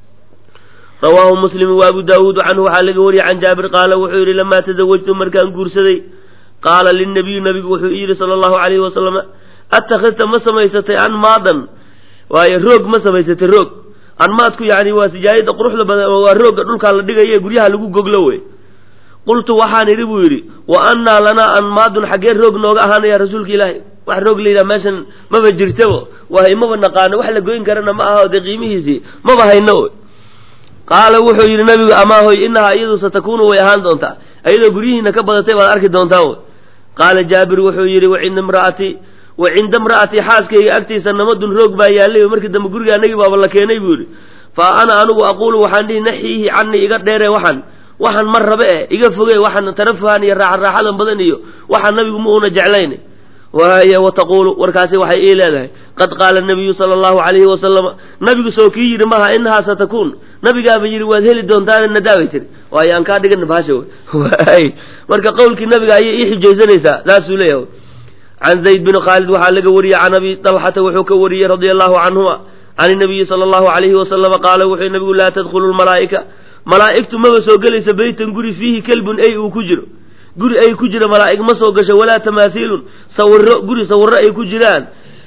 rawaahu muslim wa abu daawuud canhu waxaa laga wariyey can jaabir qaala wuxuu yidhi lamaa tasawajtu markaan guursaday qaala linabiyu nabigu wuxuu yidhi sala allahu alayhi wasalam attakhidta ma samaysatay anmaadan waayo roog ma samaysatay roog anmaadku yani waa sijaayada quruxda badan waa roogga dhulkaa la dhigaye guryaha lagu goglo wey qultu waxaan idhi buu yidhi wa annaa lanaa anmaadun xaggee roog nooga ahaanaya rasuulka ilaahi wax roog la yidhaha meeshan maba jirtabo wahay maba naqaano wax la goyn karana ma aha dee qiimihiisii maba hayno qaala wuxuu yidhi nabigu amaahoy inahaa iyadu satakunu way ahaan doontaa ayadoo guryihiina ka badatay baad arki doontaa wy qaala jaabir wuxuu yidhi wacinda imra'atii wa cinda imra'atii xaaskayga agtiisa namadun roog baa yaallay markii dambe guriga anagii baaba la keenay buu yidhi fa ana anigu aquulu waxaan dhihi naxiihi canii iga dheere waxaan waxaan mar rabe eh iga foge waxaan tarafuhan iyo raaxa raaxadan badan iyo waxaan nabigu ma una jeclayn waaya wataquulu warkaasi waxay ii leedahay qad qaala nabiyu sala allahu calayhi wasalama nabigu soo kii yidhi maha inahaa satakuun nabigaaba yidhi waad heli doontaana nadaabay tiri waayo aan kaa dhigana bahasha waay marka qowlkii nabiga ayay ii xijaysanaysaa saasuu leeyahay can zayd bin khaalid waxaa laga wariyey can abi dalxata wuxuu ka wariyey radia allahu canhuma can inabiyi sala allahu calayhi wasalama qaala wuxuu nabigu laa tadkhulu lmalaa'ika malaa'igtu maba soo gelaysa beytan guri fiihi kelbun ey uu ku jiro guri ay ku jira malaa'ig ma soo gasho walaa tamaasiilun sawiro guri sawiro ay ku jiraan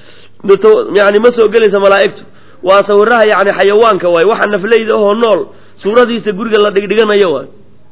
yani ma soo gelaysa malaa'igtu waa sawiraha yani xayawaanka waay waxa nafleyda ahoo nool suuradiisa guriga la dhigdhiganayo waay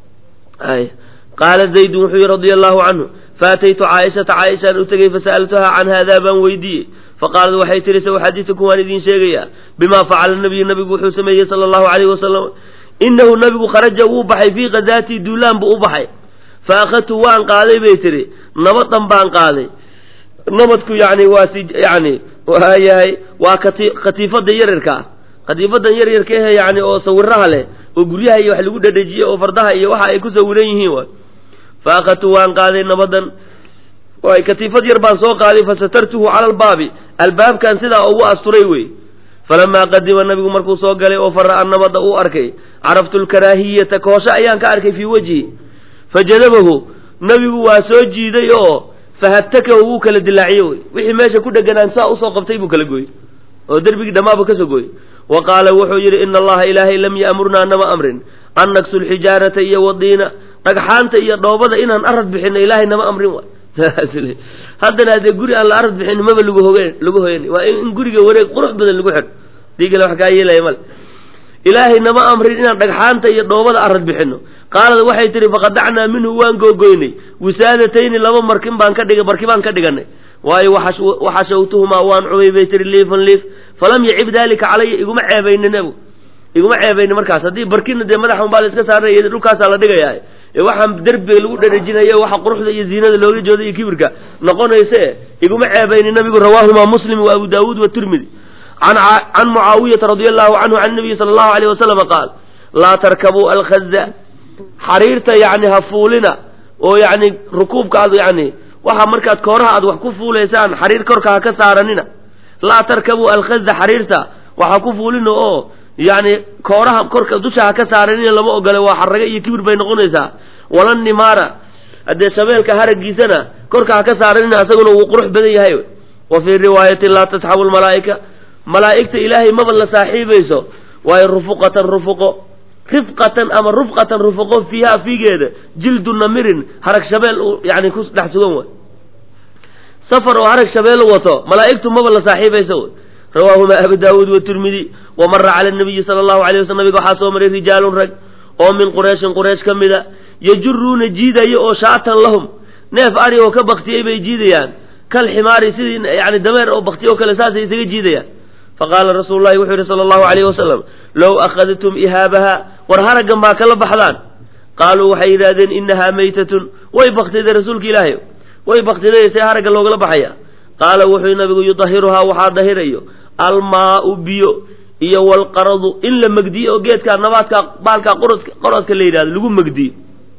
ay qaala zaydun wuxuu yihi radia allahu canhu faataytu caaishata caaishaan u tegey fasa'altuhaa can haadaa baan weydiiyey faqaalad waxay tihi sawaxadiitukum waan idiin sheegayaa bimaa facala nabiyu nabigu wuxuu sameeyey sala allahu alayhi wasalam inahu nabigu kharaja wuu baxay fii khazaatii duulaan buu u baxay fa akhadtu waan qaaday bay tihi nabadan baan qaaday nabadku yani waa si yani waayahay waa kati khatiifada yaryarka ah khatiifadan yaryarka ehe yani oo sawiraha leh oo guryaha iyo wax lagu dhadhajiye oo fardaha iyo waxa ay ku sawiran yihiin waay fa akhadtu waan qaaday nabadan waay katiifad yar baan soo qaaday fasatartuhu cala albaabi albaabkan sidaa ugu asturay wey falamaa qadima nabigu markuu soo galay oo fara'a nabada uu arkay caraftu lkaraahiyata koosho ayaan ka arkay fii wejhi fajadabahu nabigu waa soo jiiday oo fahatakahu wuu kala dilaaciye wey wixii meesha ku dheganaan saa usoo qabtay buu kala gooyey oo derbigii dhammaaba kasoo gooyey wa qaala wuxuu yidhi ina allaha ilaahay lam ya'murnaa nama amrin an naksu lxijaarata iyo wadiina dhagxaanta iyo dhoobada inaan arad bixino ilaahay nama amrin waay haddana hadee guri aan la arad bixin maba lagu hogen lagu hoyan waa in guriga wareeg qurux badan lagu xidho diigale wax kaa yeelaya male ilaahay nama amrin inaan dhagxaanta iyo dhoobada arad bixino qaalad waxay tihi faqadacnaa minhu waan googoynay wisaadatayni laba markin baan ka dhiga barki baan ka dhiganay waayo waxashawtuhumaa waan cubay bay tihi liifan liif falam yacib dalika calaya iguma ceebaynin abu iguma ceebaynin markaas haddii barkina dee madaxa unbaa la iska saarnay dhulkaasaa la dhigayaa ee waxaan derbiga lagu dharajinayo waxa quruxda iyo ziinada looga jooda iyo kibirka noqonayse iguma ceebaynin nabigu rawaahumaa muslim wa abu daawuud watirmidi can mucaawiyata radia allahu canhu can nabiyi sala allahu alayh wasalama qaal laa tarkabuu alkhaza xariirta yani ha fuulina oo yani rukuubka aad yani waxa markaad kooraha aad wax ku fuulaysaan xariir korka ha ka saaranina laa tarkabuu alkhaza xariirta waxa ku fuulina oo yani kooraha korka dusha ha ka saaranina lama ogole waa xaraga iyo kibir bay noqonaysaa wala nimaara haddee shabeelka haragiisana korka ha ka saaranina asaguna wuu qurux badan yahay wa fii riwaayatin laa tasxabu lmalaa'ika malaa'igta ilaahay maba la saaxiibayso waayo rufuqatan rufuqo rifqatan ama rufqatan rufuqo fiiha fiigeeda jildu namirin harag shabeel yani ku dhex sugan way safar oo harag shabeel wato malaa'igtu maba la saaxiibayso wy rawaahuma abu daawuud watirmidi wa mara cala nabiyi sala allahu alay waslam nabiga waxaa soo maray rijaalun rag oo min qurayshin quraysh ka mida yajuruuna jiidaya oo shaatan lahum neef ari oo ka baktiyey bay jiidayaan kal ximaari sidii yani dameer oo baktiye oo kale saasay isaga jiidayaan faqaala rasuulu llahi wuxuu yihi sala allahu alayhi wasalam low akhadtum ihaabaha war haraggan baa kala baxdaan qaaluu waxay yidhahdeen inahaa maytatun way baktiday rasuulka ilaahay way baktiday see haragga loogala baxaya qaala wuxuu nabigu yudahiruhaa waxaa dahirayo almaau biyo iyo walqaradu in la megdiyo oo geedkaa nabaadka baalkaa qorodka qorodka la yidhahdo lagu megdiyo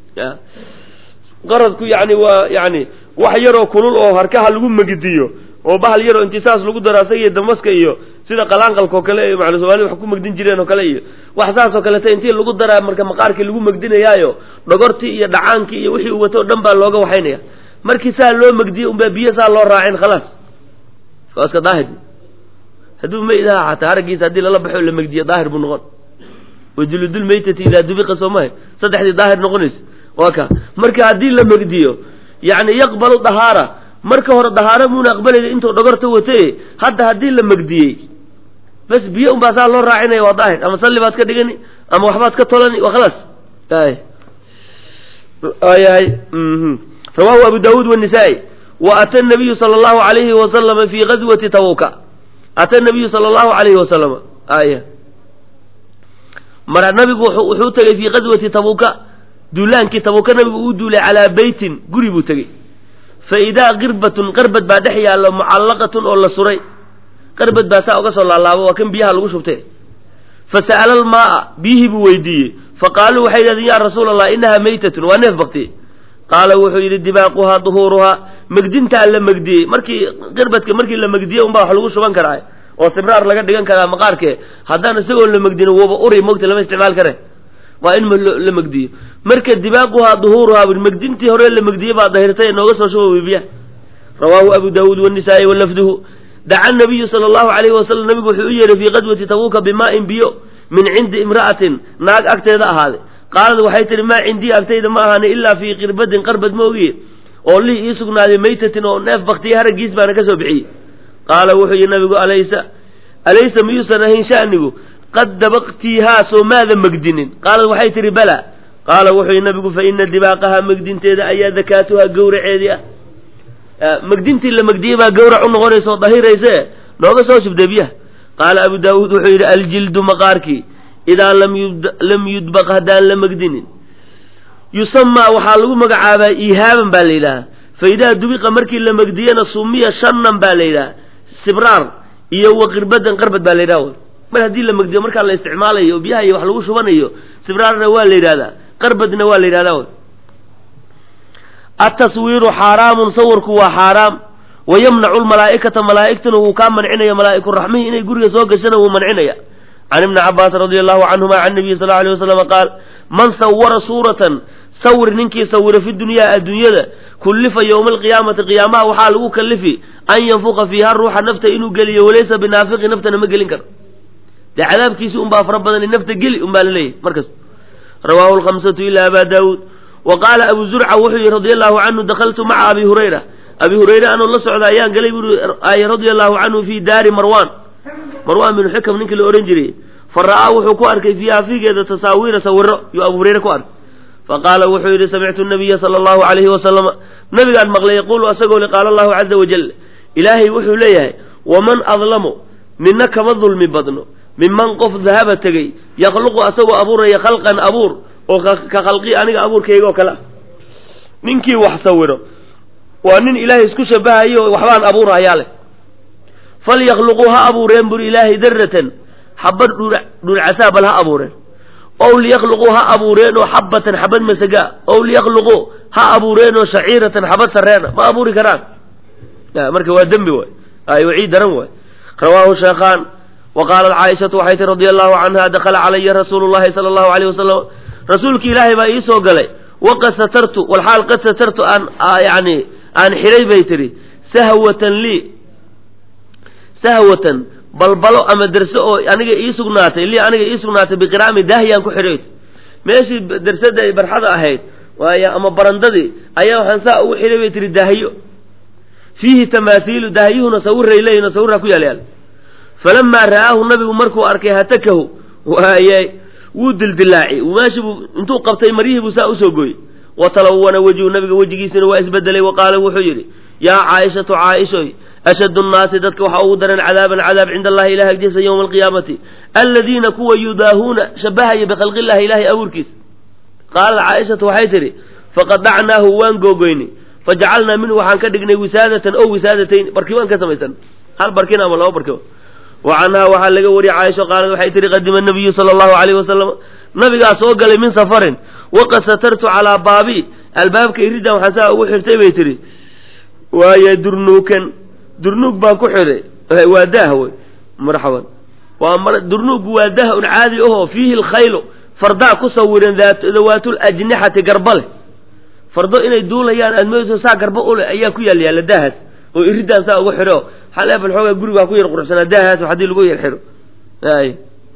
qaradku yani waa yani wax yaroo kulul oo harkaha lagu megdiyo oo bahal yaroo intisaas lagu daro asaga iyo damaska iyo sida qalaanqalka oo kale iyo macala soomaalida wax ku megdin jireen oo kale iyo wax saas oo kaleta intii lagu daraa marka maqaarkii lagu megdinayaayo dhogortii iyo dhacaankii iyo wixii uu wato o dhan baa looga waxaynaya markii saa loo megdiyey unbaa biyo saa loo raacin khalaas waa iska daahir hadduu maydaha xataa haraggiisa haddii lala baxo la megdiyo daahir buu noqon wajuludul maytati idaa dubiqa soo mahay saddexdii daahir noqonaysa waa ka marka haddii la megdiyo yani yaqbalu dahaara marka hore dahaaro muuna aqbalayna intuu dhogorta wataye hadda haddii la megdiyey bas biyo unbaa saa loo raacinaya waa daahir ama salli baad ka dhigani ama waxbaad ka tolani waa khalaas yahay rawahu abu daawuud wanisaa-i wa ata nabiyu sala allahu alayhi wasalama fi gazwati tabuka ata nabiyu sala allahu alayhi wasalama aya mara nabigu wuxuu tegey fii gazwati tabuka duulaankii tabuka nabigu uu duulay calaa beytin guri buu tegey fa idaa qirbatun qarbad baa dhex yaallo mucallaqatun oo la suray qarbad baa saa uga soo laalaabo waa kan biyaha lagu shubtay fa sa'ala almaaa biyihii buu weydiiyey fa qaaluu waxay yidhahdeen yaa rasuula allah innahaa maytatun waa neef baktiye qaala wuxuu yidhi dibaaquhaa duhuuruhaa megdintaa la megdiyey markii qirbadka markii la megdiyey unbaa wax lagu shuban karaa oo sibraar laga dhigan karaa maqaarkee haddaan isagoo la megdino waba uri mogta lama isticmaal kare waa in la megdiyo marka dibaaquhaa duhuuruhaa megdintii hore la megdiyey baa dahirtay nooga soo shuba biya rawaahu abu daawuud wanisaa-i walafduhu daca nabiyu sala allahu alayhi wasalam nabigu wuxuu u yeehay fii qadwati tabuuka bimaa'in biyo min cindi imra'atin naag agteeda ahaaday qaalad waxay tihi maa cindii agtayda ma ahaani ilaa fii qirbadin qarbad ma ogiye oo lih ii sugnaaday maytatin oo neef baktiya haraggiis baana ka soo bixiyey qaala wuxuu yihi nabigu alaysa alaysa miyuusan ahayn sha'nigu qad dabaqtiihaa soo maada megdinin qaalad waxay tihi bala qaala wuxuu yihi nabigu fa ina dibaaqahaa megdinteeda ayaa dakaatuhaa gawraceedii ah megdintii la megdiyey baa gawrac u noqonaysa oo dahirayse nooga soo shubdee biyaha qaala abu daawuud wuxuu yidhi aljildu maqaarkii idaa lam yudbaq haddaan la megdinin yusamaa waxaa lagu magacaabaa ihaaban baa la yidhaha fa idaa dubiqa markii la megdiyana sumiya shanan baa la yidhaha sibraar iyo wa qirbadan qarbad baa la yidhaha mar haddii la megdiyo markaa la isticmaalayo biyaha iyo wax lagu shubanayo sibraarna waa la yidhahdaa qarbadna waa la yidhahdaa ataswiiru xaaraamun sawirku waa xaaraam wa yamnacu lmalaa'ikata malaa'igtuna wuu kaa mancinaya malaa'iku raxmihi inay guriga soo gashana wuu mancinaya can ibni cabbaas radi allahu canhuma can nabiyi sal alay wasalam qaal man sawara suuratan sawir ninkii sawira fi dunyaa adduunyada kullifa yowma alqiyaamati qiyaamaha waxaa lagu kallifi an yanfuqa fiiha ruuxa nafta inuu geliyo walaysa binaafiqi naftana ma gelin karo dee cadaabkiisi unbaa fara badan nafta geli unbaa laleeyahy markas rawaahu lkhamsatu ila aba daawuud wa qaala abu zurca wuxuu yihi radi allahu canhu dakaltu maca abi hurayra abi hurayre anoo la socda ayaan galay buri radia allahu canhu fi daari marwan marwan binu xikam ninkii la odhan jiray fa ra'aa wuxuu ku arkay fiiha fiigeeda tasaawiira sawiro yuu abu hurayre ku arkay faqaala wuxuu yidhi samictu nabiya sala allahu alayhi wasalama nabigaan maqlay yaquulu asagoo li qaala allahu caza wajal ilaahay wuxuu leeyahay waman adlamu mina kama dulmi badno minman qof dahaba tegey yakhluqu asagoo abuuraya khalqan abuur oo ka khalqi aniga abuurkayga oo kale ah ninkii wax sawiro waa nin ilaahay isku shabahayo waxbaan abuurahayaa leh falyakluquu ha abuureen buri ilaahay daratan xabad dhulcasaa bal ha abuureen ow liyakluquu ha abuureenoo xabatan xabad masagaa ow liyakluquu ha abuureenoo shaciiratan xabad sareena ma abuuri karaan marka waa dembi waay ay wacii daran waay rawaahu sheekhaan wa qaalat caaishatu waxay tii radia allahu canha dakhala calaya rasuulu llahi sala allahu alayh wasalam rasuulki ilaahay baa iisoo galay waqad satartu walxaal qad satartu aan yani aan xidhay bay tihi sahwatan lii sahwatan balbalo ama derse oo aniga ii sugnaatay lii aniga ii sugnaatay biqiraami daahiyaan ku xidhay meeshii dersada ay barxada ahayd waay ama barandadii ayaa waxaan saa ugu xidhay bay tihi daahiyo fiihi tamaasiilu daahiyuhuna sawiray leeyihin sawirraa ku yaal yaal falamaa ra'aahu nabigu markuu arkay hatakahu waaye wuu dildilaaci meeshii buu intuu qabtay maryihii buu saa usoo gooyey wa talawana wejhu nabiga wejigiisina waa isbedelay wa qaala wuxuu yidhi yaa caaishatu caaishoy ashaddu nnaasi dadka waxaa ugu daran cadaaban cadaab cinda allahi ilahi agtiisa yowma alqiyaamati aladiina kuwa yudaahuuna shabahaya bikhalqi illahi ilahay abuurkiisa qaalat caaishatu waxay tidhi faqadacnaahu waan googoynay fajacalnaa minhu waxaan ka dhignay wisaadatan o wisaadatayn barkimaan ka samaysan hal barkin ama laba barkimo wa canhaa waxaa laga wariyey caaisha qaalad waxay tihi qadima nabiyu sala allahu alayh wasalam nabigaa soo galay min safarin waqad satartu calaa baabi albaabka iridan waxaan saa ugu xirtay bay tihi waaye durnuukan durnuug baan ku xidhay waa daah wey marxaban waa durnuuggu waa daah un caadi ahoo fiihi lkhaylu fardaa ku sawiran dawaatul ajnixati garba leh fardo inay duulayaan aad moodayso saa garba uleh ayaa ku yaal yaalla daahaas oo iridaan saa ugu xidho xaleefal xoogaa gurigaa ku yar quruxsanaa daahaas haddii lagu yar xidho ay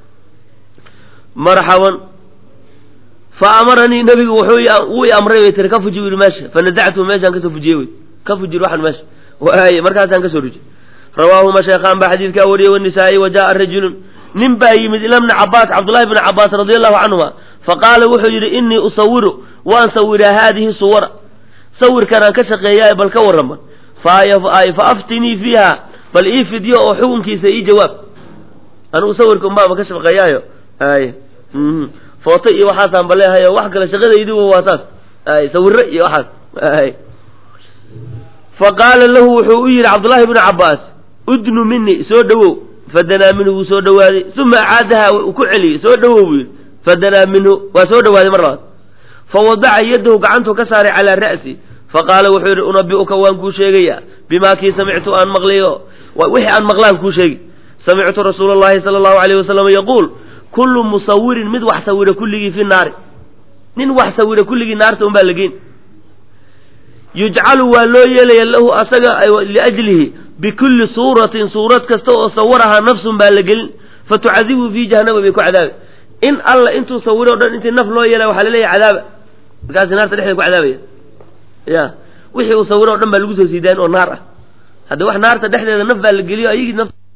marxaban fa amaranii nabigu wuxuu wuu i amray bay tiri ka fuji yidhi meesha fa nazactu meeshaan kasoo fujiyey wey ka fujir waxan meesha waay markaasaan kasoo rujay rawaahuma sheekhaan baa xadiidkaa wariyey wanisaa'i wa jaaa rajulun nin baa yimid ila bni cabaas cabdullahi bni cabaas radi allahu canhuma faqaala wuxuu yidhi innii usawiru waan sawiraa haadihi suwara sawirkanaan ka shaqeeyaa bal ka warrama fa aftinii fiiha bal ii fidyo oo xukunkiisa ii jawaab anigu sawirka unbaaba ka shaqeeyaayo ay footo iyo waxaasaan baleehayo wax kale shaqadaydiba waa saas ay sawiro iyo waxaas ay faqaala lahu wuxuu u yidhi cabdullahi bnu cabaas udnu mini soo dhowow fadanaa minhu wuu soo dhowaaday uma acaadaha uu ku celiyey soo dhowow buu yidhi fadanaa minhu waa soo dhowaaday mar labaad fawadaca yadahu gacantuu ka saaray calaa ra'si faqaala wuxuu yidhi unabi'uka waan kuu sheegayaa bimaa kii samictu aan maqlayo wixii aan maqlaan kuu sheegi samictu rasuula allahi sala allahu alayh wasalam yaquul kullu musawirin mid wax sawira kulligii fi naari nin wax sawira kulligii naarta unbaa la geyn yujcalu waa loo yeelaya lahu asaga liajlihi bikulli suuratin suurad kasta oo sawarahaa nafsun baa la gelin fatucadibu fii jahannama bay ku cadaabi in alla intuu sawiro o dhan intii naf loo yeelay waxaa laleeyahay cadaaba markaasi naarta dhexdeeda ku cadaabaya ya wixii uu sawiro o dhan baa lagu soo siidaayn oo naar ah hadde wax naarta dhexdeeda naf baa la geliyo ayagii naf